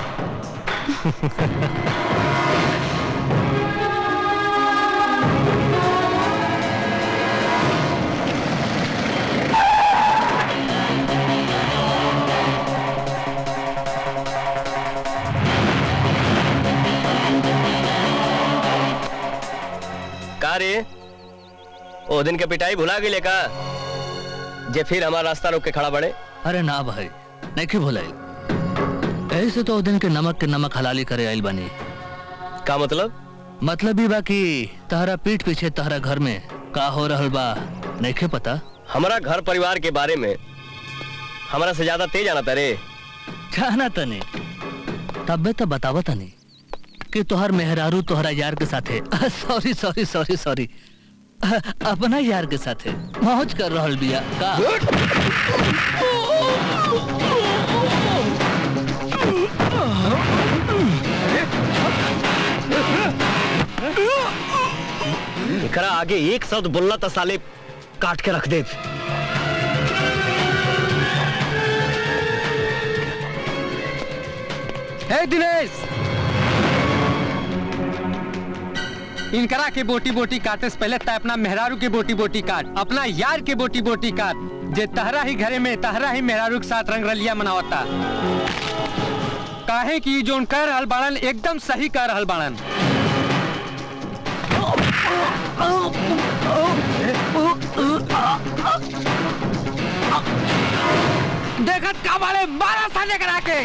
का रे ओ दिन के पिटाई भुला गेले का जे फिर हमारा रास्ता रोक के खड़ा बड़े अरे ना भाई नहीं क्यों भुलाई ऐसे तो ओ दिन के नमक के नमक हलाली करे आइल बनी का मतलब मतलब ही बा कि तहरा पीठ पीछे तहरा घर में का हो रहल बा नहीं के पता हमारा घर परिवार के बारे में हमारा से ज्यादा तेज आना तरे जाना तनी तबे तो बतावा तनी कि तोहर मेहरारू तोहरा यार के साथे सॉरी सॉरी सॉरी सॉरी अपना यार के साथे मौज कर रहल बिया का एकरा आगे एक शब्द बोलना तो साले काट के रख दे हे दिनेश इनकरा के बोटी बोटी काटे से पहले तय अपना मेहरारू के बोटी बोटी काट अपना यार के बोटी बोटी काट जे तहरा ही घरे में तहरा ही मेहरारू के साथ रंग रलिया मनावता काहे कि जो कह रहल बाड़न एकदम सही कह रहल बाड़न देखत का बाले मारा साले करा के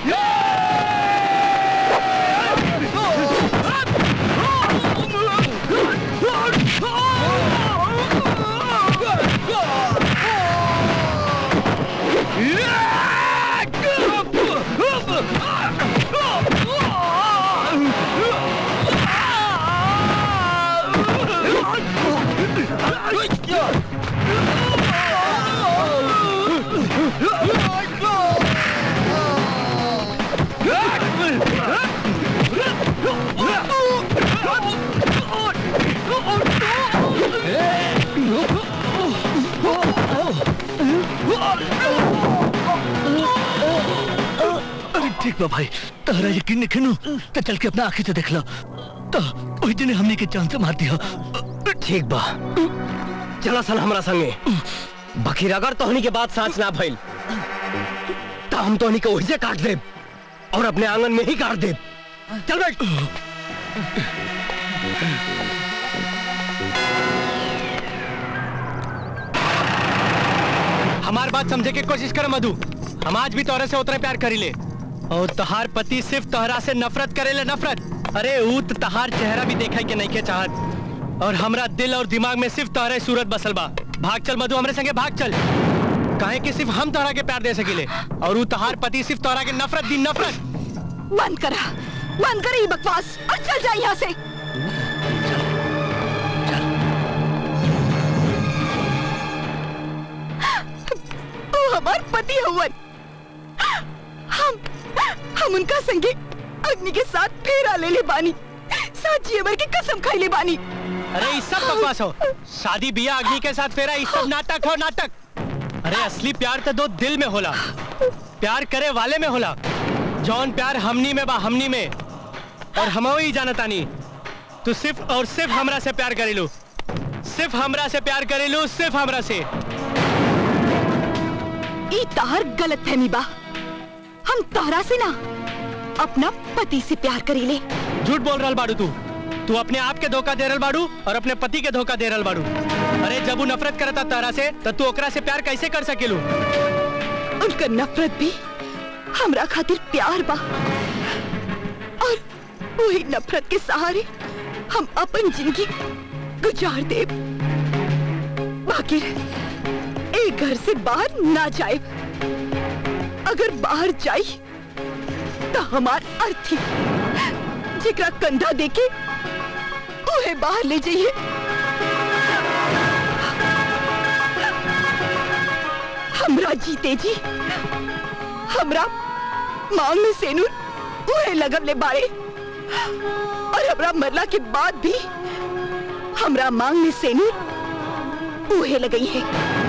अरे ठीक बा भाई तहरा यकीन नहीं खिनू तो चल के अपना आंखें से देख लो तो वही दिन हमने के जान से मार दिया ठीक बा चला सन हमरा संगे बखीर अगर तोहनी के बात साच ना भइल तो हम तोहनी के ओहिजे काट देब और अपने आंगन में ही काट देब चल बैठ हमार बात समझे के कोशिश कर मधु हम आज भी तोहरे से उतरे प्यार करी ले और तहार पति सिर्फ तोहरा से नफरत करे ले नफरत अरे ऊ त तहार चेहरा भी देखा के नहीं के चाहत और हमरा दिल और दिमाग में सिर्फ तोहरे सूरत बसल बा भाग चल मधु हमरे संगे भाग चल काहे कि सिर्फ हम तोहरा के प्यार दे सकीले और ऊ तहार पति सिर्फ तोहरा के नफरत दी नफरत बंद करा बंद कर ये बकवास और चल जा यहाँ से वो हमार पति हवन हम हम उनका संगे अग्नि के साथ फेरा ले ले बानी साची अमर की कसम खाई ले बानी अरे ये सब बकवास हो शादी बिया अग्नि के साथ फेरा ये सब नाटक हो नाटक अरे असली प्यार तो दो दिल में होला प्यार करे वाले में होला जौन प्यार हमनी में बा हमनी में और हम ही जानतानी तू सिर्फ और सिर्फ हमरा से प्यार करेलू सिर्फ हमरा से प्यार करेलू सिर्फ हमरा से ई तार गलत फहमी बा हम तारा से ना अपना पति से प्यार करी ले झूठ बोल रहा बाड़ू तू तू अपने आप के धोखा दे रहल बाड़ू और अपने पति के धोखा दे रहल बाड़ू अरे जब वो नफरत करता तारा से तो तू ओकरा से प्यार कैसे कर सकेलू उनका नफरत भी हमरा खातिर प्यार बा और वही नफरत के सहारे हम अपन जिंदगी गुजार दे बाकी एक घर से बाहर ना जाए अगर बाहर जाई तो हमार अर्थी जेकरा कंधा देके ओहे बाहर ले जाइए हमरा जीते जी हमरा मांग में सेनूर ओहे लगम ले बाड़े और हमरा मरला के बाद भी हमरा मांग में सेनूर ओहे लगई है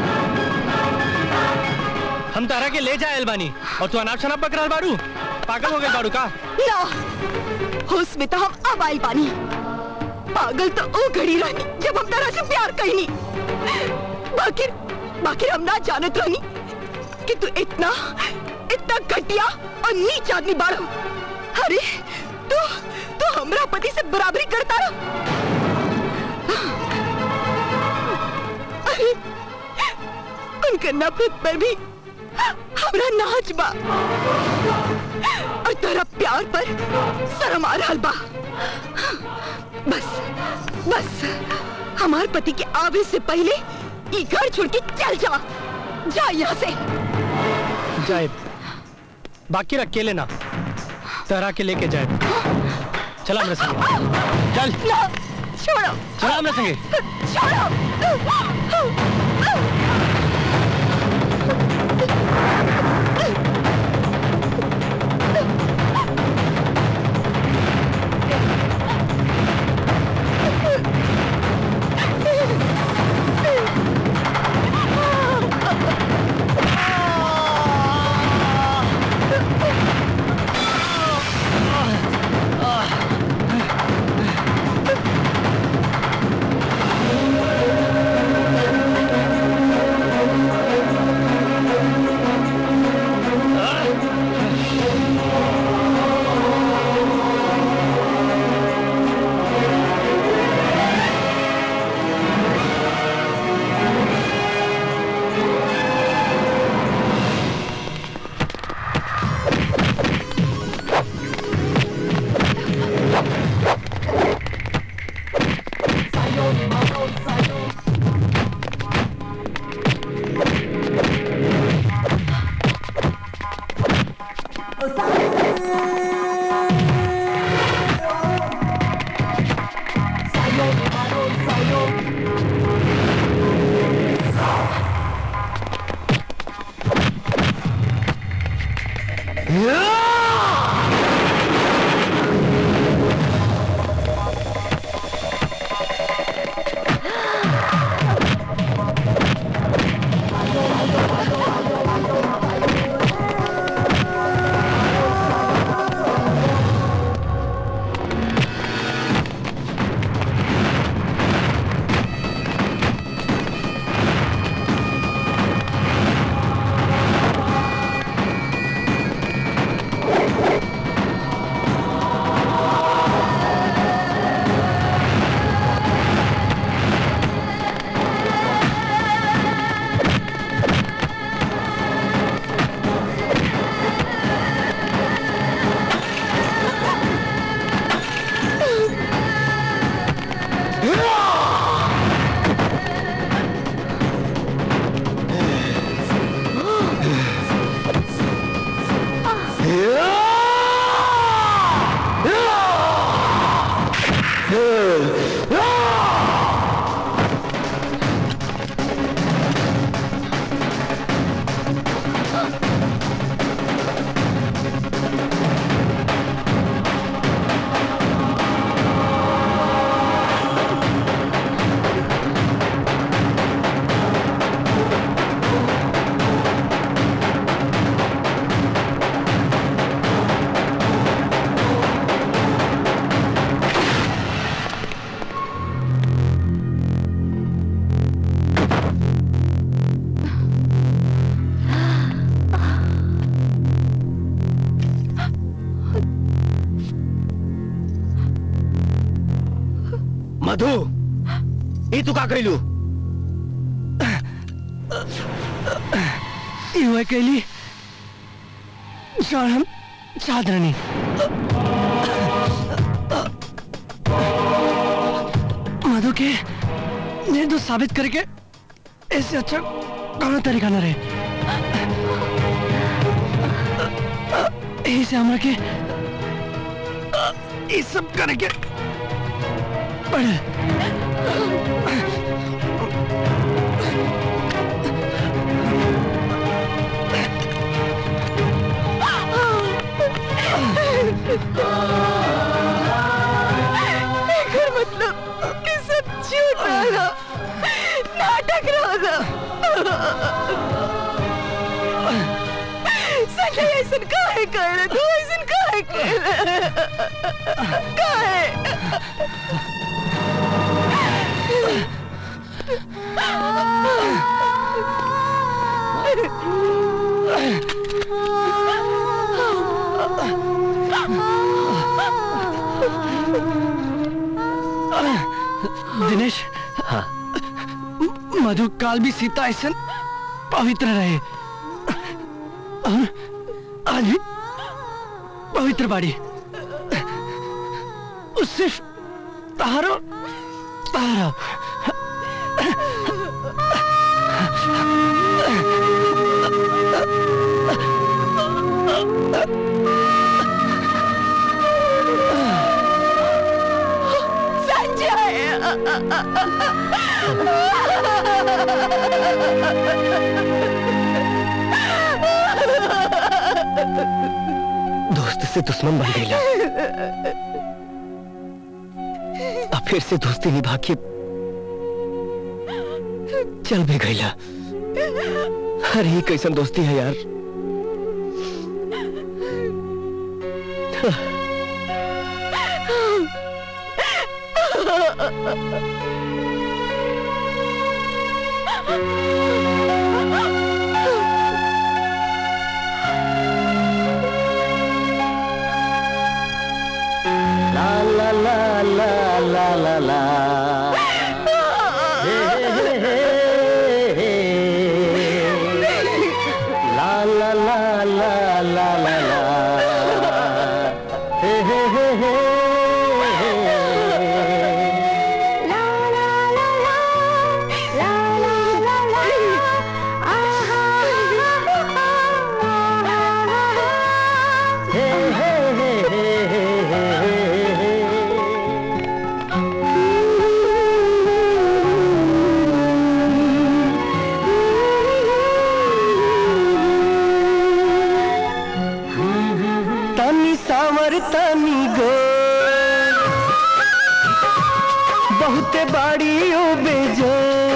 हम तारा के ले जाए बानी और तू अनाप शनाप बक रहल बाड़ू पागल हो गए बाड़ू का ना होश में तो हम अब आइल बानी पागल तो ओ घड़ी रहनी जब हम तारा से प्यार कहनी बाकी बाकी हम ना जानत रहनी कि तू इतना इतना घटिया और नीच आदमी बाड़ो अरे तू तू हमरा पति से बराबरी करता रहा अरे उनका नफरत पर भी हमरा नाच बा और तेरा प्यार पर शर्म आ रहा बा बस बस हमार पति के आवे से पहले ये घर छोड़ के चल जा जा यहाँ से जाए बाकी रख के लेना तहरा के लेके जाए चला मेरे संगे चल ना छोड़ो चला मेरे संगे छोड़ो मधु ई तू का कैलू युवा कैली जौन हम चाहत रहनी मधु के निर्दोष साबित करके इससे अच्छा कौन तरीका न रहे यही से हमरा के ये सब करके पड़े एकर मतलब कि सब झूठ रहा नाटक रहा संजय ऐसन काहे कर तू ऐसन काहे कर काहे दिनेश हाँ मधु काल भी सीता ऐसा पवित्र रहे और आज भी पवित्र बाड़ी वो सिर्फ तारो तारो दोस्त से दुश्मन बन गई अब फिर से दोस्ती निभा के चल भी गईला अरे ये कैसन दोस्ती है यार ला ला ला ला ला ला ला हे, हे, हे, हे, हे। ला ला ला ला ला ला ला हे, हे, हे, हे, हे, हे, हे, हे, हे, हे, हे। तनी सावर तनी गो बहुते बाड़ी ओ बेजो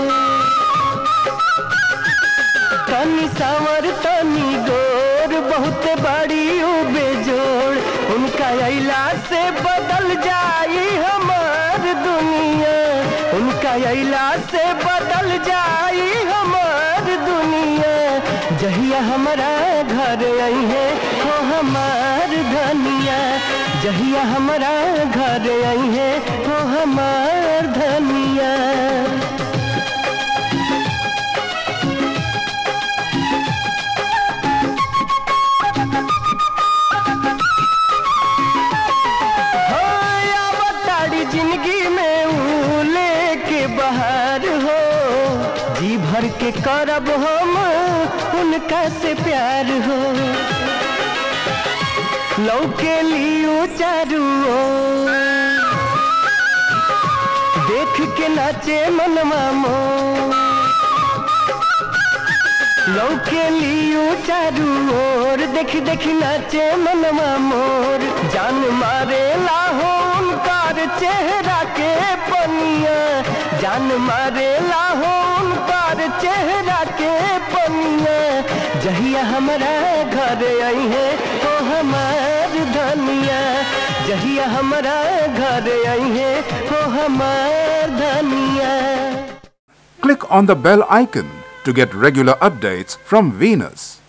तनी सावर तनी गोर बहुते बाड़ी ओ बेजोड़ उनका अइला से बदल जाई हमार दुनिया उनका अइला से बदल जाई हमार दुनिया जहिया हमारा घर आई है हो हमार धनिया जहिया हमारा घर आई है हो हमार धनिया हो आवताड़ी जिंदगी में ऊ लेके बाहर हो जी भर के करब हम उनका से प्यार हो लौके लियो चारू ओर। देख के नाचे मनवा मोर लौके लियो चारू ओर देख देख नाचे मनवा मोर जान मारे लाहो उनकार चेहरा के पनिया जान मारे लाहो उनकार चेहरा के पनिया जहिया हमारा घर आई है तो हमार धनिया जहिया हमारा घर आई है तो हमार धनिया Click on the bell icon to get regular updates from Venus.